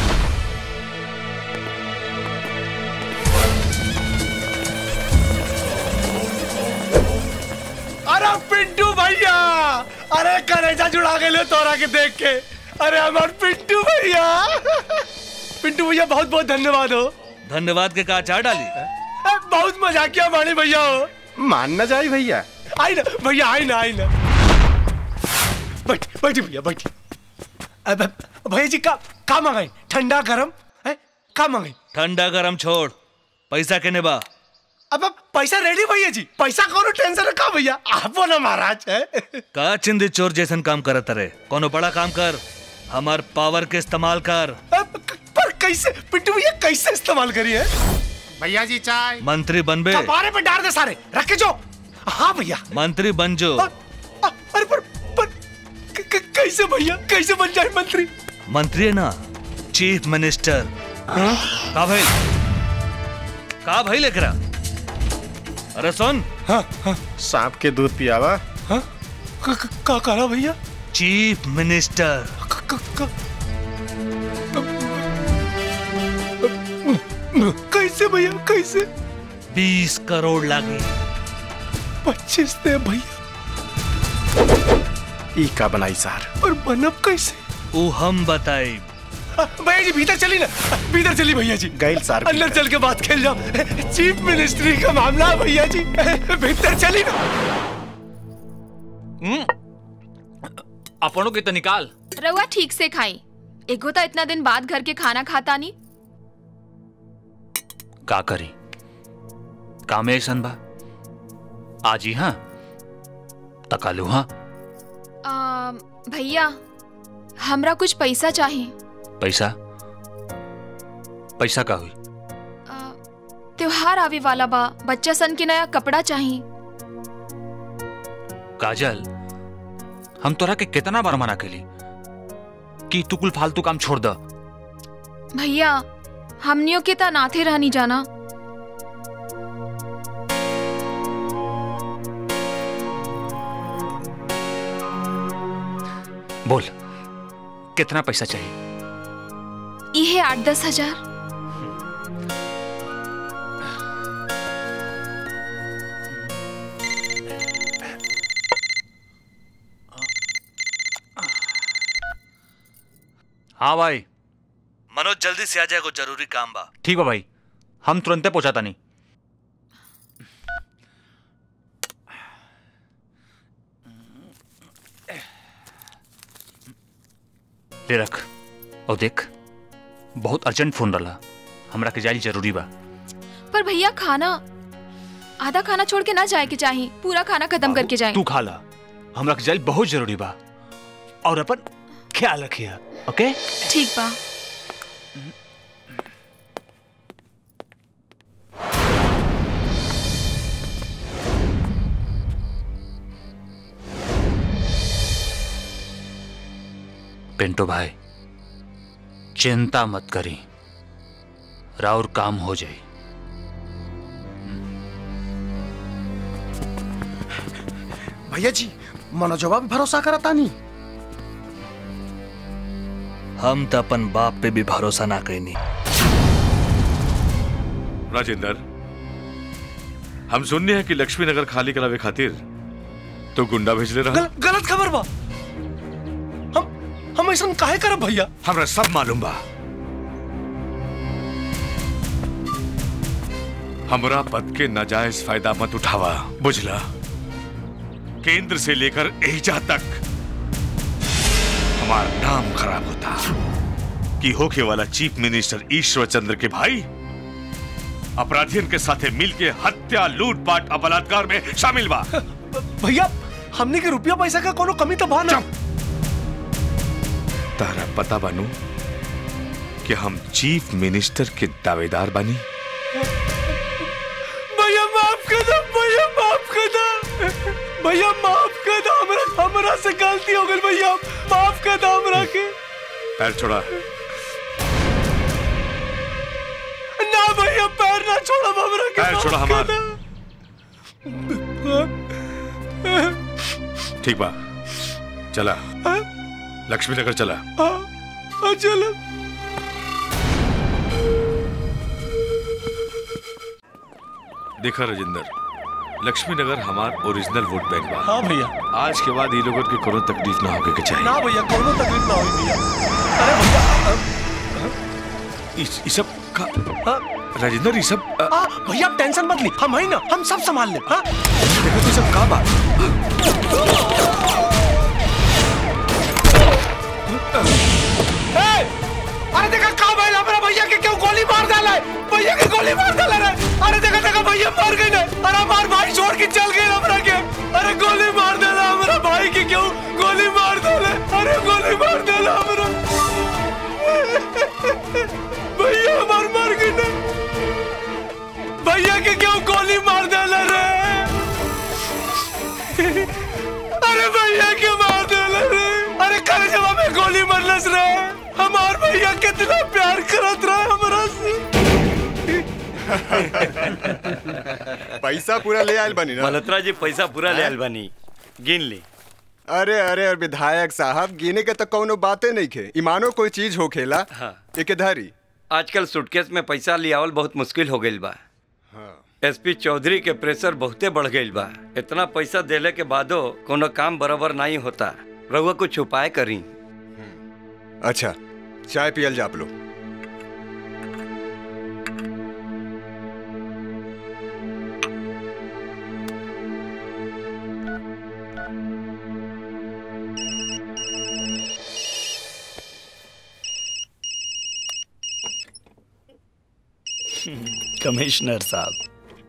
अरे पिंटू भैया अरे करेजा जुड़ा गए तोरा के देख के अरे हमार पिंटू भैया पिंटू भैया बहुत बहुत धन्यवाद हो धन्यवाद के का चार डाली अ, बहुत मजा किया माने भैया हो मानना जाए भैया आई ना भैया आई ना आई ना बैठ बैठ भैया बैठ अब भैया जी का का मंगाई ठंडा गरम है का मंगाई ठंडा गरम छोड़ पैसा केने बा अब अब पैसा रेडी भैया जी पैसा कौनो टेंशन का भैया आपो ना महाराज है का चिंदी चोर जैसन काम करत रे कोनो बड़ा काम कर हमार पावर के इस्तेमाल कर पर कैसे पिंटू भैया कैसे इस्तेमाल करिए भैया जी चाय मंत्री बनबे कपारे पे डाल दे सारे रख के जो हाँ भैया मंत्री बन जो अरे पर पर क- क- कैसे भैया कैसे बन जाए मंत्री मंत्री है ना चीफ मिनिस्टर का भाई का भाई लेकरा अरे सुन हाँ हाँ सांप के दूध पियावा हाँ क- क- का करा भैया चीफ मिनिस्टर कैसे भैया कैसे बीस करोड़ लागी पच्चीस दे भैया ई का बनाई सार और बनब कैसे वो हम बताई आ, भैया जी भीतर चली ना भीतर चली भैया जी गैल सार अंदर चल के बात खेल जाओ चीफ मिनिस्ट्री का मामला है भैया जी भीतर चली ना अपनों के तो निकाल रउआ ठीक से खाई एगो तो इतना दिन बाद घर के खाना खाता नहीं का करी काम ऐसन बा आज ही हाँ तकालू हाँ आ, भैया हमरा कुछ पैसा चाहिए पैसा पैसा का हुई त्योहार आवे वाला बा बच्चा सन के नया कपड़ा चाहिए काजल हम तोरा के कितना बार मना केली कि तू कुल फालतू काम छोड़ द भैया हमनियों के ता नाथे रहनी जाना बोल कितना पैसा चाहिए इहे आठ दस हजार हाँ भाई मनोज जल्दी से आ जाए को जरूरी काम बा ठीक बा भाई हम तुरंते पहुंचाता नहीं ले रख और देख बहुत अर्जेंट फोन रहा हमरा के जाइल जरूरी बा पर भैया खाना आधा खाना छोड़ के ना जाए के चाहिए पूरा खाना खत्म करके जाए तू खा ला हमरा के जाइल बहुत जरूरी बा और अपन ख्याल रखिए ओके ठीक बा पिंटू भाई चिंता मत करी राउर काम हो जाए भैया जी मनोजवा पे भरोसा करता नहीं हम तो अपन बाप पे भी भरोसा ना कैनी राजेंद्र हम सुनने हैं कि लक्ष्मी नगर खाली करावे खातिर तो गुंडा भेजले रहा गल, गलत खबर बा हम हम ऐसा काहे करब भैया हमरा सब मालूम बा हमरा पद के नाजायज फायदा मत उठावा बुझला केंद्र से लेकर एजा तक हमारा नाम खराब होता कि होके वाला चीफ मिनिस्टर ईश्वर चंद्र के भाई अपराधियन के साथे मिल के हत्या लूटपाट और बलात्कार में शामिल बा भैया हमने के रुपया पैसा का कोनो कमी तो बा ना तारा पता बानू कि हम चीफ मिनिस्टर के दावेदार बानी भैया माफ कर दो भैया माफ कर दो भैया माफ कर दो हमरा हमरा से गलती हो गई भैया माफ कर दो हमरा के पैर छोड़ा ना भैया पैर ना छोड़ो हमरा के पैर माफ छोड़ा कर हमार दो। ठीक बा चला लक्ष्मी नगर चला हाँ, हाँ, चलो देखा राजेंद्र लक्ष्मी नगर हमार ओरिजिनल वोट बैंक बा हाँ भैया आज के बाद ये लोगों की कोनो तकलीफ ना होके के चाहिए ना भैया कोनो तकलीफ ना हुई भैया अरे भैया इस, इस सब का राजेंद्र ये सब अ, हाँ भैया आप टेंशन मत ली हम है ना हम सब संभाल ले हाँ देखो तू सब का बात ए, अरे देखा का भइल हमरा भैया के क्यों गोली मार डाला है भैया के गोली मार डाला रे अरे देखा देखा भैया मर गए ना अरे हमार भाई छोड़ के चल गए हमरा के अरे गोली मार डाला हमरा भाई के क्यों गोली मार डाला अरे गोली मार डाला हमरा भैया हमार मर गए ना भैया के क्यों गोली मार डाला रे अरे भैया के मार डाला रे अरे करे जवाब में गोली मरलस रे हमार भैया कितना प्यार करत रहा हमरा से पैसा पूरा ले आयल बनी ना मल्होत्रा जी पैसा पूरा ले आयल बनी गिन ली अरे अरे अरे विधायक साहब गिने के तो कोनो बातें नहीं खे ईमानो कोई चीज हो खेला हाँ। एके धारी आजकल सूटकेस में पैसा लियावल बहुत मुश्किल हो गईल बा एसपी चौधरी के प्रेशर बहुते बढ़ गईल बा इतना पैसा देले के बादो कोनो काम बराबर नहीं होता रहुआ कुछ उपाय करी अच्छा चाय पियल जा आप लोग कमिश्नर साहब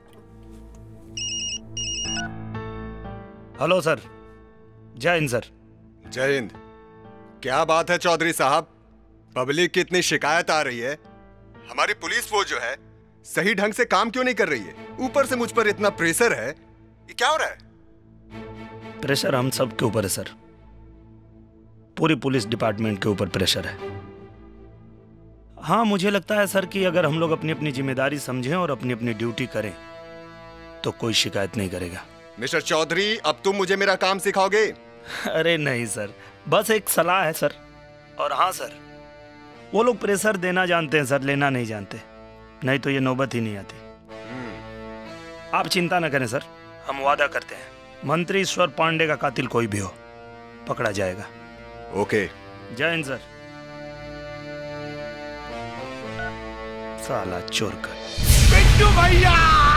हेलो सर जय हिंद सर जय हिंद क्या बात है चौधरी साहब पब्लिक की इतनी शिकायत आ रही है हमारी पुलिस फोर्स जो है सही ढंग से काम क्यों नहीं कर रही है ऊपर से मुझ पर इतना प्रेशर है ये क्या हो रहा है प्रेशर हम सब के ऊपर है सर पूरी पुलिस डिपार्टमेंट के ऊपर प्रेशर है हाँ मुझे लगता है सर कि अगर हम लोग अपनी अपनी जिम्मेदारी समझें और अपनी अपनी ड्यूटी करें तो कोई शिकायत नहीं करेगा मिस्टर चौधरी अब तुम मुझे मेरा काम सिखाओगे अरे नहीं सर बस एक सलाह है सर और हाँ सर वो लोग प्रेशर देना जानते हैं सर लेना नहीं जानते नहीं तो ये नौबत ही नहीं आती आप चिंता न करें सर हम वादा करते हैं मंत्री ईश्वर पांडे का कातिल कोई भी हो पकड़ा जाएगा ओके जय हिंद सर साला चोर कर पिंटू भैया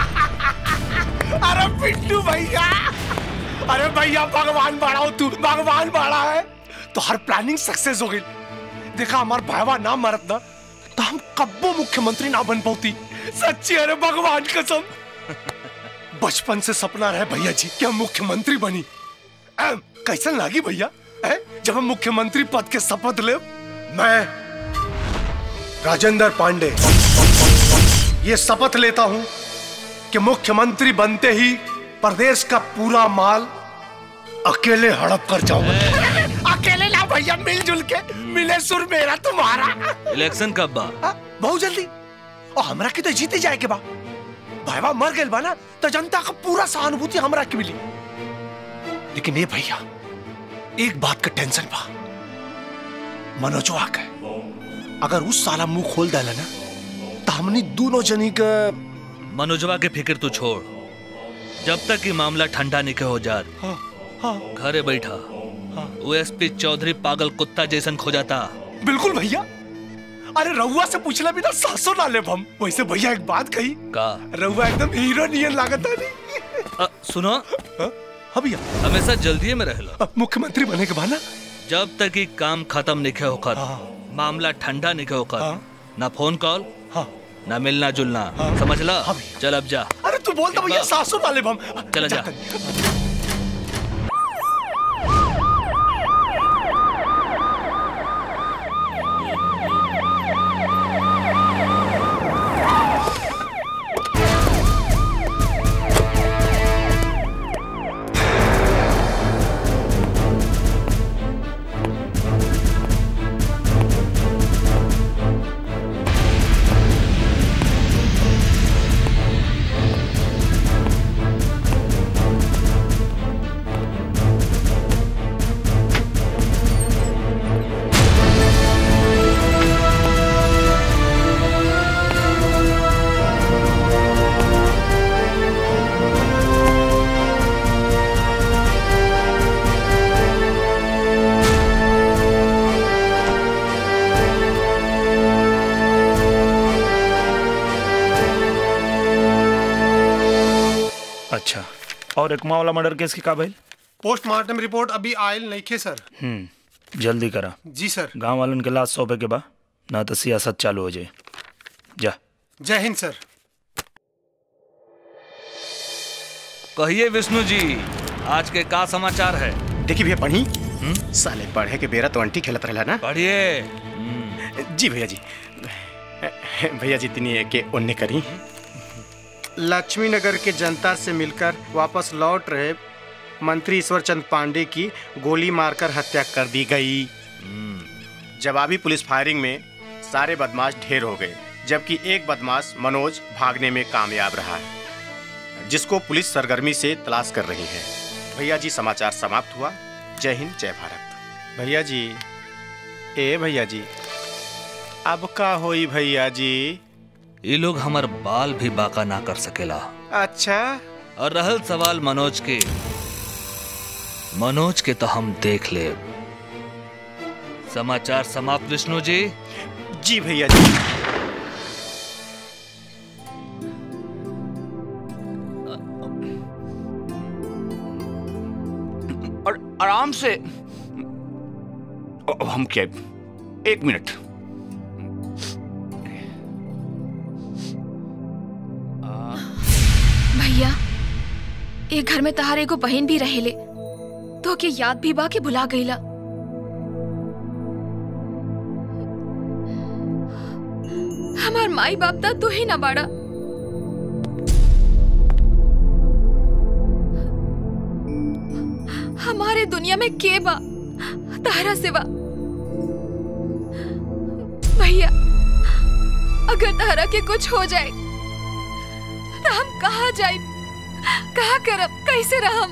अरे पिंटू भैया अरे भैया भगवान बाड़ा हो तू भगवान बाड़ा है तो हर प्लानिंग सक्सेस हो गई देखा हमार भाईवा ना मरत ना तो हम कब्बो मुख्यमंत्री ना बन पाती सच्ची अरे भगवान कसम बचपन से सपना रहे भैया जी कि हम मुख्यमंत्री बनी एम, कैसन लागी भैया हैं? जब हम मुख्यमंत्री पद के शपथ ले मैं राजेंद्र पांडे ये शपथ लेता हूं कि मुख्यमंत्री बनते ही प्रदेश का पूरा माल अकेले हड़प कर जाऊंगा अकेले ना भैया मिलजुल के मिले सुर मेरा तुम्हारा इलेक्शन कब बा बहुत जल्दी और हमरा की तो जीते जाए के बा भाईवा मर गए बा ना तो जनता का पूरा सहानुभूति हमरा की मिली लेकिन ये भैया एक बात का टेंशन बा मनोजवा का अगर उस साला मुंह खोल डाला ना तो हमनी दोनों जनी का मनोजवा के फिक्र तू छोड़ जब तक ये मामला ठंडा नहीं हो जात हाँ, हाँ, घरे बैठा वो एसपी चौधरी पागल कुत्ता जैसन खो जाता बिल्कुल भैया अरे रहुआ से पूछला भी ना सासो ना ले हम वैसे भैया एक बात कही का रहुआ एकदम हीरो नियन लागत नहीं अ, सुनो हाँ भैया हमेशा जल्दी में रह मुख्यमंत्री बने के बाद ना जब तक ये काम खत्म नहीं होकर मामला ठंडा नहीं होकर ना फोन कॉल ना मिलना जुलना समझ ला चल अब जा अरे तू बोलता भैया सासू वाले बम चला जा अच्छा और एकमा वाला मर्डर केस की का भइल पोस्टमार्टम रिपोर्ट अभी आयल नहीं खे सर हम्म जल्दी करा जी सर गांव वालन के लाश सौंपे के बा ना तो सियासत चालू हो जाए जा जय हिंद सर कहिए विष्णु जी आज के का समाचार है देखिए भैया पढ़ी साले पढ़े के बेरा तो अंटी खेलत रहला ना पढ़िए जी भैया जी भैया जी इतनी है कि उन्ने करी लक्ष्मी नगर के जनता से मिलकर वापस लौट रहे मंत्री ईश्वर चंद पांडे की गोली मारकर हत्या कर दी गई जवाबी पुलिस फायरिंग में सारे बदमाश ढेर हो गए जबकि एक बदमाश मनोज भागने में कामयाब रहा है जिसको पुलिस सरगर्मी से तलाश कर रही है भैया जी समाचार समाप्त हुआ जय हिंद जय भारत भैया जी ए भैया जी अब का होई भैया जी ये लोग हमार बाल भी बाका ना कर सकेला अच्छा और रहल सवाल मनोज के मनोज के तो हम देख ले समाचार समाप्त विष्णु जी जी भैया जी और आराम से अब हम क्या एक मिनट भैया ये घर में तहार एगो बहन भी रहेले तो के याद भी बा के भुला गईला हमार माई बाप ता तू ही ना बाड़ा हमारे दुनिया में के बा तारा सिवा भैया अगर तारा के कुछ हो जाए तो हम कहाँ जाए कहाँ करब कैसे रहम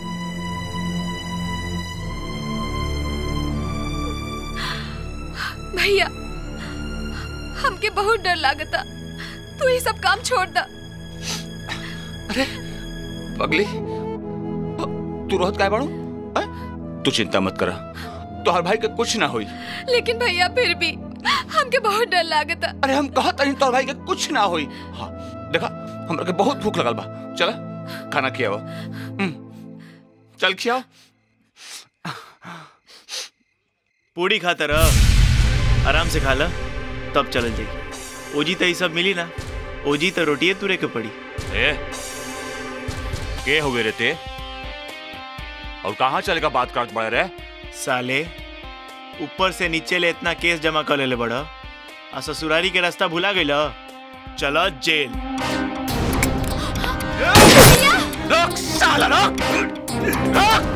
भैया हमके बहुत डर लागता तू ये सब काम छोड़ दा पगली तू रोहत काय बाड़ू तू चिंता मत करा तोहर भाई के कुछ ना होई लेकिन भैया फिर भी हमके बहुत डर लागता अरे हम कहत नहीं तोहर भाई के कुछ ना होई हाँ देखा हमरा के बहुत भूख लगल बा चला खाना खियाओ हम्म, चल खियाओ पूड़ी खाता रह आराम से खा ला तब चलल जाई ओजी तो ये सब मिली ना ओजी तो रोटिए तुरे के पड़ी ए के हो गए रे ते और कहाँ चलेगा बात करत बड़े रे साले ऊपर से नीचे ले इतना केस जमा कर लेले बड़ा आ ससुरारी के रास्ता भुला गइल चलो जेल रोक साला रोक रोक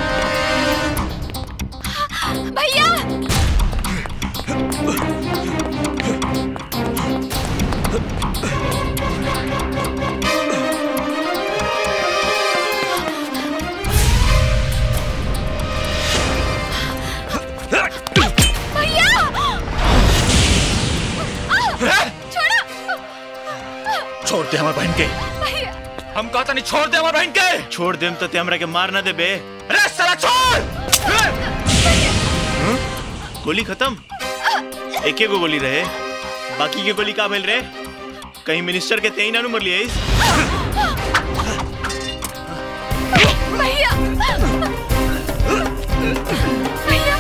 भैया भैया छोड़ो छोड़ दे हमारे बहन के भैया हम कहता नहीं छोड़ दे हमारे बहन के छोड़ देम तो ते हमरा के मार ना दे बे अरे साला छोड़ गोली खत्म एके गो गोली रहे बाकी के गोली का भेल रे कहीं मिनिस्टर के तेई ना मर लिए भैया भैया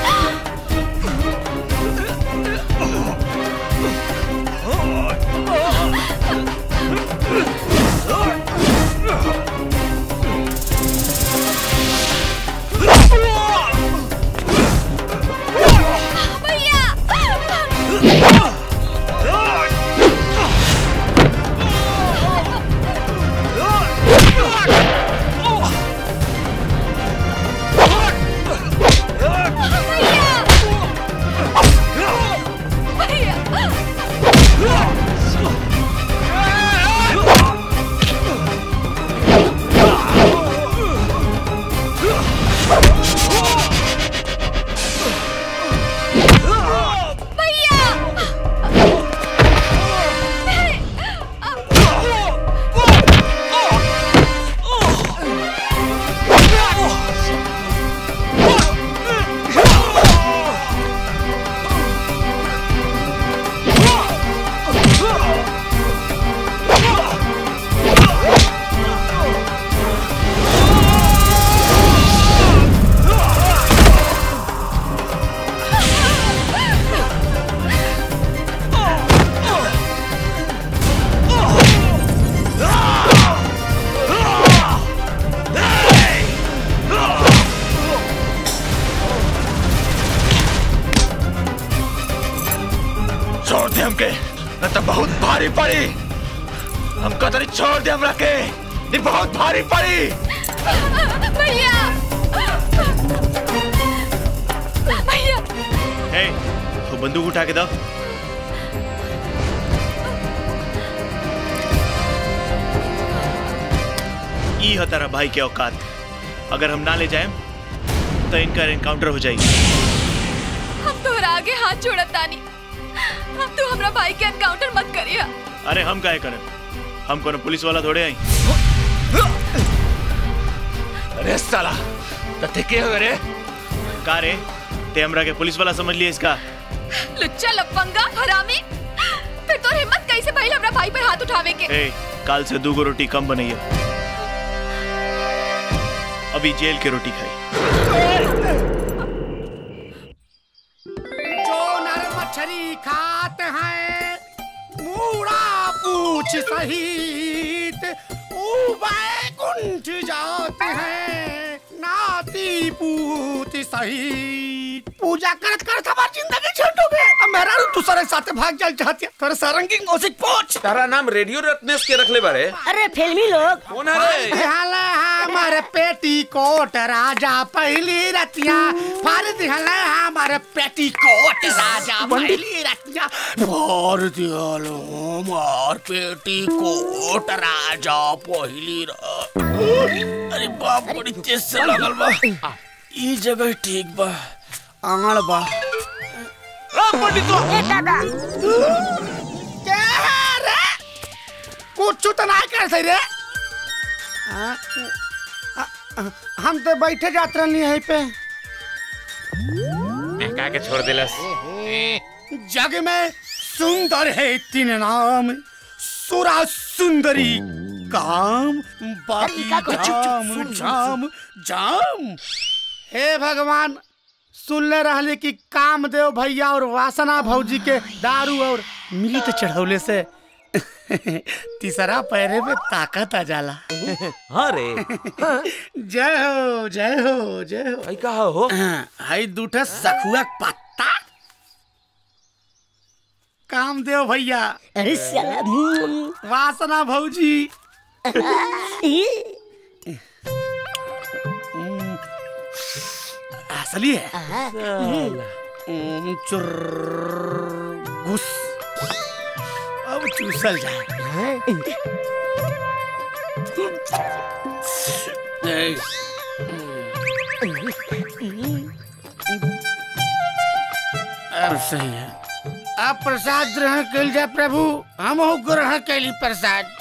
छोड़ दे हमके न तो बहुत भारी पड़ी हमको तरी छोड़ दे हमरा के ये बहुत भारी पड़ी भैया भैया हे वो बंदूक उठा के दो ई है तेरा भाई के औकात अगर हम ना ले जाए तो इनका एनकाउंटर हो जाएगी हम तोहरा आगे हाथ जोड़त तानी हम तू हमरा भाई के एनकाउंटर मत करिया अरे हम काहे करें हम कोनो पुलिस वाला थोड़े आई अरे साला तते के हो रे का रे ते हमरा के पुलिस वाला समझ लिया इसका लुच्चा लफंगा हरामी फिर तोर हिम्मत कैसे भइल हमरा भाई पर हाथ उठावे के ए काल से दू गो रोटी कम बनैया अभी जेल के रोटी खाई जो नर मछली खाते हैं मूड़ा पूछ सहित बैकुंठ जाते हैं नाती पूत सहित पूजा करत करत हमार जिंदगी छूट हो गए अब मेरा दूसरे साथे भाग जाल चाहती है तोरे सारंगी मौसिक पूछ तारा नाम रेडियो रत्नेश के रखले बारे अरे फिल्मी लोग कौन है रे दिहला हमारे पेटी कोट राजा पहली रतिया फाड़ दिहला हमारे पेटी कोट राजा पहली रतिया फाड़ दिहलो हमार पेटी कोट राजा पहली र अरे बाप बड़ी तेज से लगल बा ई जगह ठीक बा आंगड़ बा पंडित ए दादा क्या है रे कुछ तो ना कर सही रे आ, आ, आ, हम तो बैठे जात रहनी है पे का के छोड़ दिलस जग में सुंदर है तीन नाम सुरा सुंदरी काम बाकी का को चुप चुप जाम सुन, सुन, जाम जाम हे भगवान सुनले रहले कि कामदेव भैया और वासना भौजी के दारू और मिली तो चढ़ौले से तीसरा पैरे में ताकत आ जाला हाँ रे जय हो जय हो जय हो भाई कहा हो हाई दूठा सखुआ के पत्ता कामदेव भैया अरे साला हम्म। वासना भौजी ई, असली है आहा, हम्म, चुर्र घुस अब चूसल जाए ए, अब सही है अब प्रसाद ग्रहण कल जाए प्रभु हम ग्रहण कैली प्रसाद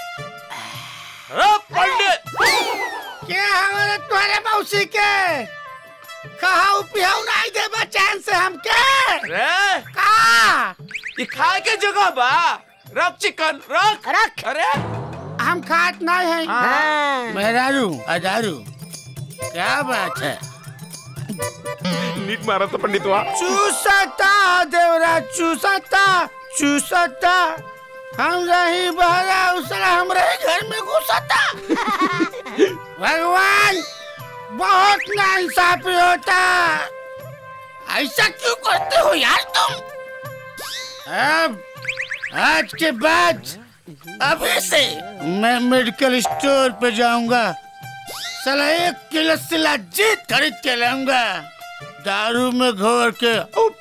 पंडित क्या हमारे तुम्हारे मौसी के कहा पिहाऊ नहीं दे चैन से हम के रे का ये खाए के जगह बा रख चिकन रख रख अरे हम खात नहीं है हाँ। मेहरारू अदारू क्या बात है नीक मारा तो पंडित हुआ चूसता देवरा चूसता चूसता हम रही बहरा उसरा हमरे घर में घुसता भगवान बहुत नाइंसाफी होता ऐसा क्यों करते हो यार तुम अब आज के बाद अभी से मैं मेडिकल स्टोर पे जाऊंगा साला एक किलो सिला जीत खरीद के लाऊंगा दारू में घोर के उप,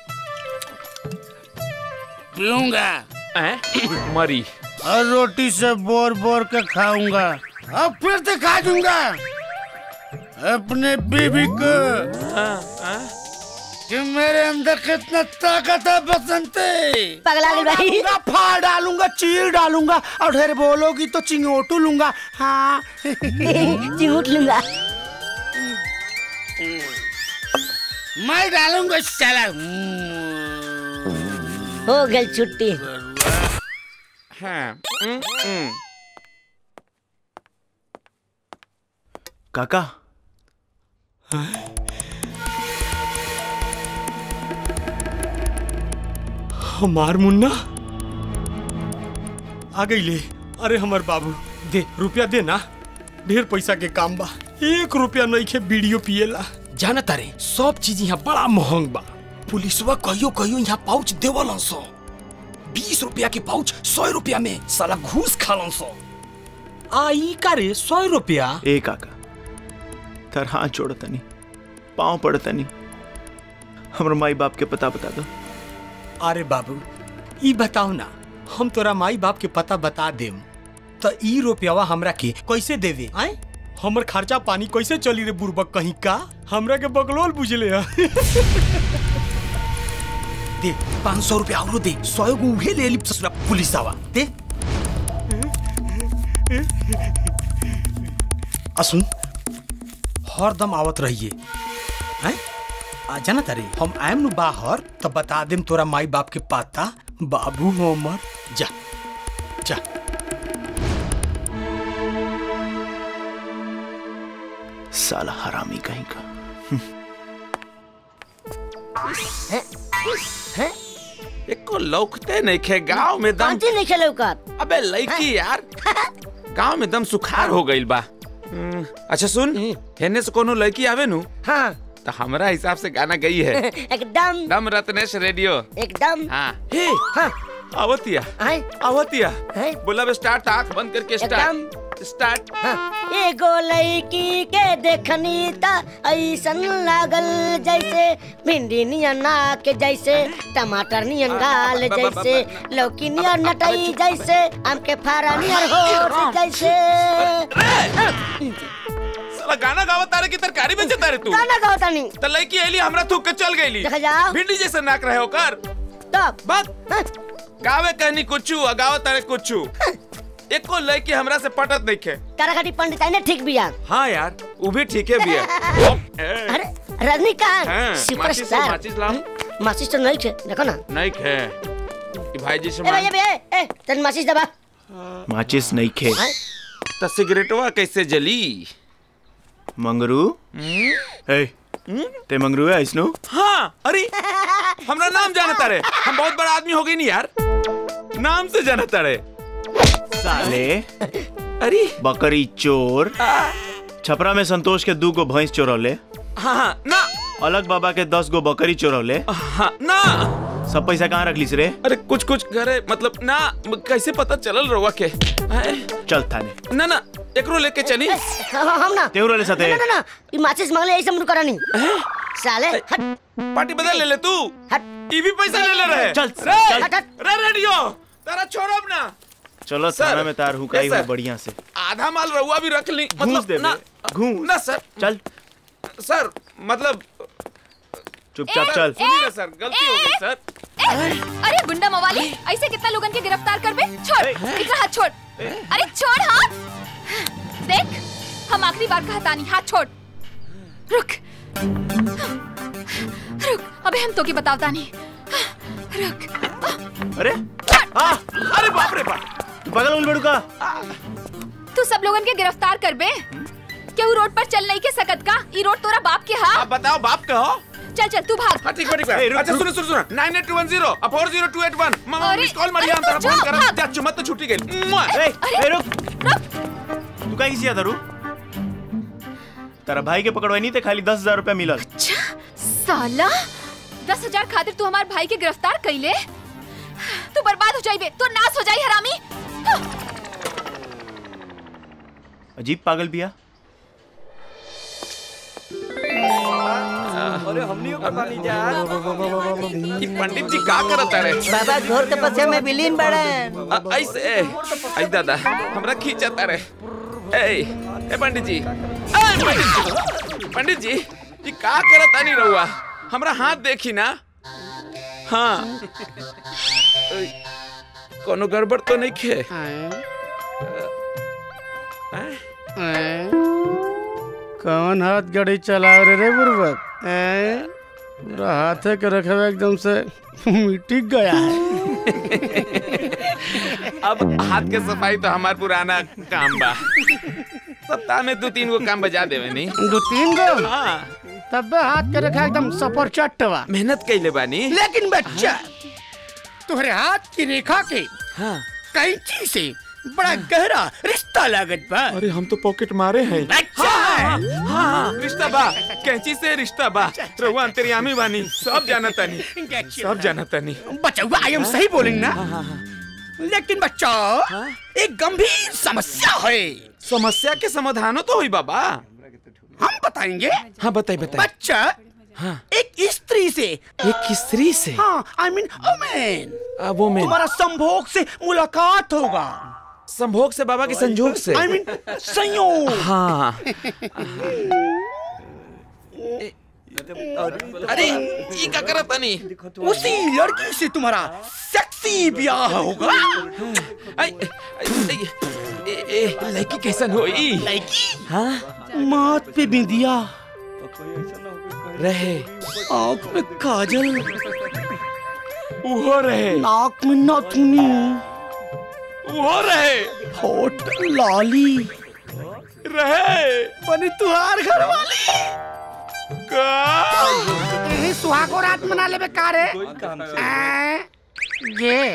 पीऊंगा मरी और रोटी से बोर बोर के खाऊंगा अब फिर से खा दूंगा अपने बीबी को कि मेरे अंदर कितना ताकत है बसंते पगला गई भाई डालूंगा, फाड़ डालूंगा चीर डालूंगा और ढेर बोलोगी तो चिंगोटू लूंगा हाँ चिंगूट लूंगा मैं डालूंगा साला हो गई छुट्टी हाँ हम्म, हम्म। काका हमार मुन्ना आ गई ले अरे हमार बाबू दे रुपया दे ना ढेर पैसा के काम बा एक रुपया नहीं खे वीडियो पिएला जाना तारे सब चीज यहाँ बड़ा महंग बा पुलिसवा कहियो कहियो यहाँ पाउच देवलन सो बीस रुपया के पाउच सौ रुपया में साला घूस खालन सो आई का रे सौ रुपया ए काका तर हाथ जोड़ तनी पाँव पड़ तनी हमर माई बाप के पता बता दो अरे बाबू ई बताओ ना हम तोरा माई बाप के पता बता देम तो ई रुपयावा हमरा के कैसे देवे आए हमर खर्चा पानी कैसे चली रे बुरबक कहीं का हमरा के बकलोल बुझले है दे पाँच सौ रुपया और दे सौ गो उहे ले ली ससुरा पुलिस आवा दे असुन हरदम आवत रहिए हैं आ जाना तारे हम आयम नु बाहर तो बता देम तोरा माई बाप के पाता बाबू हमर जा जा साला हरामी कहीं का एको लौकते नहीं खे गांव में दम कौन नहीं खेले का अबे लड़की यार गांव में दम सुखार हो गइल बा हम्म, अच्छा सुन हेने से कोनो लड़की आवे नु हाँ तो हमरा हिसाब से गाना गई है एकदम दम रत्नेश रेडियो एकदम हाँ हे हाँ आवतिया आवतिया बोला बे स्टार्ट आंख बंद करके स्टार्ट स्टार्ट एगो लड़की के देखनी ता ऐसन लागल जैसे भिंडी नियन के जैसे टमाटर नियन गाल जैसे लौकी नियन नटई जैसे आम के फारा नियन हो जैसे साला गाना गावत तारे की तरकारी में जता रे तू गाना गाओ तानी त लड़की एली हमरा थूक के चल गईली देखा जाओ भिंडी जैसे नाक रहे ओकर तब बात गावे कहनी कुछू आ गावत तारे कुछू एको लड़की हमरा से पटत नहीं खे कराकटी पंडित आई ने ठीक बिया हाँ यार वो भी ठीक है बिया अरे रजनीकांत हाँ, सुपरस्टार माचिस लाओ माचिस तो नहीं थे देखो ना नहीं खे ई भाई जी से ए भैया भैया ए तन माचिस दबा माचिस नहीं खे त सिगरेटवा कैसे जली मंगरू ए ते मंगरू है इसनु हाँ अरे हमरा नाम जानता रे हम बहुत बड़ा आदमी हो गई नहीं यार नाम से जानता रे साले अरे बकरी चोर छपरा में संतोष के दू गो भैंस चोरौले हाँ हाँ ना अलग बाबा के दस गो बकरी चोरौले हाँ ना सब पैसा कहाँ रख लीस रे अरे कुछ कुछ घरे मतलब ना कैसे पता चलल रहुआ के हैं? चल थाने ना ना एकरो लेके चली हम ना तेहू रहले साथे ना ना ना ई माचिस मांगले ऐसे मुंड करा नहीं साले हट पार्टी बदल ले ले तू हट ई भी पैसा ले ले रहे चल, रे, चल। रे रेडियो तारा छोड़ब ना चलो सर, थाना में तार हुकाई yes, हुई सर। बढ़िया से आधा माल रहुआ भी रख ली घूस मतलब दे ना घूस ना सर चल सर मतलब चुपचाप ए, चल सुनिए ना सर गलती हो गई सर ए, अरे गुंडा मवाली ऐसे कितना लोगन के गिरफ्तार करबे छोड़ इतना हाथ छोड़ अरे छोड़ हाथ देख हम आखिरी बार कहता नहीं हाथ छोड़ रुक रुक अबे हम तो की बतावता नहीं रुक अरे आ, अरे बाप रे बाप बगल उल बड़ू का तू सब लोगन के गिरफ्तार करबे केहू रोड पर चल नहीं के सकत का ई रोड तोरा बाप के हा आप बताओ बाप का हो चल चल तू भाग हाँ ठीक है ठीक ए, है रुक, अच्छा रुक। सुनो सुनो सुनो nine eight two one zero four zero two eight one मामा अरे, मिस कॉल मारिया अरे, हम तारा तू फोन जा, कर भाग। जा चुमत तो छुट्टी गई मुआ। ए, अरे, ए, रुक तू का किसी दारू तेरा भाई के पकड़वाई नहीं थे खाली दस हजार रुपया मिलल साला दस हजार खातिर तू हमार भाई के गिरफ्तार कैले तू बर्बाद हो जाइबे तू नाश हो जाई हरामी अजीब पागल बिया अरे हमनी को पानी जा ई पंडित जी का करत रे बाबा घोर तपस्या में विलीन बड़े अ- ऐसे आई दादा हमरा खींचता रे ए ए पंडित जी ए पंडित जी पंडित जी ये का करत तानी रहुआ हमरा हाथ देखी ना हाँ अ, कोनो गड़बड़ तो नहीं खे कौन हाथ गाड़ी चला रहे रे बुर्बक हैं? पूरा हाथे के रखे हुए एकदम से मिट्टी गया है अब हाथ के सफाई तो हमार पुराना काम बा सप्ताह में दो तीन गो काम बजा देवे नहीं दो तीन गो हाँ तब हाथ के रखा एकदम सपर चट्टवा मेहनत कैले बानी लेकिन बच्चा तुम्हारे हाथ की रेखा के हाँ कैंची से बड़ा गहरा रिश्ता लागत बा अरे हम तो पॉकेट मारे हैं अच्छा हाँ, हाँ, हाँ, रिश्ता बा कैंची से रिश्ता बा रहुआ अंतर्यामी बानी सब जाना तानी सब जाना तानी बच्चा आई एम सही बोलेंगे ना लेकिन बच्चा एक गंभीर समस्या है समस्या के समाधानो तो हुई बाबा हम बताएंगे हाँ बताई बताई बच्चा हाँ एक स्त्री से एक स्त्री से हाँ आई मीन वुमेन वो में तुम्हारा संभोग से मुलाकात होगा संभोग से बाबा के संजोग से आई मीन संयोग हाँ अरे ये क्या करत तानी उसी लड़की से तुम्हारा सेक्सी ब्याह होगा आई, आई, ए, ए, लड़की कैसन होई लड़की हाँ माथ पे बिंदिया रहे आँख में काजल उहो रहे नाक में नाथुनी उहो रहे होठ लाली रहे बनी तुहार घर वाली का यही सुहागो रात मना लेबे का रे ऐं, ये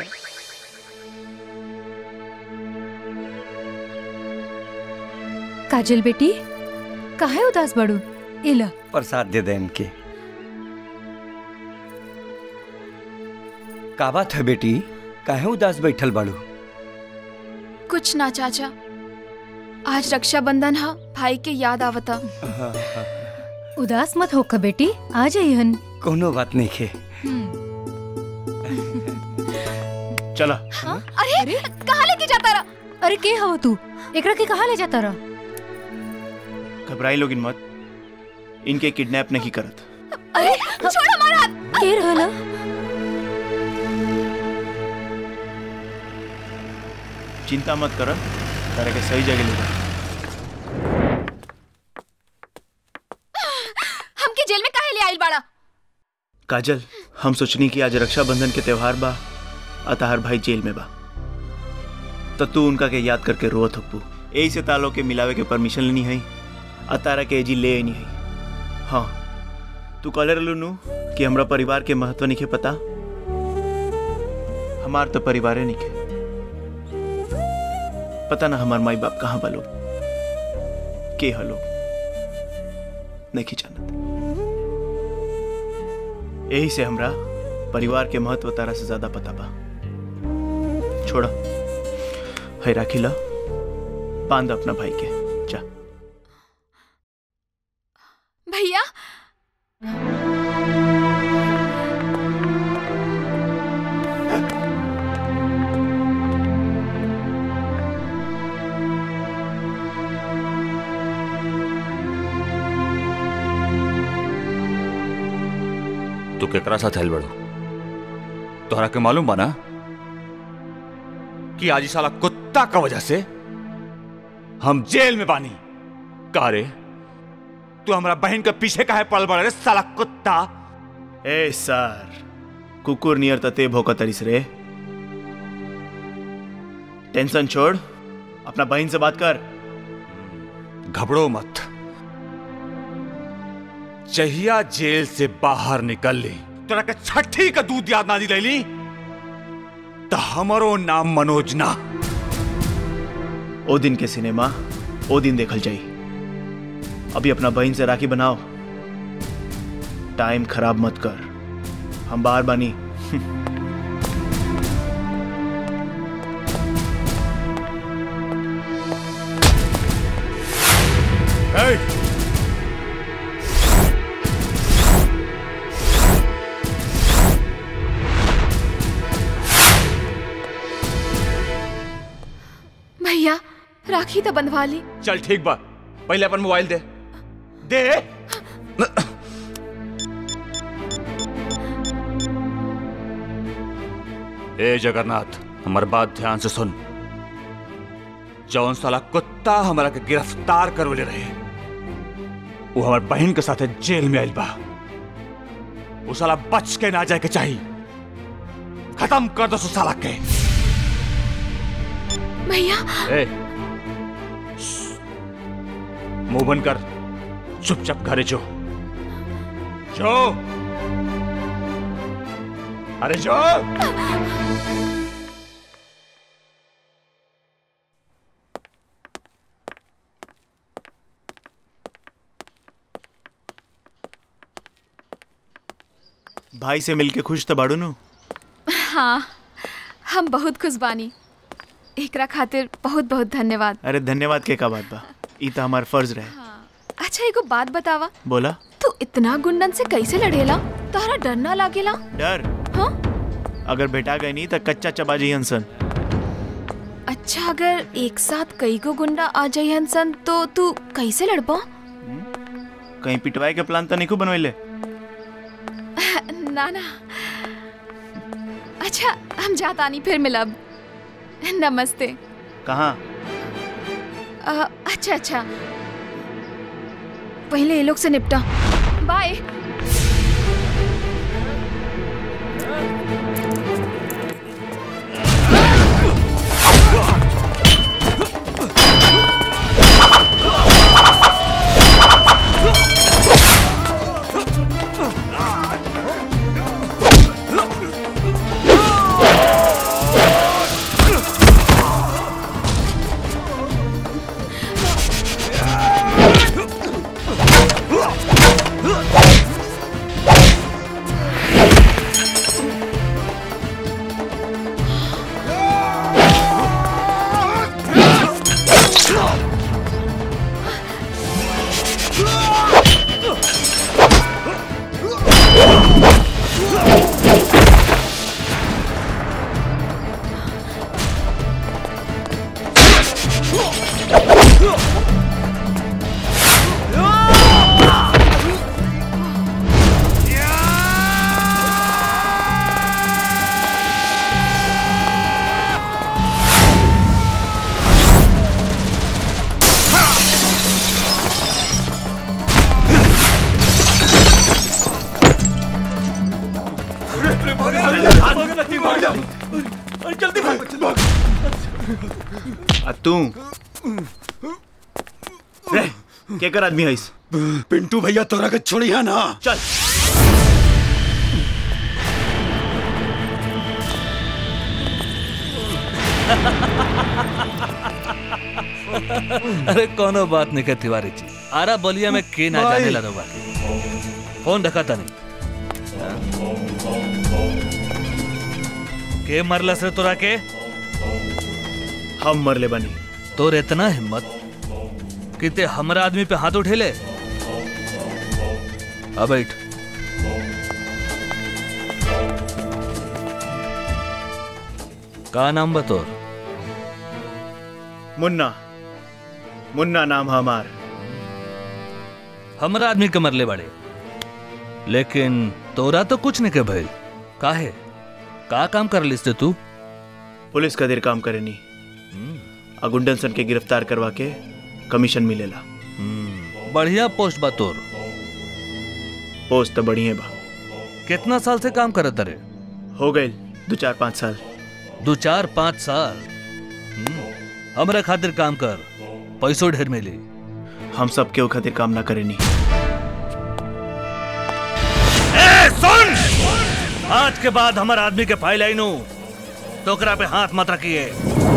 काजल बेटी काहे उदास बड़ू इला प्रसाद दे दे इनके का बात है बेटी काहे उदास बैठल बाड़ू कुछ ना चाचा आज रक्षाबंधन हा भाई के याद आवता उदास मत होकर बेटी आ जाइहन कोनो बात नहीं खे चला अरे कहाँ लेके जाता रहा अरे के हो तू एकरा के कहाँ ले जाता रहा घबराई लोगिन मत इनके किडनैप नहीं करत अरे छोड़ हमारा हाथ के रहला चिंता मत कर तारा के सही जगह ले जा हमके जेल में काहे ले आइल बाड़ा काजल हम सोचनी कि आज रक्षाबंधन के त्योहार बा अतहार भाई जेल में बा तो तू उनका के याद करके रोत हकू यही से तालो के मिलावे के परमिशन लेनी है अतारा के एजी ले नहीं है हाँ तू कहले रहलू नु कि हमरा परिवार के महत्व नहीं के पता हमार तो परिवार नहीं के पता ना हमार माई बाप कहाँ बलो के हलो नहीं जानत यही से हमरा परिवार के महत्व तारा से ज्यादा पता बा छोड़ा है राखिला बांध अपना भाई के जा भैया तू केकरा साथ हेल बड़ो तोहरा के मालूम बा ना कि आज ई साला कुत्ता का वजह से हम जेल में बानी का रे तू हमरा बहन के पीछे काहे पड़ल बड़ा रे साला कुत्ता ए सर कुकुर नियर तते भौका तरिस रे टेंशन छोड़ अपना बहन से बात कर घबरो मत जहिया जेल से बाहर निकल ली तोरा के छठी का दूध याद ना दिलैली तो हमरो नाम मनोज ना ओ दिन के सिनेमा ओ दिन देखल जाई अभी अपना बहन से राखी बनाओ टाइम खराब मत कर हम बाहर बानी Hey! भैया राखी तो बंधवा ली चल ठीक बा पहले अपन मोबाइल दे दे ए जगन्नाथ हमार बात ध्यान से सुन जौन साला कुत्ता हमारा के गिरफ्तार करवले रहे वो हमार बहन के साथे जेल में आइल बा वो साला बच के ना जाए के चाहिए खत्म कर दो उस साला के भैया ए मुंह बंद कर चुपचाप घरे जो जो अरे जो भाई से मिलके खुश तो बाड़ू नु हाँ हम बहुत खुश बानी एकरा खातिर बहुत बहुत धन्यवाद अरे धन्यवाद के का बात बा ई तो हमार फर्ज रहे अच्छा एगो बात बतावा बोला तू इतना गुंडन से कैसे लड़ेला तोहरा डर ना लागेला डर हाँ अगर बेटा गए नहीं तो कच्चा चबा जी हंसन अच्छा अगर एक साथ कई गो गुंडा आ जाई हंसन तो तू कैसे लड़बा कहीं पिटवाए के प्लान तो नहीं खूब बनवाइले ना ना अच्छा हम जातानी फिर मिलब नमस्ते कहाँ अ, अच्छा अच्छा पहले ये लोग से निपटा बाय जल्दी भाग आ तू रे के कर आदमी हईस पिंटू भैया तोरा के छोड़िया ना चल अरे कोनो बात नहीं के तिवारी जी आरा बलिया में के ना भाई। जाने ला रहा फोन रखा था नहीं के मरलस रे तोरा के हम मरले बनी तोर इतना हिम्मत कि ते हमरा आदमी पे हाथ उठेले अब बैठ का नाम बतोर मुन्ना मुन्ना नाम है हमार हमरा आदमी के मरले बड़े लेकिन तोरा तो कुछ नहीं के भइल काहे का काम कर लिस तू पुलिस का देर काम करे नहीं आ गुंडन सन के गिरफ्तार करवा के कमीशन मिलेला बढ़िया पोस्ट बा तोर पोस्ट तो बढ़िया बा कितना साल से काम करत रे हो गए दो चार पाँच साल दो चार पाँच साल हम्म, हमरा खातिर काम कर पैसों ढेर मिली हम सब के खातिर काम ना करे नहीं ए, सुन आज के बाद हमार आदमी के फाइल आई नु टोकरा पे हाथ मत रखिए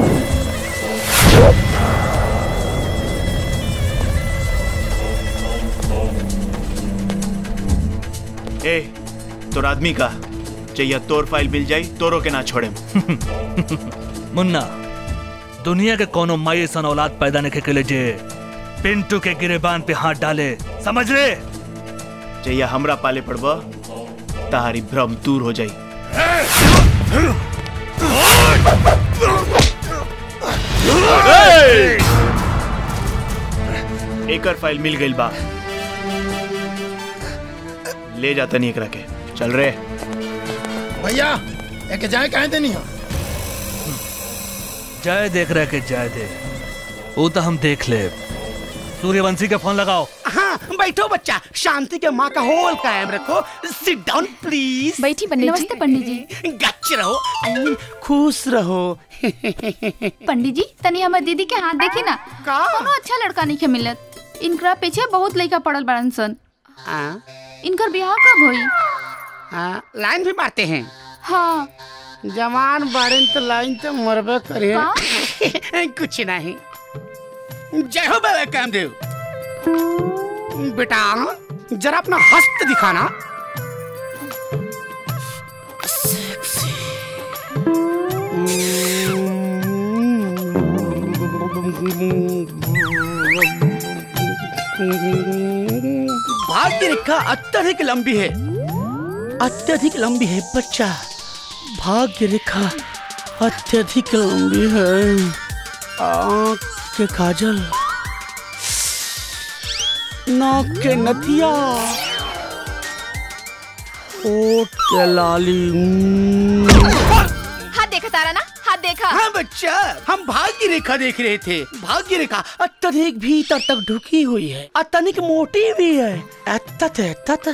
ए तोर आदमी का चाहिए तोर फाइल मिल जाई तोरो के ना छोड़े मुन्ना दुनिया के कोनो माई सन औलाद पैदा नहीं के लिए जे पिंटू के गिरेबान पे हाथ डाले समझ रे चाहिए हमरा पाले पड़बा तारी भ्रम दूर हो जाई एकर फाइल मिल गई बा ले जाता नहीं एकरा के चल रे भैया एके जाए कहे देनी हो जय देख रहे के जय दे वो तो हम देख ले सूर्यवंशी के फोन लगाओ हाँ बैठो बच्चा शांति के माँ का होल कायम रखो सिट डाउन प्लीज बैठी पंडित जी। नमस्ते पंडित जी गच रहो I mean, खुश रहो पंडित जी तनी हमर दीदी के हाथ देखी ना कोनो अच्छा लड़का नहीं के मिलत इनकरा पीछे बहुत लड़का पड़ल बड़न सन इनकर ब्याह कब होई हाँ लाइन भी मारते हैं हाँ जवान बाड़े तो लाइन तो मरबे करे कुछ नहीं जय हो बाबा कामदेव बेटा जरा अपना हस्त दिखाना भाग्य रेखा अत्यधिक लंबी है अत्यधिक लंबी है बच्चा भाग्य रेखा अत्यधिक लंबी है आँख के काजल नाक के नथिया होठ के लाली हाथ देखा तारा ना हाथ देखा हाँ बच्चा हम भाग्य रेखा देख रहे थे भाग्य रेखा अत्यधिक भीतर तक ढुकी हुई है अत्यधिक मोटी भी है अत्यत अत्यत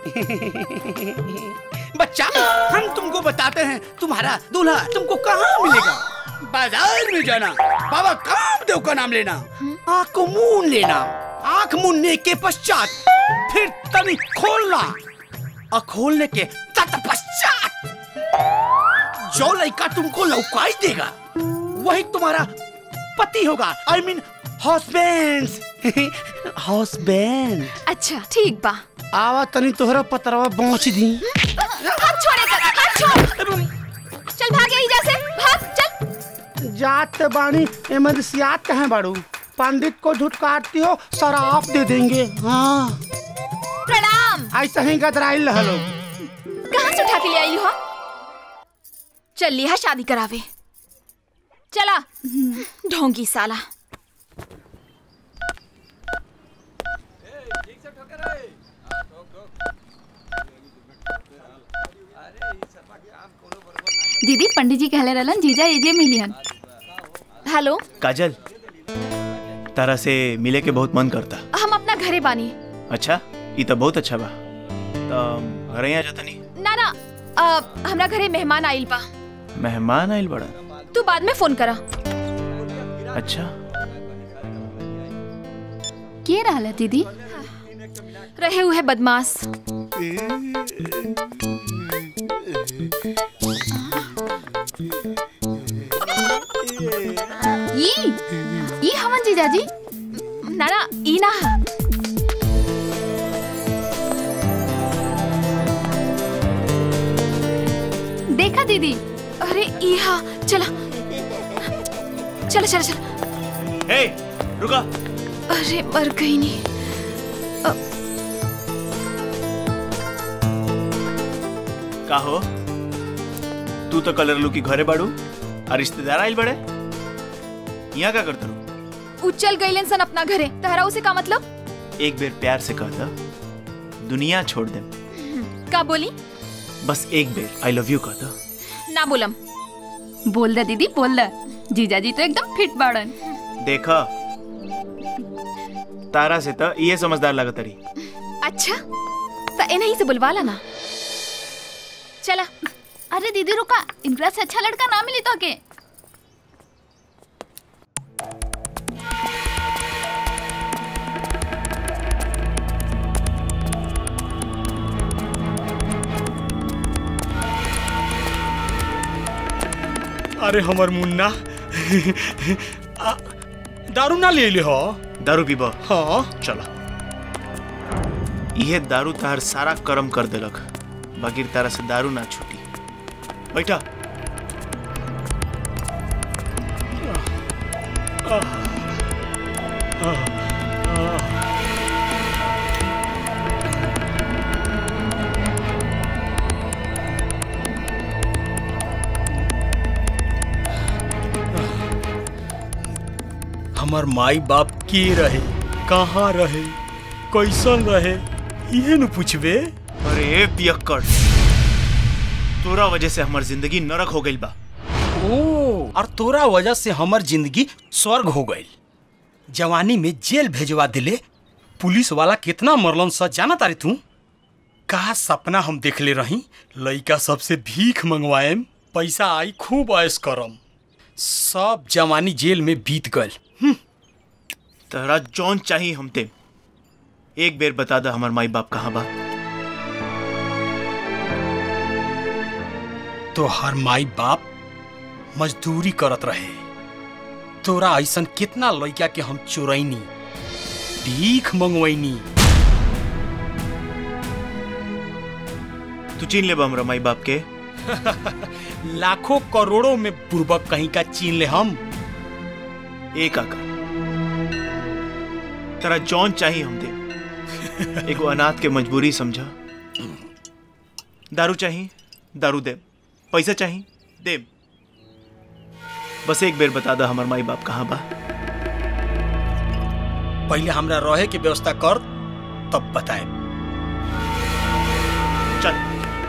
बच्चा हम तुमको बताते हैं तुम्हारा दूल्हा तुमको कहाँ मिलेगा बाजार में जाना बाबा कामदेव का नाम लेना आँख को मून लेना आँख मूनने के पश्चात फिर तनी खोलना और खोलने के तत्पश्चात जो लड़का तुमको लौकाई देगा वही तुम्हारा पति होगा आई मीन हस्बैंड हस्बैंड अच्छा ठीक बा आवा तनी तोहरा पतरवा पहुंच दी हाथ छोड़े कर हाथ छोड़ चल भाग यहीं जैसे भाग चल जात बाणी इमरसियात कहे बाड़ू पंडित को झुटकारती हो शराब दे देंगे हाँ प्रणाम ऐसा ही गदराइल रहलो कहाँ से उठा के ले आई हो चल लिया शादी करावे चला ढोंगी साला दीदी पंडित जी कहले रहलन जीजा एजे मिलियन हेलो काजल तारा से मिले के बहुत मन करता हम अपना घरे बानी अच्छा ये तो बहुत अच्छा बा तो घरे यहाँ जाता नहीं ना ना अ, हमरा घरे मेहमान आइल बा मेहमान आइल बड़ा तू बाद में फोन करा अच्छा के रहला दीदी रहे हुए बदमाश ई ई हमन जीजाजी ना ना ई ना देखा दीदी अरे ई हा चला चला चला चला हे रुका अरे मर गई नहीं का हो तू तो कलर लू की घरे बाड़ू और रिश्तेदार आइल बड़े यहाँ का करते रू उचल गईलन सन अपना घरे तहरा उसे का मतलब एक बेर प्यार से कह दा दुनिया छोड़ दे का बोली बस एक बेर आई लव यू कह दा ना बोलम बोल दे दीदी बोल दे जीजाजी तो एकदम फिट बाड़न देखा तारा से तो ये समझदार लगत रही अच्छा तो इन्हीं से बुलवा लाना चला अरे दीदी रुका इनकरा से अच्छा लड़का ना मिली तो के अरे हमर मुन्ना आ, दारू ना ले ले हो दारू पीबा हाँ चला यह दारू तार सारा कर्म कर देलक बाकी तारा से दारू ना छूटी बैठा हमर माई बाप के रहे कहाँ रहे कैसन रहे ये न पूछबे अरे पियक्कड़ तोरा वजह से हमार जिंदगी नरक हो गई बा ओ और तोरा वजह से हमर जिंदगी स्वर्ग हो गई जवानी में जेल भेजवा दिले पुलिस वाला कितना मरलन सा जाना तारी तू का सपना हम देख ले रही लइका सबसे भीख मंगवाएम पैसा आई खूब ऐश करम सब जवानी जेल में बीत गल तहरा जौन चाहिए हमते एक बेर बता दा हमार माई बाप कहाँ बा तो हर माई बाप मजदूरी करत रहे तोरा ऐसन कितना लइका के हम चोरैनी भीख मंगवैनी तू चीन ले बा हमरा माई बाप के लाखों करोड़ों में बुर्बक कहीं का चीन ले हम एक आका तेरा जौन चाहिए हम दे एगो अनाथ के मजबूरी समझा दारू चाहिए दारू दे पैसा चाहिए दे बस एक बेर बता दा हमार माई बाप कहाँ बा पहले हमरा रहे के व्यवस्था कर तब बताए चल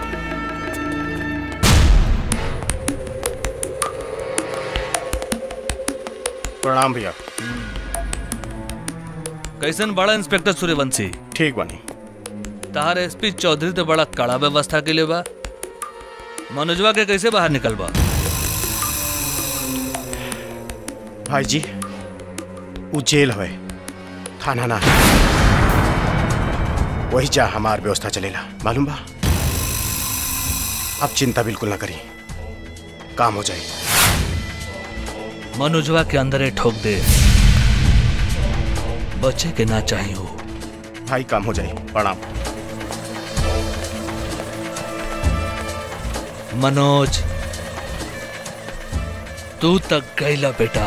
प्रणाम भैया कैसन बड़ा इंस्पेक्टर सूर्यवंशी ठीक बनी तहार एसपी चौधरी तो बड़ा कड़ा व्यवस्था के लिए बा मनोजवा के कैसे बाहर निकलबा भाई जी वो जेल है थाना ना वही जा हमार व्यवस्था चलेला मालूम बा अब चिंता बिल्कुल ना करी काम हो जाए मनोजवा के अंदर ही ठोक दे बच्चे के ना चाहिए हो भाई काम हो जाए प्रणाम मनोज तू तक गईला बेटा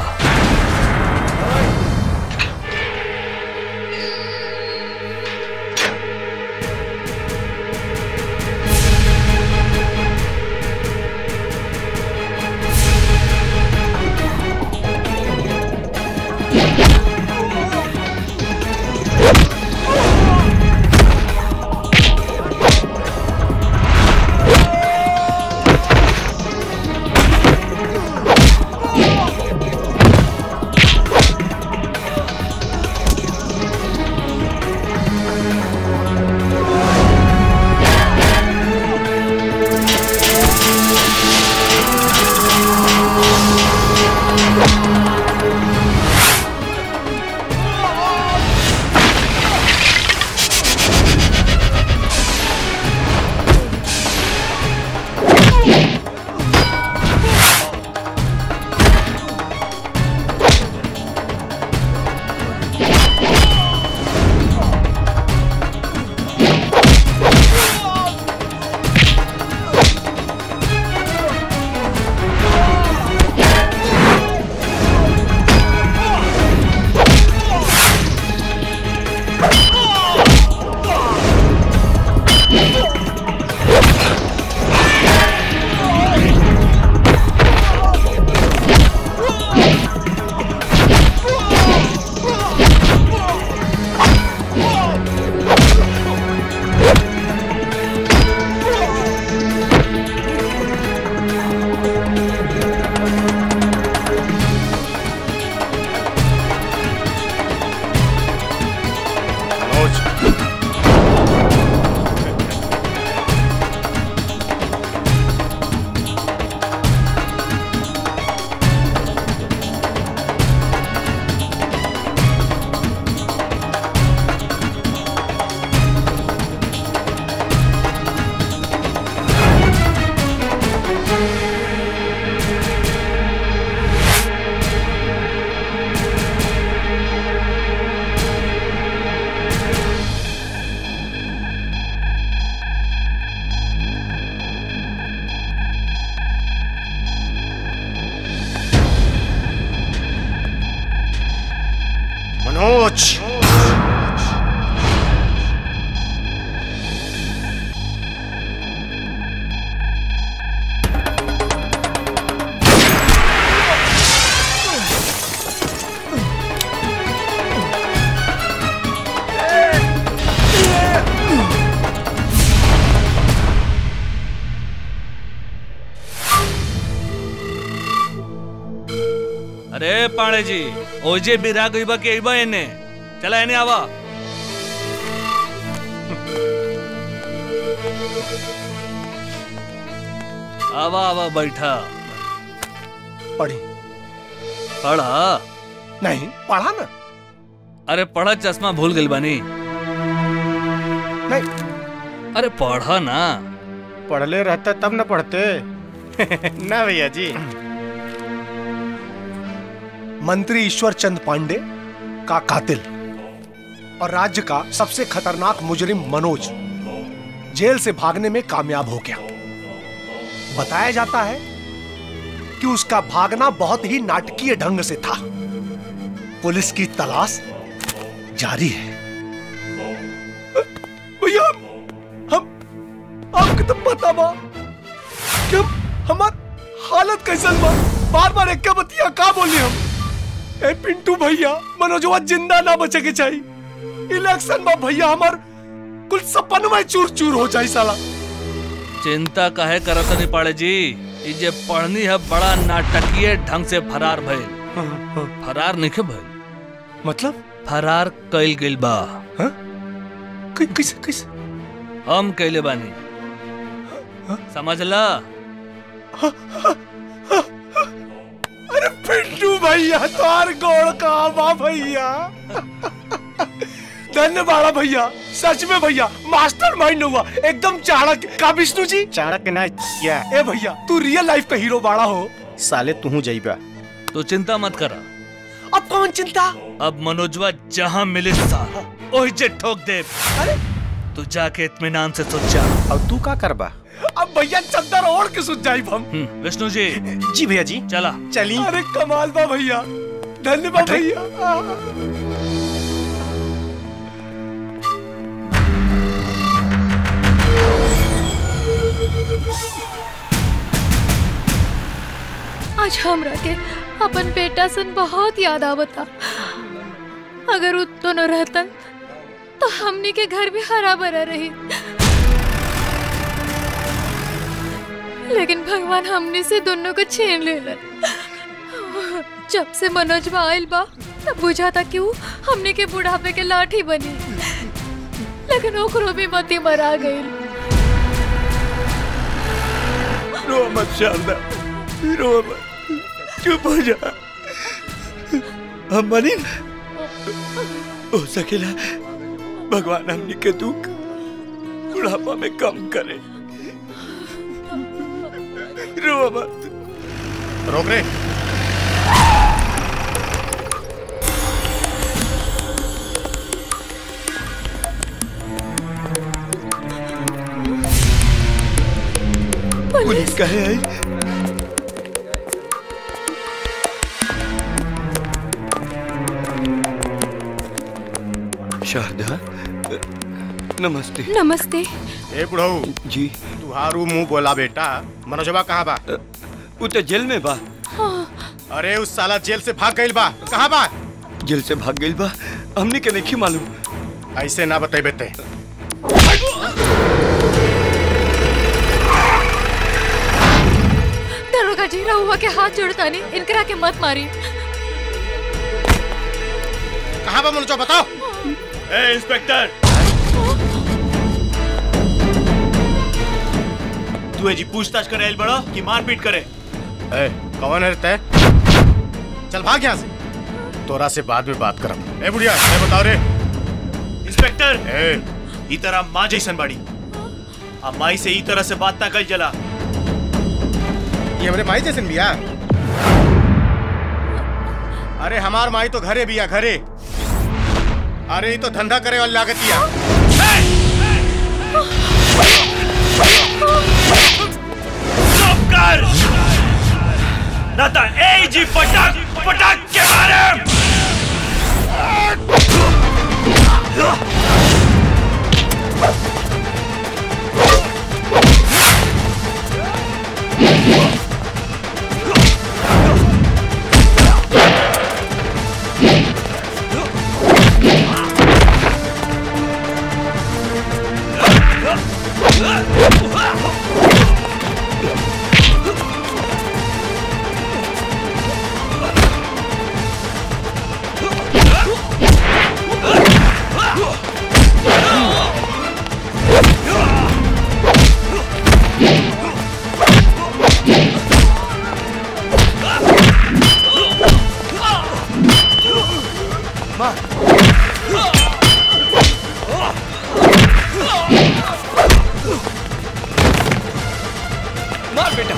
ए पाणे जी ओजे बिरा गईबा के अइबा एने चला एने आवा आवा आवा बैठा पढ़ी पढ़ा नहीं पढ़ा ना अरे पढ़ा चश्मा भूल गइल बानी नहीं अरे पढ़ा ना पढ़ले रहता तब न पढ़ते ना भैया जी मंत्री ईश्वर चंद पांडे का कातिल और राज्य का सबसे खतरनाक मुजरिम मनोज जेल से भागने में कामयाब हो गया बताया जाता है कि उसका भागना बहुत ही नाटकीय ढंग से था पुलिस की तलाश जारी है भैया हम आपको तो पता बा कि हम हमार हालत कैसन बा बार बार एक बतिया का बोली हम ए पिंटू भैया मनोजवा जिंदा ना बचे के चाहिए इलेक्शन में भैया हमार कुल सपन में चूर चूर हो जाए साला चिंता काहे करत नहीं पाड़े जी ई जे पढ़नी है बड़ा नाटकीय ढंग से फरार भइल फरार नहीं भइल मतलब फरार कइल गइल बा कैसे कैसे हम कइले बानी समझला अरे पिंटू भैया तोर गोड़ का बा भैया धन्यवाद भैया सच में भैया मास्टर माइंड हुआ एकदम चाणक्य का विष्णु जी चाणक्य ना क्या ए भैया तू रियल लाइफ का हीरो बाड़ा हो साले तू जाइबा तो चिंता मत करा अब कौन चिंता अब मनोजवा जहाँ मिले सा ओही जे ठोक दे अरे तू जाके इत्मीनान से सोच जा अब तू का करबा अब भैया चद्दर ओढ़ के सुत जाई हम विष्णु जी जी भैया जी चला चली अरे कमाल बा भैया धन्यवाद भैया आज हमरा के अपन बेटा सन बहुत याद आवता अगर उ दोनों रहतन तो हमनी के घर भी हरा भरा रही लेकिन भगवान हमने से दोनों को छीन लेलन जब से मनोज बा आइल बा तब बुझा था कि वो हमने के बुढ़ापे के लाठी बनी लेकिन ओकरो भी मती मरा गई रो मत शारदा रो मत चुप हो जा हम बनी हो सकेला भगवान हमनी के दुख बुढ़ापा में कम करे रो मत रोक रे पुलिस कहे आई शारदा नमस्ते नमस्ते ए बुढ़ऊ जी तुहारू मुंह बोला बेटा मनोजवा कहाँ बा वो तो जेल में बा अरे उस साला जेल से भाग गइल बा कहाँ बा जेल से भाग गइल बा हमने के नहीं मालूम ऐसे ना बतेबे ते दरोगा जी रहुआ के हाथ जोड़ता नहीं इनकरा के मत मारी कहाँ बा मनोजवा बताओ ए इंस्पेक्टर तू जी पूछताछ करे आइल बड़ा कि मारपीट करे ए कौन है ते चल भाग यहाँ से तोरा से बाद में बात करब ए बुढ़िया ए बताओ रे इंस्पेक्टर ए ई तरह माँ जैसन बाड़ी आ माई से ई तरह से बात ना कल जला ये हमरे माई जैसन बिया अरे हमार माई तो घरे बिया घरे अरे ये तो धंधा करे वाली लागतिया चुप कर ना तो ए जी पटक पटक के मारे मार बेटा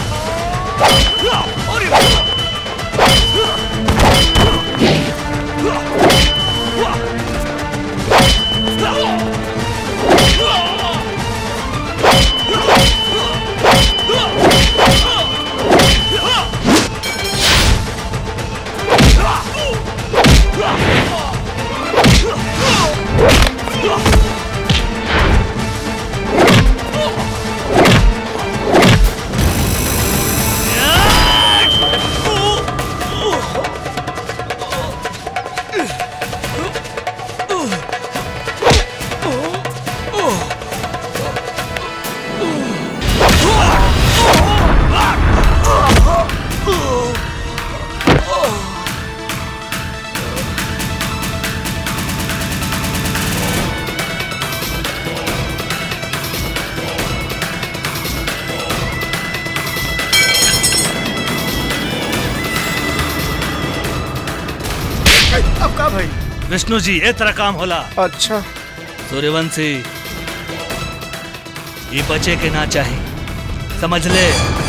अब का भाई विष्णु जी ए तरह काम होला अच्छा सूर्यवंशी ये बचे के ना चाहे समझ ले